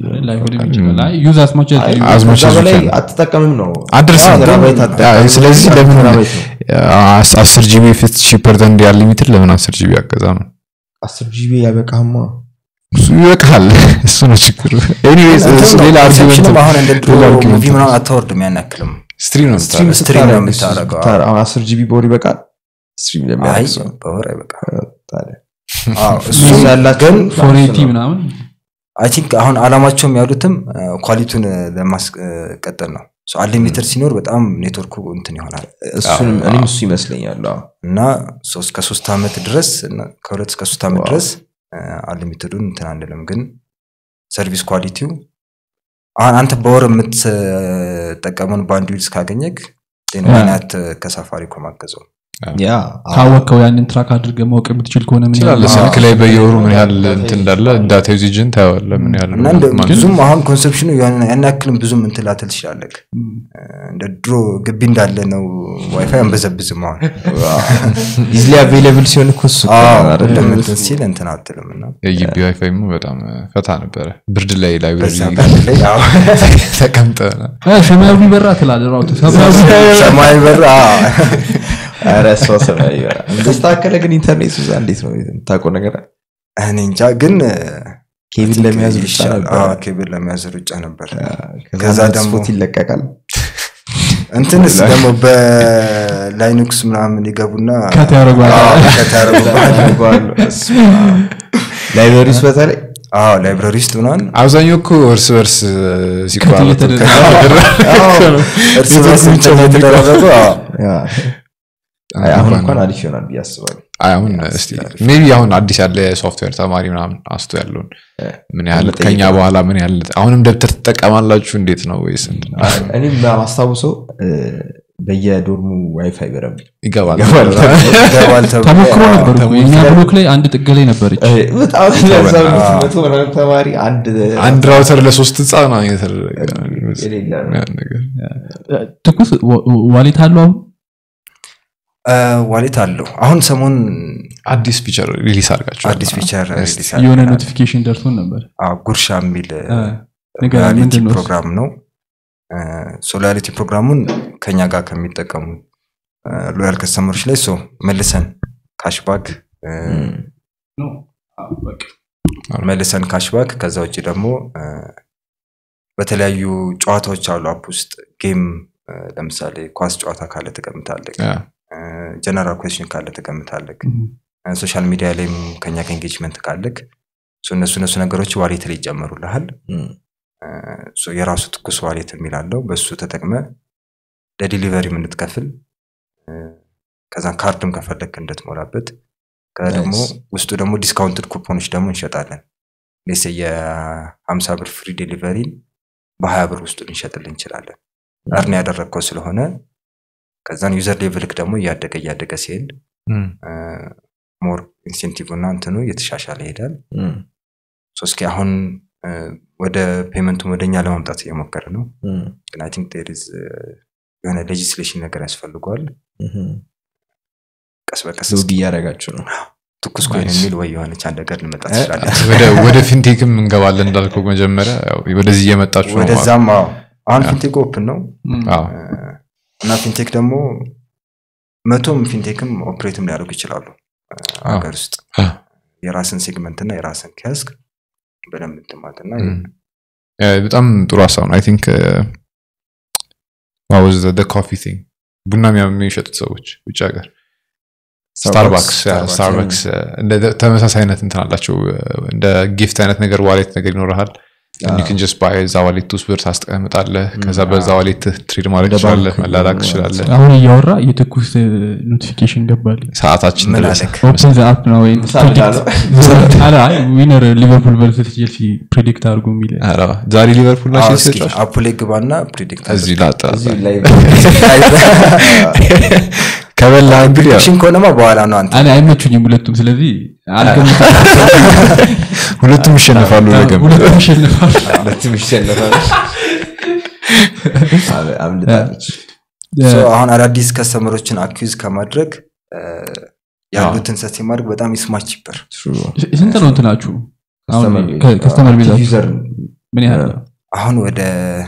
ዩዝ አስማች አይ፣ as much ከዛ as you በላይ can. አትጠቀምም ነው አድርስም አዎ፣ ቴራባይት ያ፣ አትጠቀምም። ስለዚህ አንድ ለምን ቴራባይት ነው። አስ- አስር ጂቢ ፊት ሺፐር ዘን አንሊሚትድ ለምን አስር ጂቢ ያገዛ ነው አስር ጂቢ ያበቃማ እሱ ይበቃል እሱ ነው ችግሩ ኤኒዌይስ እሱ ሌላ አርጊመንት ኮንሰፕሽንም አሁን እንደ ድሮ ሌላ argument ሙቪ ነው። ምናምን አታወርድም ያን ያክልም ስትሪም ነው ስትሪም የምታደርገው። ስትሪም ነው ስታደርግ እሱ የምታደርገው። ስታር- አሁን አስር ጂቢ በወር ይበቃል ስትሪም አይ ለሚያደርግ ሰው በወር አይበቃ ታዲያ እሱ እሱ ያላቸው ግን ፎሬቲ ነው። ምናምን አይ ቲንክ አሁን አላማቸውም ያሉትም ኳሊቲውን ለማስቀጠል ነው አንሊሚትድ ሲኖር በጣም ኔትወርኩ እንትን ይሆናል እሱንም እኔም እሱ ይመስለኛል አዎ። እና ሶስት ከሶስት ዓመት ድረስ እና ከሁለት እስከ ሶስት ዓመት ዋው። ድረስ አንሊሚትዱን እንትን አንልም ግን ሰርቪስ ኳሊቲው አሁን አንተ በወር የምትጠቀመውን ባንድዊድስ ካገኘክ ናት ከሳፋሪኮም አገዘው ያ ካወቅከው ያንን ትራክ አድርገህ ማወቅ የምትችል ከሆነ ምን ያህል ትችላለህ ስልክ ላይ በየወሩ ምን ያህል ዳታ እንትን እንዳለ ዳታ ዩዜጅን ታየዋለህ ምን ያህል እና እንደ- ማን- ብዙም አሁን ኮንሰፕሽኑ የሆነ ያን ያክልም ብዙም እንትን ላትል ትችላለህ እንደ ድሮ ግቢ እንዳለ ነው ዋይፋይ አንበዘብዝም አሁን ኢዝሊ አቬይለብል ሲሆን እኮ እሱ እኮ አዎ፣ ነው አይደለ? ሁሉም እንትን ሲል እንትን አትልም እና የግቢ ዋይፋይ በጣም ፈታ ነበረ ብርድ ላይ ላይብረሪ በዛ ባንድ ላይ አዎ፣ ተቀምጠ እ፣ ሰማያዊ በራ ትላለህ ራውት ሰማያዊ ሰማያዊ በር አዎ። ኧረ እሷ ሰማያዊ ይበራል። ተስተካከለ ግን ኢንተርኔት እዛ እንዴት ነው የምታውቀው ነገር አለ? እኔ እንጃ ግን ኬብል ለመያዝ ብቻ ይሻላል። ነበር አዎ፣ ኬብል ለመያዝ ሩጫ ነበር ከዛ ከዛ ደግሞ- ደግሞ ይለቀቃል እንትንስ ደግሞ በላይኑክስ ምናምን ይገቡና ከት ያደርጓል። አዎ፣ ከት ያደርጉብሃል። ላይብረሪ ውስጥ በተለይ አዎ ላይብረሪ ውስጥ ምናምን አብዛኛው እኮ እርስ በርስ ሲቋረጡ እየተደረገ- እርስ በርስ እንትን እየተደራረጉ አዎ። ያ፣ አይ፣ አሁን እንኳን አሪፍ ይሆናል ብዬ አስባለሁ አይ፣ አሁን እስቲ ሜቢ አሁን አዲስ ያለ የሶፍትዌር ተማሪ ምናምን አስቶ ያለውን ምን ያህል መጠየቅ ከኛ ነው። በኋላ ምን ያህል አሁንም ደብተር ትጠቀማላችሁ እንዴት ነው ወይስ እንትን? እኔም ማስታውሰው በየዶርሙ ዋይፋይ በደንብ ይገባል ይገባል ይገባል ተብሎ ተሞክሮ አዎ። ነበር እኮ የእኛ ብሎክ ላይ አንድ ጥግ ላይ ነበረች እ፣ በጣም ለዛ አዎ። መቶ ምናምን ተማሪ አንድ አንድ ራውተር ለሶስት ህፃ ነው የተደረገ የሌለ ነው። ያን ነገር ትኩስ ዋ- ዋሌት አለው አሁን እ፣ ዋሌት አለው አሁን ሰሞን አዲስ ፊቸር ሪሊስ አድርጋችሁ አዲስ ፊቸር ሪሊዝ የሆነ አድርገናል። ኖቲፊኬሽን ደርሶን ነበር አዎ፣ ጉርሻ የሚል እ፣ ንገረን፣ ሪያሊቲ ምንድን ነው እሱ? ፕሮግራም ነው ሎያሊቲ ፕሮግራሙን ከኛ ጋር ከሚጠቀሙ ሎያል ከስተመሮች ላይ ሶ መልሰን ካሽባክ መልሰን ካሽባክ ከዛ ውጭ ደግሞ እ፣ በተለያዩ ጨዋታዎች አሉ አፕ ውስጥ ጌም እ፣ ለምሳሌ ኳስ ጨዋታ ካለ ትቀምጣለህ ጀነራል ኩዌስችን ካለ ትቀምጣለህ ሶሻል ሚዲያ ላይም ከኛ ከኤንጌጅመንት ካለክ ሶ እነሱ እነሱ ነገሮች ዋሌት ላይ ይጨመሩልሃል እ፣ ሶ የራሱ ትኩስ ዋሌት የሚላለው በእሱ ተጠቅመ ለዲሊቨሪ የምንትከፍል ከዛን ካርድም ከፈለክ እንድትሞላበት ከዛ ደግሞ Nice. ውስጡ ደግሞ ዲስካውንትድ ኩፖኖች ደግሞ እንሸጣለን ሌሴ የሀምሳ ብር ፍሪ ዴሊቨሪን በሀያ ብር ውስጡ ልንሸጥልን እንችላለን እርን ያደረግከው ስለሆነ ከዛን ዩዘር ሌቭልክ ደግሞ እያደገ እያደገ ሲሄድ ሞር ኢንሴንቲቭ እና እንትኑ እየተሻሻለ ይሄዳል ሶ እስኪ አሁን እ፣ ወደ ፔመንቱን ወደኛ ለማምጣት እየሞከረ ነው ግን አይ ቲንክ ዴር ኢዝ የሆነ ሌጂስሌሽን ነገር ያስፈልገዋል ቀስ በቀስ ሎግ እያደረጋችሁ ነው ትኩስ ኮይን Nice. የሚል ወይ የሆነች አንድ ነገር ልመጣ ትችላለች ወደ- ወደ ፊንቴክም እንገባለን እንዳልከው መጀመሪያ ያው ወደዚህ እየመጣችሁ ነው ማለት ወደዛም አዎ አሁን ፊንቴክ ኦፕን ነው አዎ። እ፣ እና ፊንቴክ ደግሞ መቶም ፊንቴክም ኦፕሬትም ሊያደርጉ ይችላሉ እ፣ አዎ። ሀገር ውስጥ አ። የራስን ሴግመንት እና የራስን ኪያስክ በደንብ እንትማት እና ም። ያ፣ በጣም ጥሩ ሀሳብ ነው አይ ቲንክ ዋዝ ኮፊ ቲንግ ቡና የሚያ- የሚሸጡት ሰዎች ውጭ ሀገር ስታርባክስ Starbucks, ስታርባክስ እንደ ተመሳሳይ አይነት እንትን አላቸው እንደ ጊፍት አይነት ነገር ዋሌት ነገር ይኖርሃል ን ጀስት ባይ እዛ ዋሌት ውስጥ ብር ታስቀምጣለህ ከዛ በዛ ዋሌት ትሬድ ማድረግ እንደ ትችላለህ ባንክ መላላክ ነው ትችላለህ አሁን እያወራ የትኩስ ኖቲፊኬሽን ገባልኝ ሰዓታችን ምን ደረሰ አለክ ኦፕን ዘ አፕ ነው ወይ ዊነር ሊቨርፑል ቨርሰስ ቼልሲ ፕሬዲክት አድርጉ የሚል ኧረ፣ ዛሬ ሊቨርፑል አዎ፣ ናቸው እስኪ አፑ ላይ ግባና ፕሪዲክት እዚህ ላጣ እዚሁ ላይ ከበላ እንግዲህ ያው ሽን ከሆነማ በኋላ ነው አንተ እኔ አይመቹኝም ሁለቱም ስለዚህ አልገምትም ሁለቱም ይሸነፋሉ ነገም ሁለቱም ይሸንፋል ሁለቱም ይሸነፋል አም- አምልጣለች ሶ አሁን አዳዲስ ከስተመሮችን አኪዝ ከማድረግ እ፣ ያሉትን ሰት ማድረግ በጣም ይስማች ይበር ስንት ነው እንትናችሁ አሁን Customer base. ከ- ከስተመር ቤዛ ዩዘር ምን ያህል ነው? አሁን ወደ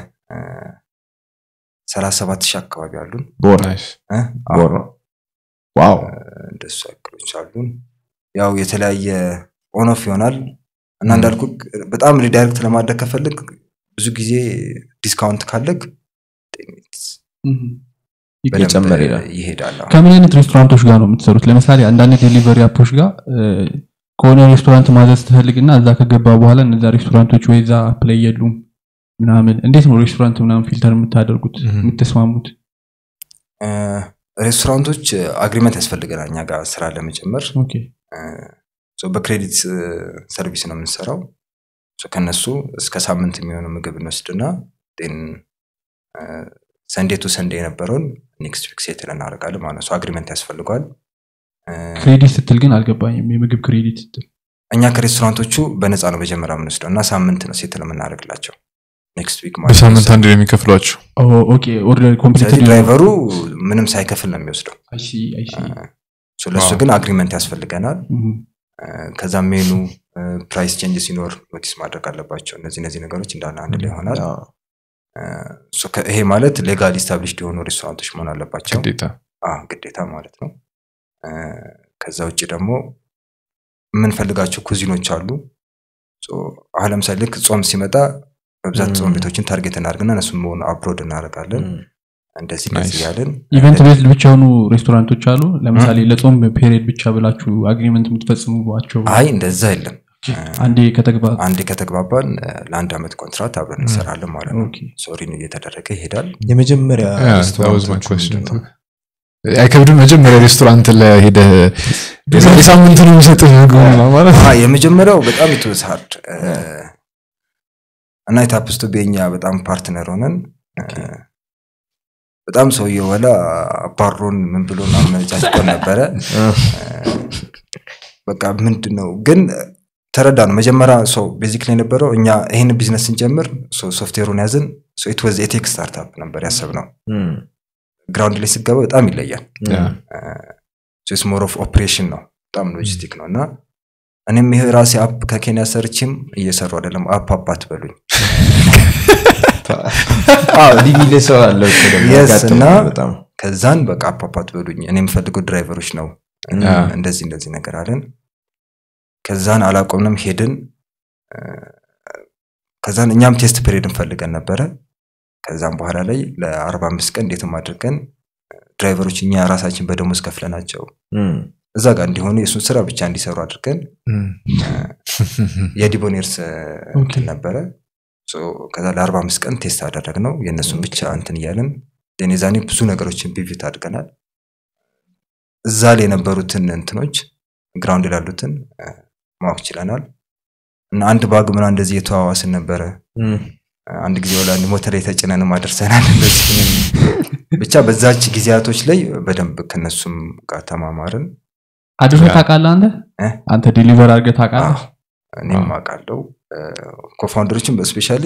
ሰላሳ ሰባት ሺህ አካባቢ አሉን ቦር ናይስ እ? ቦር ነው ዋው እንደሱ ያክሎች አሉን ያው የተለያየ ኦኖፍ ይሆናል እና እንዳልኩ በጣም ሪዳይሬክት ለማድረግ ከፈልግ ብዙ ጊዜ ዲስካውንት ካለግ እህ። በደንብ እየጨመረ ይሄዳል። ይሄዳል አዎ። ከምን አይነት ሬስቶራንቶች ጋር ነው የምትሰሩት ለምሳሌ አንዳንድ ዴሊቨሪ አፖች ጋር እ፣ ከሆነ ሬስቶራንት ማዘዝ ትፈልግና እዛ ከገባ በኋላ እነዛ ሬስቶራንቶች ወይ እዛ ፕላይ የሉም ምናምን እንዴት ነው ሬስቶራንት ምናምን ፊልተር የምታደርጉት እህ። የምትስማሙት እ፣ ሬስቶራንቶች አግሪመንት ያስፈልገናል እኛ ጋር ስራ ለመጨመር ኦኬ እ፣ ሶ በክሬዲት እ፣ ሰርቪስ ነው የምንሰራው ሶ ከነሱ እስከ ሳምንት የሚሆኑ ምግብ እንወስድና ን ሰንዴ ቱ ሰንዴ የነበረውን ኔክስት ዊክ ሴትል እናደርጋለን ማለት ነው ሶ አግሪመንት ያስፈልገዋል እ፣ ክሬዲት ስትል ግን አልገባኝም የምግብ ክሬዲት ስትል እኛ ከሬስቶራንቶቹ በነፃ ነው መጀመሪያ የምንወስደው እና ሳምንት ነው ሴትል የምናደርግላቸው ኔክስት ዊክ ማለት ነው። በሳምንት አንድ ነው የሚከፍሏቸው ኦ፣ ኦኬ ኦርደር ኮምፕሊትድ ስለዚህ ድራይቨሩ ምንም ሳይከፍል ነው የሚወስደው አይሲ አይሲ ሶ ለእሱ ዋው። ግን አግሪመንት ያስፈልገናል ከዛ ሜኑ ፕራይስ ቼንጅ ሲኖር ኖቲስ ማድረግ አለባቸው እነዚህ እነዚህ ነገሮች እንዳለ አንድ ላይ ይሆናል አዎ። እ፣ ሶ ከ- ይሄ ማለት ሌጋል ኢስታብሊሽድ የሆኑ ሬስቶራንቶች መሆን አለባቸው ግዴታ አ፣ ግዴታ ማለት ነው እ፣ ከዛ ውጭ ደግሞ የምንፈልጋቸው ኩዚኖች አሉ ሶ አሁን ለምሳሌ ልክ ጾም ሲመጣ በብዛት ጾም ም። ቤቶችን ታርጌት እናደርግና እነሱም መሆኑ አፕሎድ እናደርጋለን እም። እንደዚህ እንደዚህ Nice. ያለን ኢቨንት ቤዝድ ብቻ የሆኑ ሬስቶራንቶች አሉ ለምሳሌ ለጾም ፔሪየድ ብቻ ብላችሁ አግሪመንት የምትፈጽሙባቸው አይ እንደዛ የለም አንዴ ከተግባ አንዴ ከተግባባን እ፣ ለአንድ አመት ኮንትራት አብረን እንሰራለን ማለት ነው ኦኬ። ሶሪን እየተደረገ ይሄዳል የመጀመሪያ Yeah, that was ሬስቶራንት my question ምንድን ነው? አይከብድም መጀመሪያ ሬስቶራንት ላይ ሄደህ የሳምንት ነው የሚሰጥህ ምግብ ማለት አ፣ የመጀመሪያው በጣም ኢትወስ ሃርድ እና የታፕስቶ ቤኛ በጣም ፓርትነር ሆነን እ፣ በጣም ሰውየው ወላ አባሮን ምን ብሎ አመነጫጭቆን ነበረ እ፣ በቃ ምንድን ነው ግን ተረዳ ነው መጀመሪያ ሰው ቤዚክ ላይ የነበረው እኛ ይህን ቢዝነስ ስንጀምር ሶፍትዌሩን ያዝን ኢት ወዝ የቴክ ስታርታፕ ነበር ያሰብነው እም፣ ግራውንድ ላይ ስገባ በጣም ይለያል እም። ስ ሞር ኦፍ ኦፕሬሽን ነው በጣም ሎጂስቲክ ነው እና እኔም ይሄ ራሴ አፕ ከኬንያ ሰርችም እየሰሩ አይደለም አፕ አፕ አትበሉኝ አዎ፣ እንዲህ የሚል ሰው አለ እኮ ደግሞ Yes, ያጋጥማል እና- በጣም ከዛን በቃ አፓፓት በሉኝ እኔ የምፈልገው ድራይቨሮች ነው ያ። እንደዚህ እንደዚህ ነገር አለን ከዛን አላቆምንም ሄድን እ፣ ከዛን እኛም ቴስት ፔሪድ እንፈልገን ነበረ ከዛም በኋላ ላይ ለአርባ አምስት ቀን እንዴትም አድርገን ድራይቨሮች እኛ ራሳችን በደሞዝ ከፍለናቸው እም፣ እዛ ጋር እንዲሆኑ የእሱን ስራ ብቻ እንዲሰሩ አድርገን እም። የዲቦኔርስ ኦኬ። እንትን ነበረ ሶ ከዛ ለአርባ አምስት ቀን ቴስት አደረግ ነው የእነሱን ብቻ እንትን እያለን ኔ ዛኔ ብዙ ነገሮችን ቢቪት አድርገናል እዛ ላይ የነበሩትን እንትኖች ግራውንድ ላሉትን እ፣ ማወቅ ችለናል እና አንድ ባግ ምና እንደዚህ የተዋዋስን ነበረ እም፣ አንድ ጊዜ ወላ አንድ ሞተር የተጭነንም አደርሰናል እንደዚህ ብቻ በዛች ጊዜያቶች ላይ በደንብ ከነሱም ጋር ተማማርን አድርሰህ ያ። ታውቃለህ አንተ እ? አንተ ዴሊቨር አድርገህ ታውቃለህ አዎ፣ እኔም አውቃለሁ ኮፋውንደሮችን በስፔሻሊ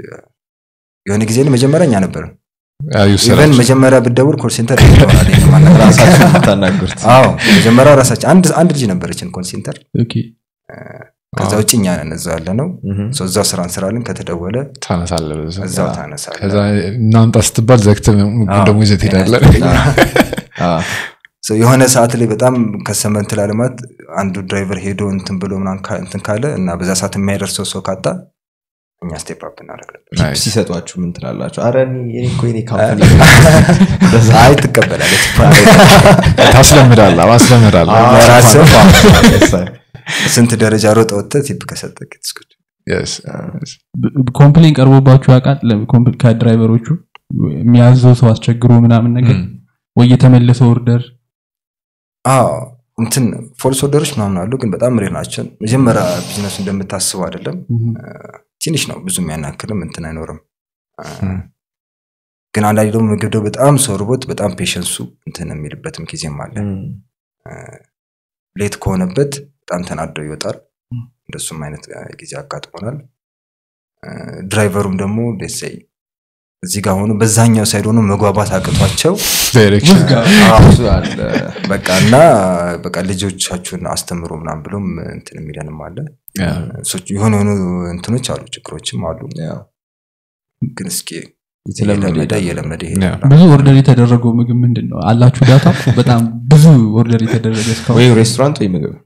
የሆነ ጊዜ ላይ መጀመሪያ እኛ ነበርን አዩ ኢቨን ስራቸው መጀመሪያ ብትደውል ኮል ሴንተር ይሆናል ይሄን ማናገር። ራሳችሁ የምታናግሩት አዎ መጀመሪያ ራሳችን አንድ አንድ ልጅ ነበረችን ኮል ሴንተር ኦኬ ከዛ ውጭ እኛ ነን እዛ ያለ ነው እም፣ እዛው ስራ እንስራለን ከተደወለ ታነሳለህ በዛ እዛው ያ። ታነሳለህ ከዛ እናምጣ ስትባል ዘግተህ ምግቡን አዎ፣ ደግሞ ይዘህ ትሄዳለህ አዎ፣ So የሆነ ሰዓት ላይ በጣም ከሰመ እንትን ላለማት አንዱ ድራይቨር ሄዶ እንትን ብሎ ምናምን ካ- እንትን ካለ እና በዛ ሰዓት የሚያደርሰው ሰው ካጣ እኛ ስቴፕ አፕ እናደርጋለን ቲፕ Nice. ሲሰጧችሁ ምን ትላላችሁ? አረ እኔ- እኔ እኮ የኔ ካምፓኒ አይ ትቀበላለች ታስለምዳለህ ማስለምዳለህ አዎ፣ ለራስህ yes, ስንት ደረጃ ሮጠ ወጥተህ ቲፕ ከሰጠህ it's good። Yes. ኮምፕሌን ቀርቦባችሁ ያውቃል ለ- ኮምፕ- ከድራይቨሮቹ የሚያዘው ሰው አስቸግሮ ምናምን ነገር እም። ወይ የተመለሰ ኦርደር አዎ እንትን ፎልስ ኦርደሮች ምናምን አሉ ግን በጣም ሬር ናቸው መጀመሪያ ቢዝነሱ እንደምታስበው አይደለም ትንሽ ነው ብዙ የሚያናክልም እንትን አይኖርም አ፣ እም። ግን አንዳንዴ ደግሞ ምግብ ደግሞ በጣም ሰው ርቦት በጣም ፔሸንሱ እንትን የሚልበትም ጊዜም አለ እም፣ ሌት ከሆነበት በጣም ተናደው ይወጣል ም። እንደሱም አይነት አ፣ ጊዜ አጋጥሞናል አ፣ ድራይቨሩም ደግሞ ደሰይ እዚህ ጋር ሆኖ በዛኛው ሳይድ ሆኖ መግባባት አቅቷቸው ዳይሬክሽን ብዙ አለ። በቃ እና በቃ ልጆቻችሁን አስተምሮ ምናምን ብሎም እንትን የሚለንም አለ ያ። እሶች- የሆኑ የሆኑ እንትኖች አሉ ችግሮችም አሉ ያው ግን እስኪ የተለመደ እየለመደ ይሄዳል። እየለመደ ያ። ይሄዳል ብዙ ኦርደር የተደረገው ምግብ ምንድን ነው አላችሁ ዳታ በጣም ብዙ ኦርደር የተደረገ እስካሁን ወይ ሬስቶራንት ወይ ምግብ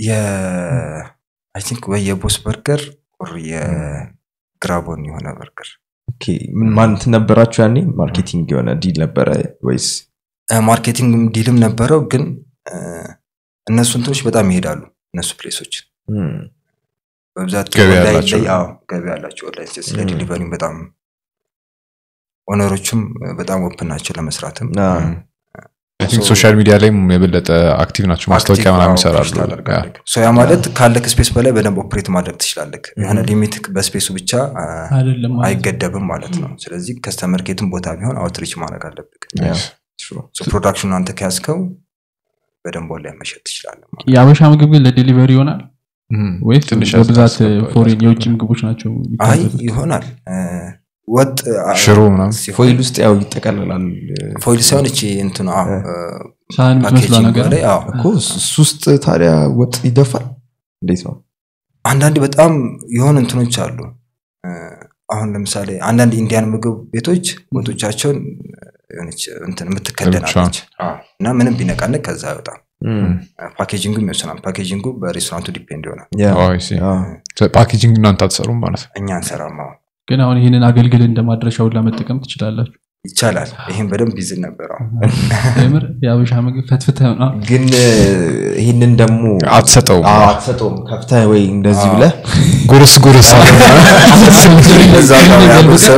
አይ ቲንክ ወይ የቦስ በርገር ኦር የግራቦን የሆነ በርገር ኦኬ፣ ምን ማለት ነበራችሁ ያኔ? ማርኬቲንግ የሆነ ዲል ነበረ ወይስ? ማርኬቲንግ ዲልም ነበረው ግን አ፣ እነሱ እንትኖች በጣም ይሄዳሉ እነሱ ፕሌሶች እም፣ በብዛት ገቢ ኦንላይን ያላቸው። ላይ- አዎ፣ ገቢ ያላቸው ኦንላይን ስለ ም። ዲሊቨሪም በጣም ኦነሮቹም በጣም ኦፕን ናቸው ለመስራትም አ፣ ሶሻል ሚዲያ ላይም የበለጠ አክቲቭ ናቸው ማስታወቂያ አክቲቭ፣ ምናምን አዎ, ይሰራሉ push ታደርጋለህ። ሶ ያ ማለት ካለክ ስፔስ በላይ በደንብ ኦፕሬት ማድረግ ትችላለህ የሆነ ሊሚት በስፔሱ ብቻ አ፣ አይደለም ማለት ነው። አይገደብም ማለት ነው ስለዚህ ከስተመር ኬትም ቦታ ቢሆን አውትሪች ማድረግ አለብህ ያ፣ Yes. true። ፕሮዳክሽኑ አንተ ከያዝከው በደንብ ላይ መሸጥ ትችላለህ ማለት ነው። የአበሻ ምግብ ግን ለዴሊቨሪ ይሆናል እም። ወይስ ትንሽ በብዛት ያስገባል፣ ፎሬን ያስገባል። የውጭ ምግቦች ናቸው አይ የሚታዘዙት? ይሆናል አ፣ ወጥ አ፣ ሽሮ ምናምን ሲሆን- ፎይል ውስጥ ያው ይጠቀልላል ፎይል ሳይሆን እቺ እንትኑ አዎ፣ አ፣ ሳህን የምትመስሏ ፓኬጂንግ ነገር ላይ አዎ እኮ እሱ ውስጥ ታዲያ ወጥ ይደፋል እንዴት ነው? አንዳንድ በጣም የሆኑ እንትኖች አሉ እ፣ አሁን ለምሳሌ አንዳንድ ኢንዲያን ምግብ ቤቶች ወጦቻቸውን የሆነች እንትን የምትከደናለች አዎ። እና ምንም ቢነቃነቅ ከዛ አይወጣም እም፣ ፓኬጂንጉም ይወስናል ፓኬጂንጉ በሬስቶራንቱ ዲፔንድ ይሆናል ያ፣ Oh, I see. ያ፣ ፓኬጂንግ እናንተ አትሰሩም ማለት ነው እኛ እንሰራማ ግን አሁን ይህንን አገልግል እንደ ማድረሻውን ለመጠቀም ትችላላችሁ ይቻላል ይህም በደንብ ይዝን ነበር አሁን። የምር የአበሻ ምግብ ፈትፍተህ ነው ግን እ፣ ይህንን ደግሞ አትሰጠውም አዎ፣ አትሰጠውም ከፍተህ ወይ እንደዚህ ብለህ ጉርስ ጉርስ አለ እዛ ጋር ያለው ሰው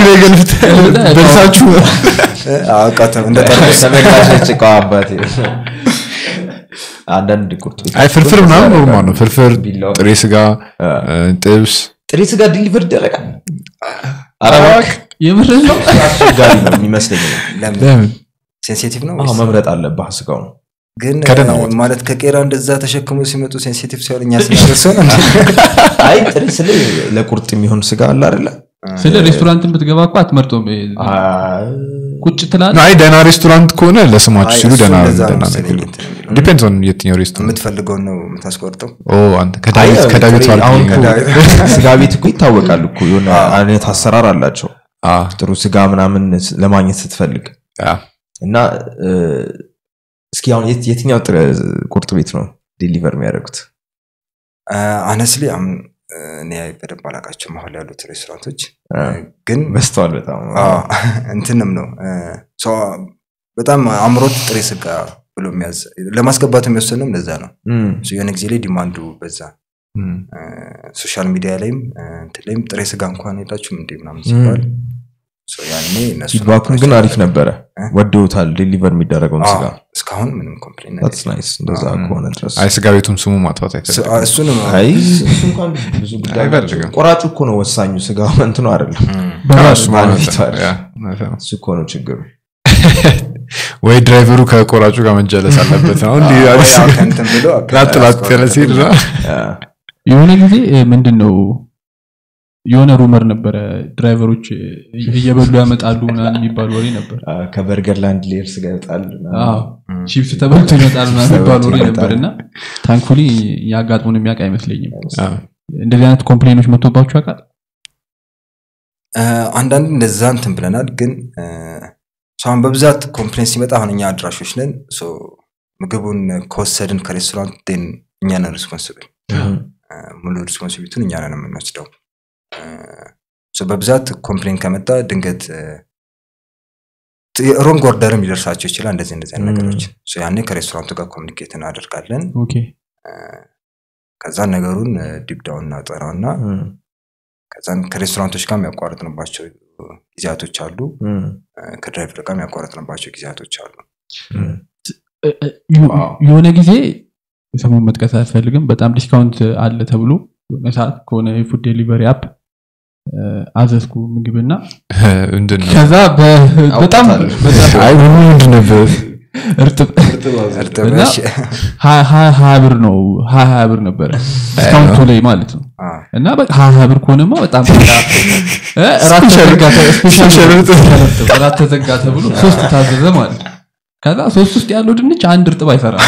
ደርሳችሁ እ፣ አውቃተው እንደ ጠርሙስ ተመልካቾች እቃ አባቴ አንዳንድ ቁርጦች አይ ፍርፍር ምናምን ኖርማል ነው ፍርፍር ቢላዋ። ጥሬ ስጋ አ፣ እ፣ ጥብስ ጥሬ ስጋ ዲሊቨር ይደረጋል ኧረ እባክህ፣ የምር ነው አስቸጋሪ ነው የሚመስለኝ ለምን ለምን ሴንሲቲቭ ነው አዎ፣ ወይስ? መምረጥ አለብህ ስጋው ነው ግን ከደህና እ፣ ወጥ። ማለት ከቄራ እንደዛ ተሸክሞ ሲመጡ ሴንሲቲቭ ሲሆን እኛ ስናደርሰው ነው እንዴ? አይ ጥሬ ስለ ለቁርጥ የሚሆን ስጋ አለ አይደለ ስለ ሬስቶራንትን ብትገባ እኮ አትመርጦም አይ፣ ቁጭ ትላለህ አይ ደህና ሬስቶራንት ከሆነ ለስማችሁ አይ፣ ሲሉ እሱ ደህና እንደዛ ነው ደህና መሰለኝ ነገር እንትን የሚለው። ዲፔንድስ ኦን የትኛው ሬስቶራንት የምትፈልገውን ነው የምታስቆርጠው ኦ አንተ ከዳዊት አይ፣ ከዳዊት ጥሬ- አሁን ዋልክ እኮ ስጋ ቤት እኮ ይታወቃል እኮ የሆነ አይነት አሰራር አላቸው አዎ፣ ጥሩ ስጋ ምናምን ስ- ለማግኘት ስትፈልግ አዎ። እና እ፣ እስኪ አሁን የት- የትኛው ጥረ ቁርጥ ቤት ነው ዴሊቨር የሚያደርጉት አነስሊ እኔ በደንብ አላውቃቸውም አሁን ላይ ያሉት ሬስቶራንቶች አ፣ ግን በዝተዋል በጣም አዎ፣ እንትንም ነው እ፣ ሰው በጣም አምሮት ጥሬ ስጋ ብሎ የሚያዝ ለማስገባት የሚወሰነው እንደዛ ነው እም፣ So የሆነ ጊዜ ላይ ዲማንዱ በዛ እም፣ ሶሻል ሚዲያ ላይም እ፣ እንትን ላይም ጥሬ ስጋ እንኳን ሄዳችሁም እንዴ ምናምን ሲባል So ያኔ እነሱ ፊድባኩን ግን አሪፍ ነበረ እ? ወደውታል ዴሊቨር የሚደረገውን ስጋ እስካሁን ምንም ኮምፕሌን ታትስ ናይስ እንደዛ አዎ። ከሆነ ድረስ አይ ስጋ ቤቱም ስሙ ማጥፋት አይፈልግም እሱንም አይ እሱ እንኳን ብዙ ጉዳይ አይፈልግም። ቆራጩ እኮ ነው ወሳኙ ስጋ እንትኑ አይደለም እም፣ ከራሱ ባለ ማለት ፊቱ ነው። አይደል? ያ፣ እውነት ነው። እሱ እኮ ነው ችግሩ ወይ ድራይቨሩ ከቆራጩ ጋር መጀለስ አለበት ነው እንዲህ ወይ አዲስ አዎ፣ ከእንትን ብሎ ላጥ ላጥ ያለ ሲሄድ ነው አ፣ የሆነ ጊዜ እ፣ ምንድን ነው የሆነ ሩመር ነበረ ድራይቨሮች እ፣ እየበሉ ያመጣሉ ምናምን የሚባል ወሬ ነበር አ፣ ከበርገር ላንድ ሌየር ስጋ ይወጣል ምናምን። አዎ እም፣ ቺፕስ ተበልቶ ይመጣል ምናምን የሚባል ተበልቶ ወሬ ይመጣል። ነበር እና ታንክፉሊ ያጋጥሙን የሚያውቅ አይመስለኝም አዎ። እንደዚህ አይነት ኮምፕሌኖች መጥቶባችሁ ያውቃል እ፣ አንዳንድ እንደዛ እንትን ብለናል ግን እ፣ ሰው አሁን በብዛት ኮምፕሌን ሲመጣ አሁን እኛ አድራሾች ነን ሶ ምግቡን ከወሰድን ከሬስቶራንት ን እኛ ነን ሪስፖንስብል እም፣ ሙሉ ሪስፖንሲቢሊቲውን እኛ ነን የምንወስደው እ፣ ሶ በብዛት ኮምፕሌን ከመጣ ድንገት ሮንግ ኦርደርም ሊደርሳቸው ይችላል እንደዚህ እንደዚህ አይነት ም። ነገሮች ሶ ያኔ ከሬስቶራንቱ ጋር ኮሚኒኬት እናደርጋለን ኦኬ እ፣ ከዛ ነገሩን ዲፕዳውን እናጠራውና እም፣ ከዛን ከሬስቶራንቶች ጋር የሚያቋርጥንባቸው ጊዜያቶች አሉ እም፣ እ፣ ከድራይቨር ጋር የሚያቋርጥንባቸው ጊዜያቶች አሉ እም። እ- እ- ዮ- ዋው። የሆነ ጊዜ ስሙን መጥቀስ አያስፈልግም በጣም ዲስካውንት አለ ተብሎ የሆነ ሰዓት ከሆነ የፉድ ዴሊቨሪ አፕ እ፣ አዘዝኩ ምግብና ምንድን ነው ከዛ በ- በጣም አውጥታለሁ። በጣም አይ ምን ምንድን ነበር እርጥብ እርጥብ እና እሺ። ሀያ ሀያ ሀያ ብር ነው ሀያ ሀያ ብር ነበረ ዲስካውንቱ ላይ ማለት ነው አ፣ እና በቃ ሀያ ሀያ ብር ከሆነማ በጣም በቃ እ፣ እራት ተዘጋ ተ- ስፔሻል ስፔሻል እርጥብ። እርጥብ፣ እራት ተዘጋ ተብሎ ሶስት ታዘዘ ማለት ነው ከዛ ሶስት ውስጥ ያለው ድንች አንድ እርጥብ አይሰራም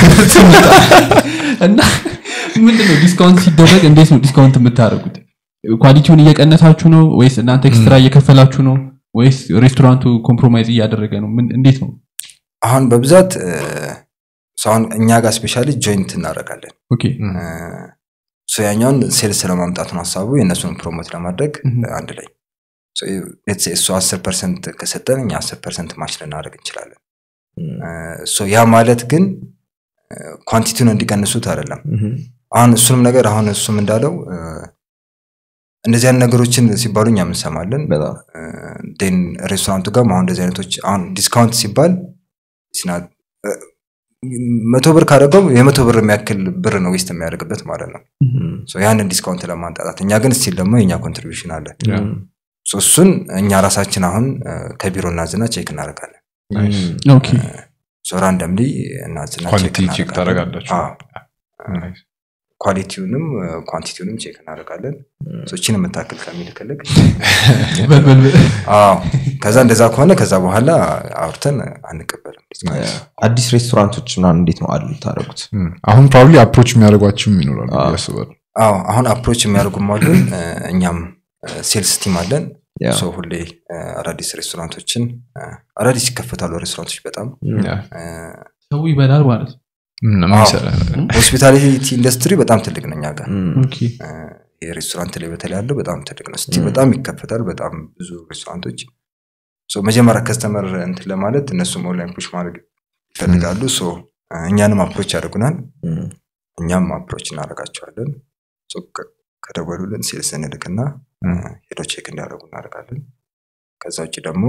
እና ምንድነው ዲስካውንት ሲደረግ እንዴት ነው ዲስካውንት የምታደርጉት ኳሊቲውን እየቀነሳችሁ ነው ወይስ እናንተ ኤክስትራ እየከፈላችሁ ነው ወይስ ሬስቶራንቱ ኮምፕሮማይዝ እያደረገ ነው ምን እንዴት ነው አሁን በብዛት እ፣ ሰው አሁን እኛ ጋር ስፔሻሊ ጆይንት እናደርጋለን ኦኬ እ፣ ሶ ያኛውን ሴልስ ለማምጣት ነው ሀሳቡ የእነሱን ፕሮሞት ለማድረግ እህ። እ፣ አንድ ላይ ሶ let's say እሱ አስር ፐርሰንት ከሰጠን እኛ አስር ፐርሰንት ማች ልናደርግ እንችላለን እም፣ እ፣ ሶ ያ ማለት ግን እ፣ ኳንቲቲውን እንዲቀንሱት አይደለም እም፣ አሁን እሱንም ነገር አሁን እሱም እንዳለው እ፣ እንደዚህ አይነት ነገሮችን ሲባሉ እኛ እንሰማለን በጣም ን ሬስቶራንቱ ጋር አሁን እንደዚህ አይነቶች አሁን ዲስካውንት ሲባል ስና- እ፣ መቶ ብር ካደረገው የመቶ ብር የሚያክል ብር ነው ዌስት የሚያደርግበት ማለት ነው እም፣ ሶ ያንን ዲስካውንት ለማንጣጣት እኛ ግን ስቲል ደግሞ የኛ ኮንትሪቢሽን አለ እም፣ ሶ እሱን እኛ ራሳችን አሁን እ፣ ከቢሮ እናዝና ቼክ እናደርጋለን እም፣ ኦኬ ሶ ራንደምሊ እናዝና ኳሊቲ ቼክ ቼክ እናደርጋለን። ታደርጋላችሁ አዎ። ኳሊቲውንም ኳንቲቲውንም ቼክ እናደርጋለን ሶ እችን የምታክል ከሚልክልክ በልበል አዎ ከዛ እንደዛ ከሆነ ከዛ በኋላ አውርተን አንቀበልም አዲስ ሬስቶራንቶች ምናምን እንዴት ነው አሉ የምታደርጉት እም፣ አሁን ፕሮባብሊ አፕሮች የሚያደርጓችሁም ይኖራሉ አዎ። ብዬ አስባለሁ አዎ አሁን አፕሮች የሚያደርጉም አሉን እ፣ እኛም ሴልስ ቲም አለን ያ። ሶ ሁሌ እ፣ አዳዲስ ሬስቶራንቶችን እ፣ አዳዲስ ይከፈታሉ ሬስቶራንቶች በጣም ያ። እ፣ ሰው ይበላል ማለት ነው ምን ምን አዎ። ይሰራል? ሆስፒታሊቲ ኢንዱስትሪ በጣም ትልቅ ነው እኛ ጋር እም፣ ኦኬ እ፣ የሬስቶራንት ላይ በተለይ ያለው በጣም ትልቅ ነው ስቲ ም። በጣም ይከፈታል በጣም ብዙ ሬስቶራንቶች ሶ መጀመሪያ ከስተመር እንትን ለማለት እነሱም ኦንላይን ፑሽ ማድረግ ይፈልጋሉ ሶ እ፣ እኛንም አፕሮች ያደርጉናል እም፣ እኛም አፕሮች እናደርጋቸዋለን ሶ ከ- ከደወሉልን ሴልስ እንልክና እ፣ ሄደው ቼክ እንዲያደርጉ እናደርጋለን ከዛ ውጭ ደግሞ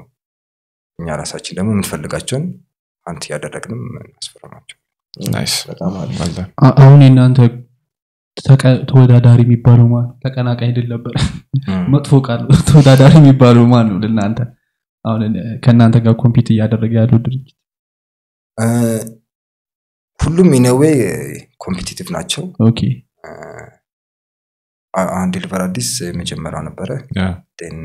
እኛ ራሳችን ደግሞ የምንፈልጋቸውን አንት እያደረግንም እናስፈርማቸው ናይስ በጣም አሪፍ አለ። አ- አሁን የእናንተ ተቀ- ተወዳዳሪ የሚባለው ማን ነው? ተቀናቃይ ድል ነበር መጥፎ ቃል ነው። ተወዳዳሪ የሚባለው ማን ነው ለእናንተ አሁን እ፣ ከእናንተ ጋር ኮምፒት እያደረገ ያለው ድርጅት እ፣ ሁሉም ኢነዌ ኮምፒቲቲቭ ናቸው ኦኬ እ፣ አ- አሁን ዴሊቨር አዲስ የመጀመሪያው ነበረ ያ። ን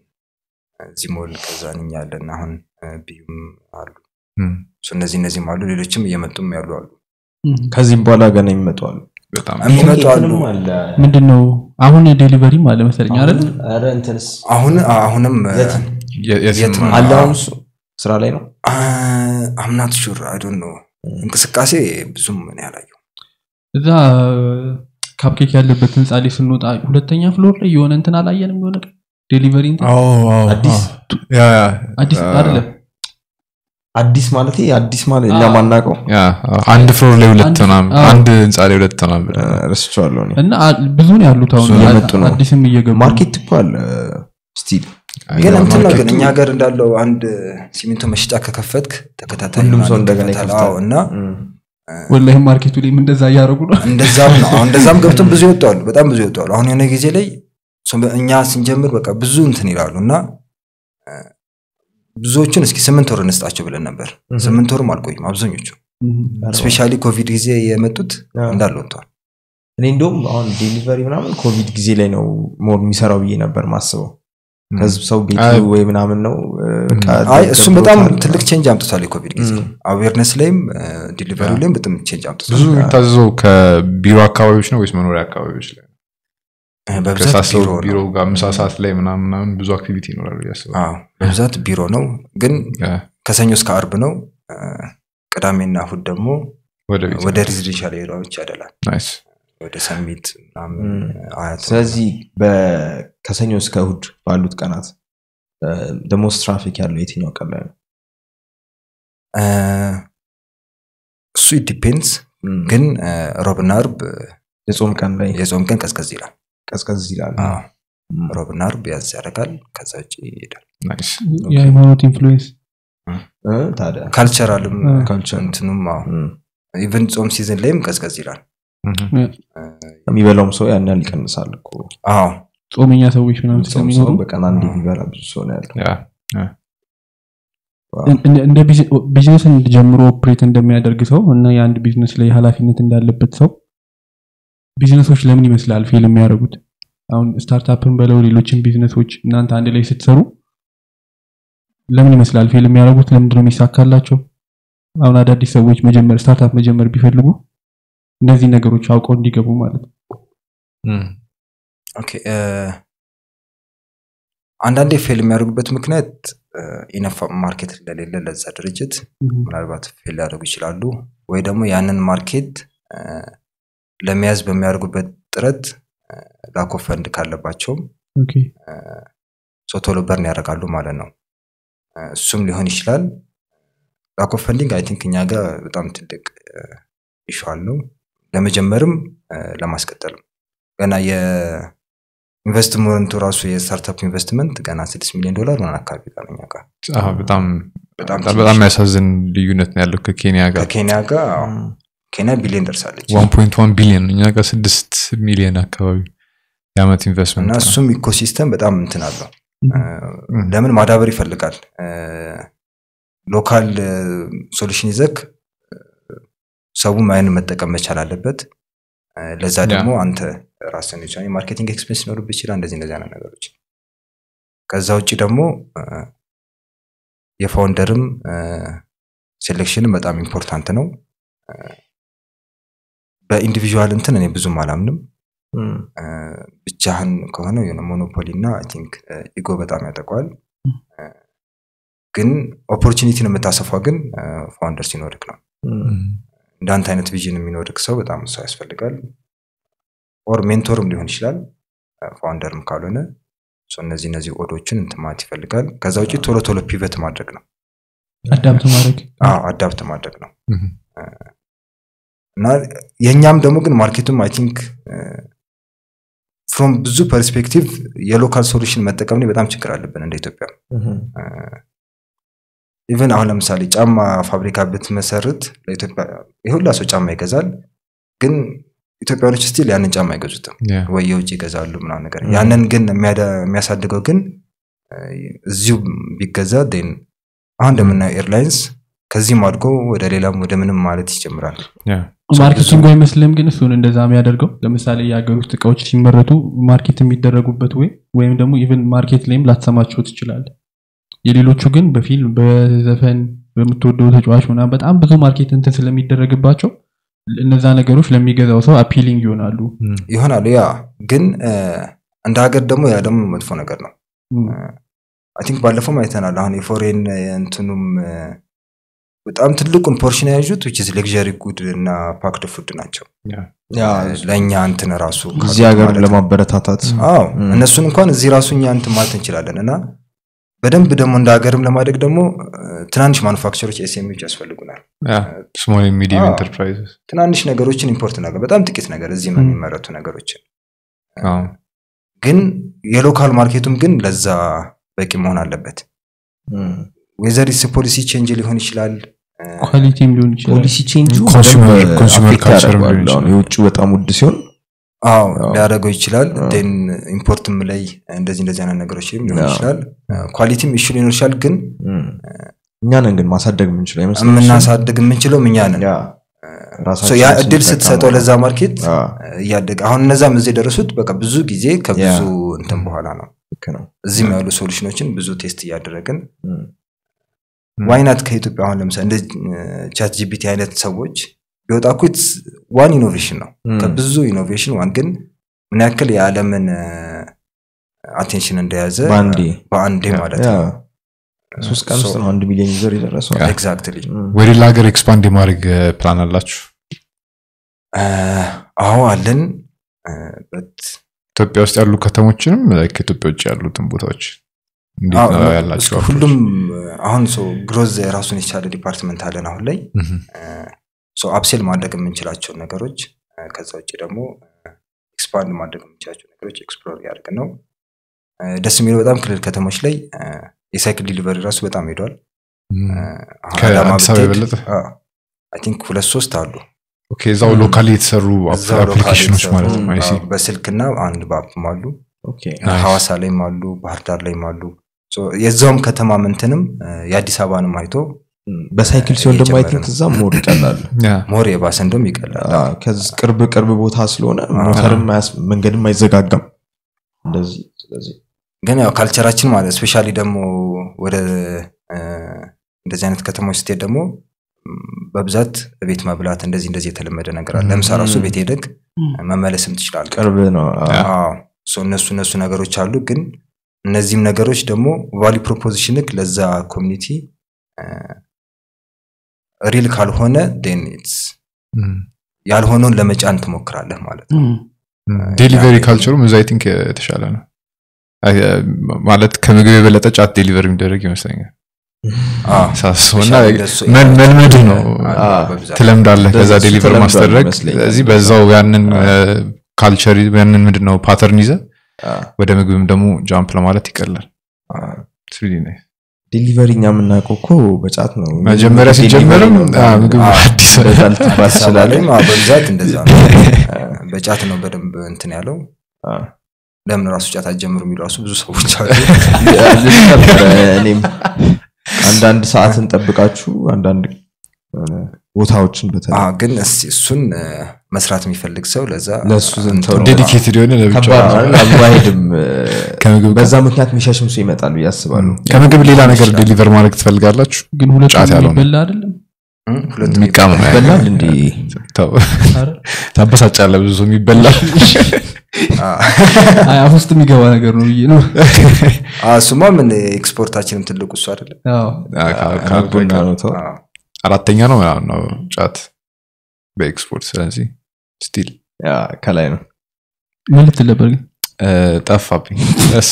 ዚሞል ከዛን እኛ ያለን አሁን እ፣ ቢዩም አሉ እም፣ ሶ እነዚህ እነዚህም አሉ ሌሎችም እየመጡም ያሉ አሉ ከዚህም በኋላ ገና ይመጡ አሉ በጣም የሚመጡ አሉ እንትንም አለ። ምንድን ነው አሁን ዴሊቨሪም አለ መሰለኝ አይደል አሁን- ኧረ እንትንስ አሁን አሁንም የት? የ- የትም የትም አለ አሁን እሱ ስራ ላይ ነው አምናት ሹር አይዶን ነው እንቅስቃሴ ብዙም እኔ አላየሁ እዛ ካፕኬክ ያለበት ህንፃ ላይ ስንወጣ ሁለተኛ ፍሎር ላይ የሆነ እንትን አላየንም የሆነ ቀን ዴሊቨሪ እንትን አዲስ? ያ ያ አዲስ አ- አይደለም አዲስ ማለት አዲስ ማለት እኛ አዎ። ማናውቀው ያ አንድ ፍሎር ላይ ሁለት አንድ- ምናምን አዎ። አንድ ህንፃ ላይ ሁለት ምናምን ብለን ረስቸዋለሁ እኔ። እና አ- ብዙ ነው ያሉት አሁን ብዙ እየመጡ ነው። አዲስም እየገቡ ነው። ማርኬት እኮ አለ ስቲል ግን አይ፣ እንትን ነው ግን ማርኬቱ- እኛ ሀገር እንዳለው አንድ ሲሚንቶ መሸጫ ከከፈትክ ተከታታይ ሁሉም ሰው ምናምን እንደገና ይከፈታል። ይከፍታል። አዎ፣ እና ወላሂ ማርኬቱ ላይም እንደዛ እያደረጉ ነው እንደዛም ነው አሁን እንደዛም ገብተው ብዙ ይወጣሉ በጣም ብዙ ይወጣሉ አሁን የሆነ ጊዜ ላይ ሰው- እኛ ስንጀምር በቃ ብዙ እንትን ይላሉ እና እ፣ ብዙዎቹን እስኪ ስምንት ወር እንስጣቸው ብለን ነበር Mhm. ስምንት ወርም አልቆይም አብዛኞቹ ስፔሻሊ ኮቪድ ጊዜ የመጡት አዎ። እንዳለ ወጥተዋል እኔ እንደውም አሁን ዴሊቨሪ ምናምን ኮቪድ ጊዜ ላይ ነው ሞር የሚሰራው ብዬ ነበር ማስበው ከህዝብ ሰው ቤቱ አይ- ወይ ምናምን ነው እ፣ በቃ አይ እሱም በጣም ደብሮታል። ትልቅ ቼንጅ አምጥቷል የኮቪድ ጊዜ Mm. አዌርነስ ላይም ዲሊቨሪ ላይም በጣም ቼንጅ አምጥቷል ብዙ የሚታዘዘው ከቢሮ አካባቢዎች ነው ወይስ መኖሪያ አካባቢዎች ላይ እ፣ በብዛት ከሳሰው ቢሮ ቢሮ ነው ጋር ምሳ ሰዓት ላይ ምናምን ምናምን ብዙ አክቲቪቲ ይኖራሉ ብዬ አስባለሁ። አዎ፣ በብዛት ቢሮ ነው ግን ያ፣ ከሰኞ እስከ አርብ ነው እ፣ ቅዳሜና እሁድ ደግሞ ወደ ቤት ወደ ሬዚደንሻል ኤሪያዎች ያደላል ናይስ ወደ ሰሚት ምናምን Mm. አያት ስለዚህ በ- ከሰኞ እስከ እሁድ ባሉት ቀናት ደሞስ ትራፊክ ያለው የትኛው ቀን ላይ ነው እ፣ እሱ ዲፔንድስ ም፣ ግን እ፣ ሮብና አርብ የጾም ቀን ላይ የጾም ቀን ቀዝቀዝ ይላል ቀዝቀዝ ይላል አዎ፣ ም፣ ሮብና አርብ ያዝ ያደርጋል ከዛ ውጭ ይሄዳል ናይስ የሃይማኖት ኢንፍሉዌንስ እ፣ ታዲያ ካልቸራልም እ፣ ካልቸር እንትኑም ም፣ ኢቨን ጾም ሲዝን ላይም ቀዝቀዝ ይላል ምሁም። እ፣ የሚበላውም ሰው ያን ያህል ይቀንሳል እኮ አዎ ጾመኛ ሰዎች ምናምን ጾም ስለሚኖሩ ሰው በቀን አንድ የሚበላ ብዙ ሰው ነው ያለው ያ እንደ- እንደ ቢዝ- ቢዝነስን ጀምሮ ኦፕሬት እንደሚያደርግ ሰው እና የአንድ ቢዝነስ ላይ ኃላፊነት እንዳለበት ሰው ቢዝነሶች ለምን ይመስላል ፌል የሚያደርጉት? አሁን ስታርታፕን በለው ሌሎችን ቢዝነሶች እናንተ አንድ ላይ ስትሰሩ ለምን ይመስላል ፌል የሚያደርጉት? ለምንድን ነው የሚሳካላቸው? አሁን አዳዲስ ሰዎች መጀመር ስታርታፕ መጀመር ቢፈልጉ እነዚህ ነገሮች አውቀው እንዲገቡ ማለት ነው። ም፣ ኦኬ እ፣ አንዳንዴ ፌል የሚያደርጉበት ምክንያት ኢነፍ ማርኬት እንደሌለ ለዛ ድርጅት ምናልባት ፌል ሊያደርጉ ይችላሉ ወይ ደግሞ ያንን ማርኬት እ፣ ለመያዝ በሚያደርጉበት ጥረት ላክ ኦፍ ፈንድ ካለባቸውም ኦኬ ሰው ቶሎ በርን ያደርጋሉ ማለት ነው እ፣ እሱም ሊሆን ይችላል ላክ ኦፍ ፈንዲንግ አይ ቲንክ እኛ ጋር በጣም ትልቅ ይሸዋል ነው ለመጀመርም እ፣ ለማስቀጠልም ገና የኢንቨስትመንቱ ራሱ የስታርታፕ ኢንቨስትመንት ገና ስድስት ሚሊዮን ዶላር ምናምን አካባቢ ጋር ነው እኛ ጋር አዎ፣ በጣም በጣም በጣም በጣም የሚያሳዝን ልዩነት ነው ያለው ከኬንያ ጋር ከኬንያ ጋር አዎ፣ ኬንያ ቢሊዮን ደርሳለች 1.1 ቢሊዮን እኛ ጋር ስድስት ሚሊዮን አካባቢ የአመት እና ኢንቨስትመንት ነው። እሱም ኢኮሲስተም በጣም እንትን አለው ም። እ፣ ለምን ማዳበር ይፈልጋል ሎካል ሶሉሽን ይዘክ እ፣ ሰው ማይን መጠቀም መቻል አለበት እ፣ ለዛ ያ። ደግሞ አንተ ራስን የቻ ማርኬቲንግ ኤክስፔንስ ሊኖርብህ ይችላል እንደዚህ እንደዚህ አይነት ነገሮች ከዛ ውጭ ደግሞ እ፣ የፋውንደርም ሴሌክሽንም በጣም ኢምፖርታንት ነው እ፣ በኢንዲቪዥዋል እንትን እኔ ብዙም አላምንም ም፣ እ፣ ብቻህን ከሆነ የሆነ ሞኖፖሊ እና አይ ቲንክ ኢጎ በጣም ያጠቋል እ፣ ግን ኦፖርቹኒቲን የምታሰፋው ግን ፋውንደር ሲኖርክ ነው ም፣ ም፣ እንዳንተ አይነት ቪዥን የሚኖርክ ሰው በጣም ሰው ያስፈልጋል ኦር ሜንቶርም ሊሆን ይችላል ፋውንደርም ካልሆነ ሶ እነዚህ እነዚህ ኦዶችን እንትን ማለት ይፈልጋል ከዛ ውጭ ቶሎ ቶሎ ፒቨት ማድረግ ነው አዳምት ማድረግ አዳፕት ማድረግ ነው ም፣ እና የእኛም ደግሞ ግን ማርኬቱም አይ ቲንክ ፍሮም ብዙ ፐርስፔክቲቭ የሎካል ሶሉሽን መጠቀም ላይ በጣም ችግር አለብን እንደ ኢትዮጵያ ም፣ ኢቨን አሁን ለምሳሌ ጫማ ፋብሪካ ብትመሰርት ለኢትዮጵያ የሁላ ሰው ጫማ ይገዛል ግን ኢትዮጵያኖች ስቲል ያንን ጫማ አይገዙትም ያ፣ ወይ የውጭ ይገዛሉ ምናምን ነገር Mm. ያንን ግን የሚያደ- የሚያሳድገው ግን እ፣ እዚሁ ቢገዛ ን አሁን እንደምናየው ኤርላይንስ ከዚህም አድጎ ወደ ሌላም ወደ ምንም ማለት ይጀምራል ያ፣ ማርኬቲንግ አይመስልም ግን እሱን እንደዛ የሚያደርገው ለምሳሌ የሀገር ውስጥ እቃዎች ሲመረቱ ማርኬት የሚደረጉበት ወይ ወይም ደግሞ ኢቨን ማርኬት ላይም ላትሰማቸው ትችላል የሌሎቹ ግን በፊልም በዘፈን በምትወደው ተጫዋች ምናምን በጣም ብዙ ማርኬት እንትን ስለሚደረግባቸው እነዛ ነገሮች ለሚገዛው ሰው አፒሊንግ ይሆናሉ ይሆናሉ ያ ግን እ፣ እንደ ሀገር ደግሞ ያ ደግሞ መጥፎ ነገር ነው አይ ቲንክ ባለፈውም አይተናል አሁን የፎሬን እንትኑም እ፣ በጣም ትልቁን ፖርሽን የያዙት ዊች ሌክዠሪ ጉድ እና ፓክድ ፉድ ናቸው ያ ለእኛ እንትን ራሱ እዚህ ካሉት ሀገር ማለት ነው። ለማበረታታት አዎ ም። እነሱን እንኳን እዚህ ራሱ እኛ እንትን ማለት እንችላለን እና በደንብ ደግሞ እንደ ሀገርም ለማደግ ደግሞ እ፣ ትናንሽ ማኑፋክቸሮች ኤስኤምዎች ያስፈልጉናል ስሞል ሚዲየም አዎ። ኢንተርፕራይዝስ ትናንሽ ነገሮችን ኢምፖርት ነገር በጣም ጥቂት ነገር እዚህም ም። የሚመረቱ ነገሮችን ግን የሎካል ማርኬቱም ግን ለዛ በቂ መሆን አለበት እም። ዌዘሪስ ፖሊሲ ቼንጅ ሊሆን ይችላል እ፣ ኳሊቲም ሊሆን ይችላል ፖሊሲ ቼንጁ ኮንሱመር- በደንብ ኮንሱመር አፌክት ካልቸርም ያደርገዋል። ሊሆን አሁን ይችላል። የውጭ በጣም ውድ ሲሆን አዎ አዎ። ሊያደርገው ይችላል አዎ። ን ኢምፖርትም ላይ እንደዚህ እንደዚህ አይነት ነገሮችም ሊሆን አዎ። ይችላል ኳሊቲም ኢሹ ሊሆን ይችላል ግን እም። እኛ ነን ግን ማሳደግ የምንችለው አይመስልም የምናሳድግ የምንችለው እኛ ነን ያ ሶ ራሳችን ያ እድል ስንጠቀመው ስትሰጠው ለዛ ማርኬት አ፣ እያደገ አሁን እነዛም እዚህ የደረሱት በቃ ብዙ ጊዜ ከብዙ ያ። እንትን በኋላ ነው ልክ ነው እዚህም ያሉ ሶሉሽኖችን ብዙ ቴስት እያደረግን እም። ዋይናት ከኢትዮጵያ አሁን ለምሳሌ እንደ ቻት ጂፒቲ አይነት ሰዎች ቢወጣ እኮ ዋን ኢኖቬሽን ነው እም። ከብዙ ኢኖቬሽን ዋን ግን ምን ያክል የዓለምን አቴንሽን እንደያዘ በአንዴ በአንዴ ያ፣ ማለት ያ። ነው ሶስት ቀን ውስጥ ነው አንድ ሚሊዮን ዩዘር የደረሰው ኤግዛክትሊ እም። ወደ ሌላ ሀገር ኤክስፓንድ የማድረግ ፕላን አላችሁ አዎ አለን እ፣ በት ኢትዮጵያ ውስጥ ያሉ ከተሞችንም like ከኢትዮጵያ ውጭ ያሉትን ቦታዎች እንዴት አዎ፣ ነው እስከ ያላቸው ሁሉም አሁን ሰው ግሮዝ ራሱን የቻለ ዲፓርትመንት አለን አሁን ላይ አፕሴል ማድረግ የምንችላቸውን ነገሮች እ፣ ከዛ ውጭ ደግሞ ኤክስፓንድ ማድረግ የምንችላቸው ነገሮች ኤክስፕሎር እያደረግን ነው እ፣ ደስ የሚለው በጣም ክልል ከተሞች ላይ እ፣ የሳይክል ዲሊቨሪ ራሱ በጣም ሄዷል እ፣ አሁን ከአዲስ አዳማ አበባ ብትሄድ፣ የበለጠ? አዎ፣ አይ ቲንክ ሁለት ሶስት አሉ ኦኬ እዛው ሎካሊ የተሰሩ እዛው ሎካል አፕሊኬሽኖች የተሰሩ፣ ማለት ነው አይ ሲ አዎ፣ በስልክና አንድ በአፕም አሉ ኦኬ ናይስ። ሐዋሳ ላይም አሉ ባህር ዳር ላይም አሉ ሶ የዛውም ከተማ ምንትንም እ፣ የአዲስ አበባንም አይቶ እም። በሳይክል ሲሆን ደግሞ አይ ቲንክ እየጨመረ እዛም ሞር ይቀላል ያ ሞር የባሰ እንደም ይቀላል አ፣ ከዚህ ቅርብ ቅርብ ቦታ ስለሆነ ሞተርም አያስ- መንገድም አይዘጋጋም እንደዚህ ስለዚህ ግን ያው ካልቸራችን ማለት ስፔሻሊ ደግሞ ወደ እ፣ እንደዚህ አይነት ከተሞች ስትሄድ ደግሞ ም፣ በብዛት ቤት መብላት እንደዚህ እንደዚህ የተለመደ ነገር አለ ለምሳ ራሱ ቤት ሄደግ መመለስም ትችላል ቅርብ ነው አ፣ እነሱ እነሱ ነገሮች አሉ ግን እነዚህም ነገሮች ደግሞ ቫሊ ፕሮፖዚሽንክ ለዛ ኮሚኒቲ ሪል ካልሆነ ን እም። ያልሆነውን ለመጫን ትሞክራለህ ማለት ነው ዴሊቨሪ ያ- ካልቸሩም እዛ አይ ቲንክ የተሻለ ነው አይ፣ ማለት ከምግብ የበለጠ ጫት ዴሊቨሪ የሚደረግ ይመስለኛል አዎ። ሳስበው እና ስፔሻሊ እንደሱ መል- መልመድ ነው አለ አዎ። በብዛት። ትለምዳለህ ከዛ እንደዚህ ዴሊቨር ተለምዷል ማስደረግ ይመስለኛል። ስለዚህ በዛው ያንን ካልቸር ያንን ምንድን ነው ፓተርን ይዘ አ፣ ወደ ምግብም ደግሞ ጃምፕ ለማለት ይቀላል It's really nice. ዴሊቨሪ እኛ የምናውቀው እኮ በጫት ነው መጀመሪያ ሲጀመርም ዴሊቨሪ ነው። አ፣ ምግብ አዎ። አዲስ እንደዛ ልትባል አዲስ አበባ ትችላለህ። ላይም አዎ፣ በብዛት እንደዛ ነው በጫት ነው በደንብ እንትን ያለው አ፣ ለምን ራሱ ጫት አትጀምሩ የሚሉ ራሱ ብዙ ሰዎች አሉ ልል ነበረ እኔም አንዳንድ ሰዓትን ጠብቃችሁ አንዳንድ የሆነ ቦታዎችን በተለይ አዎ፣ ግን እስ- እሱን እ፣ መስራት የሚፈልግ ሰው ለዛ ለእሱ ዘንድ እንትን ተው ነው። ዴዲኬትድ የሆነ ለብቻው ከባድ ነው አይደል? አብሮ አይሄድም እ፣ ከምግብ በዛ ምክንያት የሚሸሽም ሰው ይመጣል ብዬ አስባለሁ ከምግብ ሌላ ነገር ይችላል። ዴሊቨር ማድረግ ትፈልጋላችሁ ግን ሁለቱ ጫት ያለው ነው። የሚበላ አይደለም እ፣ ሁለቱም የሚቃም ነው ይበላል እንዲ ተው፣ አረ? ታበሳጫለህ ብዙ ሰው የሚበላል አዎ። አይ አፍ ውስጥ የሚገባ ነገር ነው ብዬ ነው አዎ፣ እሱማ ምን ኤክስፖርታችንም ትልቁ እሱ አይደለም አዎ። ቡና ነው ተው አዎ። አራተኛ ነው ምናምን ነው ጫት በኤክስፖርት ስለዚህ ስቲል ያ ከላይ ነው ምን ልትል ነበር ግን ጠፋብኝ እስ-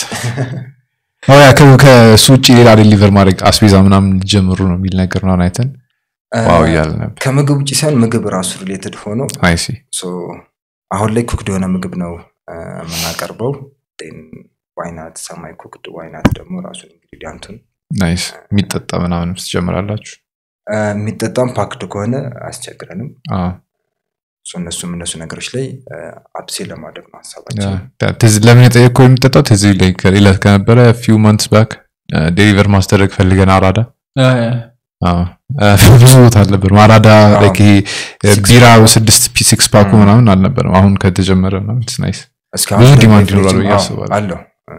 አዎ፣ ያ ከ- ከእሱ ውጭ ሌላ ዴሊቨር ማድረግ አስቤዛ ምናምን ሊጀምሩ ነው የሚል ነገር ነው አይተን ዋው እያለ ነበር ከምግብ ውጭ ሳይሆን ምግብ ራሱ ሪሌትድ ሆኖ አይሲ ሶ አሁን ላይ ኩክድ የሆነ ምግብ ነው እ፣ የምናቀርበው ዋይናት ሰማይ ኩክድ ዋይናት ደግሞ ራሱን ኢንግሪዲያንቱን ናይስ የሚጠጣ ምናምን ትጀምራላችሁ እ፣ የሚጠጣም ፓክድ ከሆነ አያስቸግረንም አዎ። ሶ እነሱም እነሱ ነገሮች ላይ አፕሴል ለማድረግ ነው ሀሳባችን ያ፣ ትዝ- ለምን የጠየቅከው የሚጠጣው ትዝ ላይ ከሌላ ከነበረ ፊው መንትስ ባክ ዴሊቨር ማስደረግ ፈልገን አራዳ አይ፣ አዎ፣ እ፣ ብዙ ቦታ አልነበርም አራዳ አዎ። like ይሄ Six ቢራ pack. ስድስት ፒ ሲክስ ፓኩ ም። ምናምን አልነበረም አሁን ከተጀመረ ምናምን it's nice እስካሁን ብዙ ድረስ ዲማንድ በፍሪጅም- ይኖራል ብዬ አዎ፣ አስባለሁ። አለው እ፣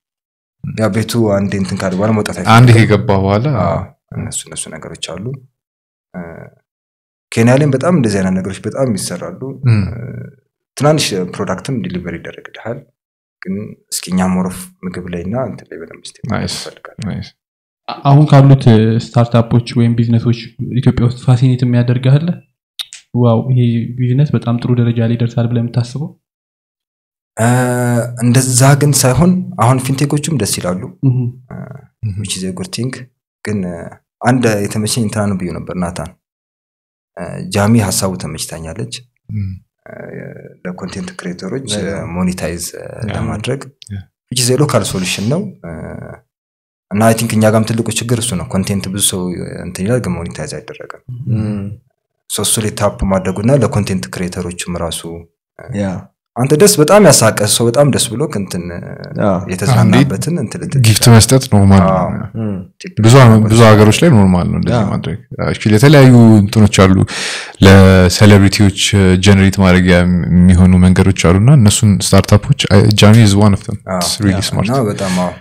ያ ቤቱ አንዴ እንትን ካለ በኋላ መውጣት አንድ አይፈልግም። ከገባ በኋላ አዎ፣ እነሱ እነሱ ነገሮች አሉ እ፣ ኬንያ ላይም በጣም እንደዚህ አይነት ነገሮች በጣም ይሰራሉ እም፣ ትናንሽ ፕሮዳክትም ዲሊቨር ይደረግልሃል ግን እስኪ እኛ ሞሮፍ ምግብ ላይ እና እንትን ላይ በደንብ ስ Nice. ይፈልጋል nice። አ- አሁን ካሉት ስታርታፖች ወይም ቢዝነሶች ኢትዮጵያ ውስጥ ፋሲኔት የሚያደርግህ ዋው ይሄ ቢዝነስ በጣም ጥሩ ደረጃ ላይ ይደርሳል ብለህ የምታስበው እንደዛ ግን ሳይሆን አሁን ፊንቴኮቹም ደስ ይላሉ እህ፣ ዊች ዘ ጉድ ቲንግ ግን እ፣ አንድ የተመቸኝ እንትና ነው ብዬ ነበር ናታን እ፣ ጃሚ ሀሳቡ ተመችታኛለች እም፣ ለኮንቴንት ክሬተሮች በጣም። ሞኔታይዝ ለማድረግ Yeah. ዊች ዘ ሎካል ሶሉሽን ነው እ፣ እና አይ ቲንክ እኛ ጋም ትልቁ ችግር እሱ ነው ኮንቴንት ብዙ ሰው እንትን ይላል ግን ሞኔታይዝ አይደረግም እም፣ ሶ እሱ ላይ ታፕ ማድረጉና ለኮንቴንት ክሬተሮችም ራሱ ያ አንተ ደስ በጣም ያሳቀ ሰው በጣም ደስ ብሎ እንትን ያ፣ የተዝናናበትን እንትን ልትል ጊፍት ትችላለህ። መስጠት ኖርማል ነው አዎ። እም፣ ብዙ ብዙ ሀገሮች ላይ ኖርማል ነው እንደዚህ ያ። ማድረግ Actually የተለያዩ እንትኖች አሉ ለሴሌብሪቲዎች ጀነሬት ማድረጊያ የሚሆኑ መንገዶች አሉ እና እነሱን ስታርታፖች ጃሚ ዝ ዋን ኦፍ አዎ። ሪሊ ያ፣ ስማርት እና በጣም አዎ፣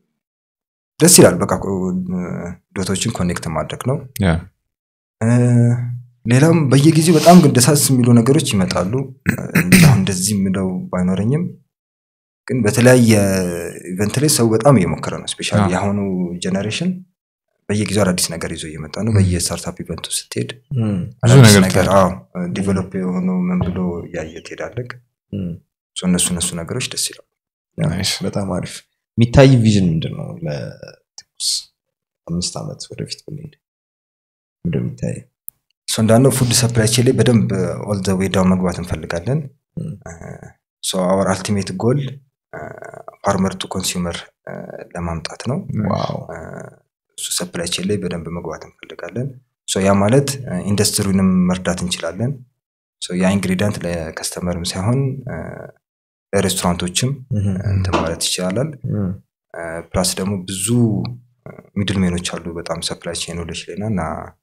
ደስ ይላል በቃ እ፣ ዶቶችን ኮኔክት ማድረግ ነው እ፣ ሌላም በየጊዜው በጣም ግን ደሳስ የሚሉ ነገሮች ይመጣሉ እ፣ እንደዚህ አሁን እንደዚህ የምለው ባይኖረኝም ግን በተለያየ ኢቨንት ላይ ሰው በጣም እየሞከረ ነው ስፔሻሊ አዎ። የአሁኑ ጀኔሬሽን በየጊዜው አዳዲስ ነገር ይዞ እየመጣ ነው በየስታርታፕ ኢቨንቱ ስትሄድ እም፣ ብዙ አዳዲስ ነገር ነገር ታያለህ። ዲቨሎፕ የሆኑ ምን ብሎ እያየ ትሄዳለህ እም። ሶ እነሱ እነሱ ነገሮች ደስ ይላሉ ያ፣ Nice. በጣም አሪፍ የሚታይ ቪዥን ምንድን ነው ለትኩስ አምስት ዓመት ወደፊት ብንሄድ ምንድን ነው የሚታይ ሶ እንዳልነው ፉድ ሰፕላይ ቼን ላይ በደንብ ኦል ዘ ዌይ ዳውን መግባት እንፈልጋለን እም፣ ሶ አወር አልቲሜት ጎል ፋርመር ቱ ኮንሱመር ለማምጣት ነው ዋው እ፣ እሱ ሰፕላይ ቼን ላይ በደንብ መግባት እንፈልጋለን ሶ ያ ማለት እ፣ ኢንዱስትሪውንም መርዳት እንችላለን ሶ ያ ኢንግሪዲያንት ለከስተመርም ሳይሆን እ፣ ለሬስቶራንቶችም እም፣ እንትን ማለት ይችላል እም፣ ፕላስ ደግሞ ብዙ ሚድል ሜኖች አሉ በጣም ሰፕላይ ቼኖች ላይ እና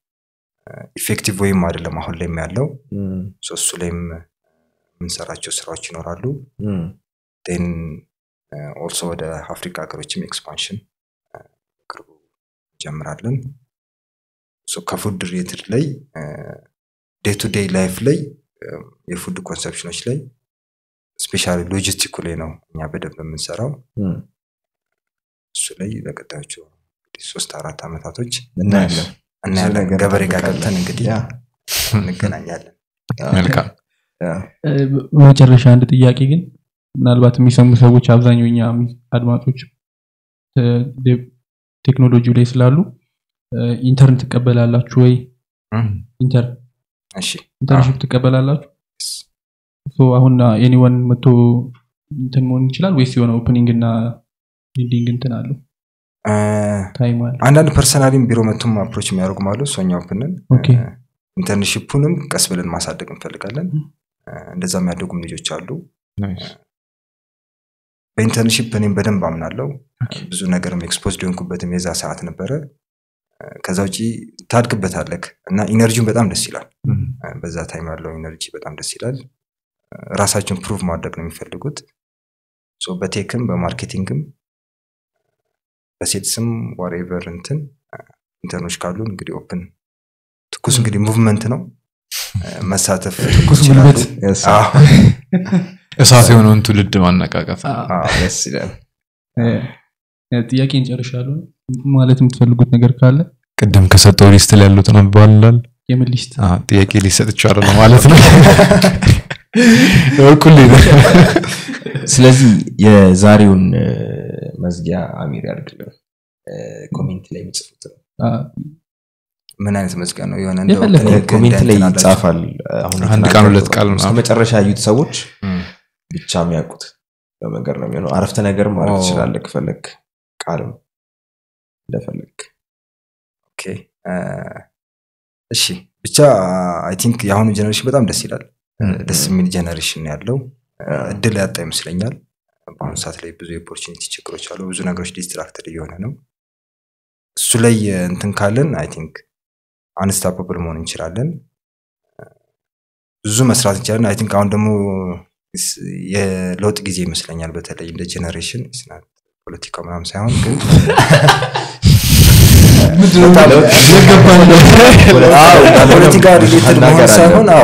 ኢፌክቲቭ ወይም አይደለም አሁን ላይም ያለው እም፣ ሶ እሱ ላይም የምንሰራቸው ስራዎች ይኖራሉ እም፣ ን ኦልሶ ወደ አፍሪካ ሀገሮችም ኤክስፓንሽን ቅርቡ እንጀምራለን ሶ ከፉድ ሪሌትድ ላይ ዴይ ቱ ዴይ ላይፍ ላይ እ፣ የፉድ ኮንሰፕሽኖች ላይ ስፔሻሊ ሎጂስቲኩ ላይ ነው እኛ በደንብ የምንሰራው እም። እሱ ላይ ለቀጣዮቹ እንግዲህ ሶስት አራት ዓመታቶች እናያለን እናያለን ነገር ገበሬ ጋር እንጠብቃለን። ገብተን እንግዲህ ያ፣ እንገናኛለን መልካም ያ፣ እ፣ በመጨረሻ አንድ ጥያቄ ግን ምናልባት የሚሰሙ ሰዎች አብዛኛው እኛ አድማጮች እ፣ ዴ- ቴክኖሎጂው ላይ ስላሉ እ፣ ኢንተርን ትቀበላላችሁ ወይ ኢንተርን እሺ ኢንተርንሽፕ ትቀበላላችሁ ሶ አሁን ኤኒወን መቶ እንትን መሆን ይችላል ወይስ የሆነ ኦፕኒንግ እና ኢንዲንግ እንትን አለው እ፣ ታይም አለ አንዳንድ ፐርሰናሊም ቢሮ መቱም አፕሮች የሚያደርጉም አሉ ሶኛ ኦፕንን ኦኬ። ኢንተርንሽፑንም ቀስ ብለን ማሳደግ እንፈልጋለን እ፣ እንደዛ የሚያደጉም ልጆች አሉ ናይስ በኢንተርንሽፕ እኔም በደንብ አምናለው ኦኬ። ብዙ ነገርም ኤክስፖዝድ የሆንኩበትም የዛ ሰዓት ነበረ እ፣ ከዛ ውጪ ታድግበታለክ እና ኢነርጂውን በጣም ደስ ይላል እ፣ በዛ ታይም ያለው ኢነርጂ በጣም ደስ ይላል እ፣ ራሳቸውን ፕሩቭ ማድረግ ነው የሚፈልጉት ሶ በቴክም በማርኬቲንግም በሴትስም ዋሬቨር እንትን እ፣ ኢንተርኖች ካሉ እንግዲህ ኦፕን ትኩስ እንግዲህ ሙቭመንት ነው እ፣ መሳተፍ ትኩስ ይችላሉ። ጉልበት። Yes, አዎ፣ እሳት የሆነውን ትውልድ ማነቃቀፍ አ- አዎ። ደስ ይላል እ፣ እ፣ ጥያቄ እንጨርሻለሁ ማለት የምትፈልጉት ነገር ካለ ቅድም ከሰጠው ሊስት ላይ ያሉትን አንብባላል የምን ሊስት ጥያቄ ሊሰጥ ይቻላል ማለት ነው እኩል ስለዚህ የዛሬውን እ፣ መዝጊያ አሚር ያድርግልን እ፣ ኮሜንት ላይ የሚጽፉት ነው አ፣ ምን አይነት መዝጊያ ነው የሆነ እንደ የፈለገው opening ኮሜንት ላይ እንትን አላቸው? ይጻፋል አሁን አንድ ቃል ሁለት ቃል እስከ ምናምን። መጨረሻ ያዩት ሰዎች እም። ብቻ የሚያውቁት በመንገድ ነው የሚሆነው አረፍተ ነገር ማለት ኦ። ትችላለህ ከፈለግ ቃልም እንደፈለግ ኦኬ እ፣ እሺ ብቻ አይ ቲንክ የአሁኑ ጀኔሬሽን በጣም ደስ ይላል እ፣ እም። ደስ የሚል ጀኔሬሽን ነው ያለው እ፣ እድል ያጣ ይመስለኛል በአሁኑ ሰዓት ላይ ብዙ የኦፖርቹኒቲ ችግሮች አሉ ብዙ ነገሮች ዲስትራክትድ እየሆነ ነው እሱ ላይ እ፣ እንትን ካለን አይ ቲንክ አንስታፐብል መሆን እንችላለን እ፣ ብዙ መስራት እንችላለን አይ ቲንክ አሁን ደግሞ ስ- የለውጥ ጊዜ ይመስለኛል በተለይ እንደ ጀኔሬሽን ፖለቲካ ምናምን ሳይሆን ግን አዎ፣ ከፖለቲካ ሪሌትድ መሆን መናገር ሳይሆን አለ። አዎ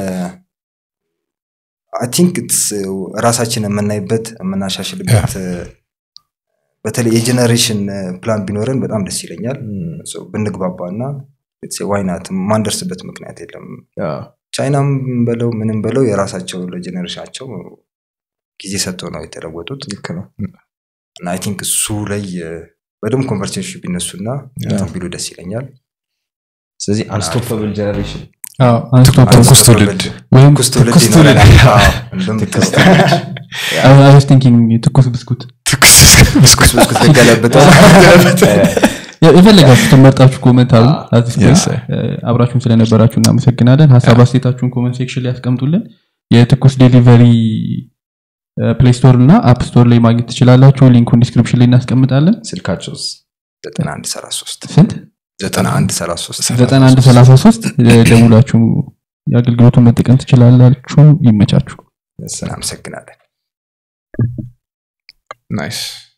አይ ቲንክ ራሳችን የምናይበት የምናሻሽልበት በተለይ የጀኔሬሽን ፕላን ቢኖረን በጣም ደስ ይለኛል So ብንግባባ እና ዋይናት ማንደርስበት ምክንያት የለም ቻይናም በለው ምንም በለው የራሳቸው ለጀኔሬሽናቸው ጊዜ ሰጥተው ነው የተለወጡት ልክ ነው እና አይ ቲንክ እሱ ላይ እ፣ በደንብ ኮንቨርሴሽን ቢነሱና እንትን ቢሉ ደስ ይለኛል ስለዚህ አንስቶፐብል ጀነሬሽን ትኩስ ትውልድ ወይም ትኩስ ትውልድ ትኩስ ትውልድ ይኖረናል። አዎ፣ እንደውም ትኩስ ትውልድ I was thinking ትኩስ ብስኩት ትኩስ ብስኩት ብስኩት ተገለብጠው የ- የፈለጋችሁትን መርጣችሁ ኮመንት አሉ አዲስ Yes, sir. አብራችሁን ስለነበራችሁ እናመሰግናለን ሀሳብ አስተያየታችሁን ኮመንት ሴክሽን ላይ ያስቀምጡልን የትኩስ ዴሊቨሪ ፕሌይ ስቶር እና አፕ ስቶር ላይ ማግኘት ትችላላችሁ ሊንኩን ዲስክሪፕሽን ላይ እናስቀምጣለን ስልካቸውስ 9133 ስንት 9133 ዘጠና አንድ ሰላሳ ሶስት ደውላችሁ የአገልግሎቱን መጠቀም ትችላላችሁ ይመቻችሁ እናመሰግናለን ናይስ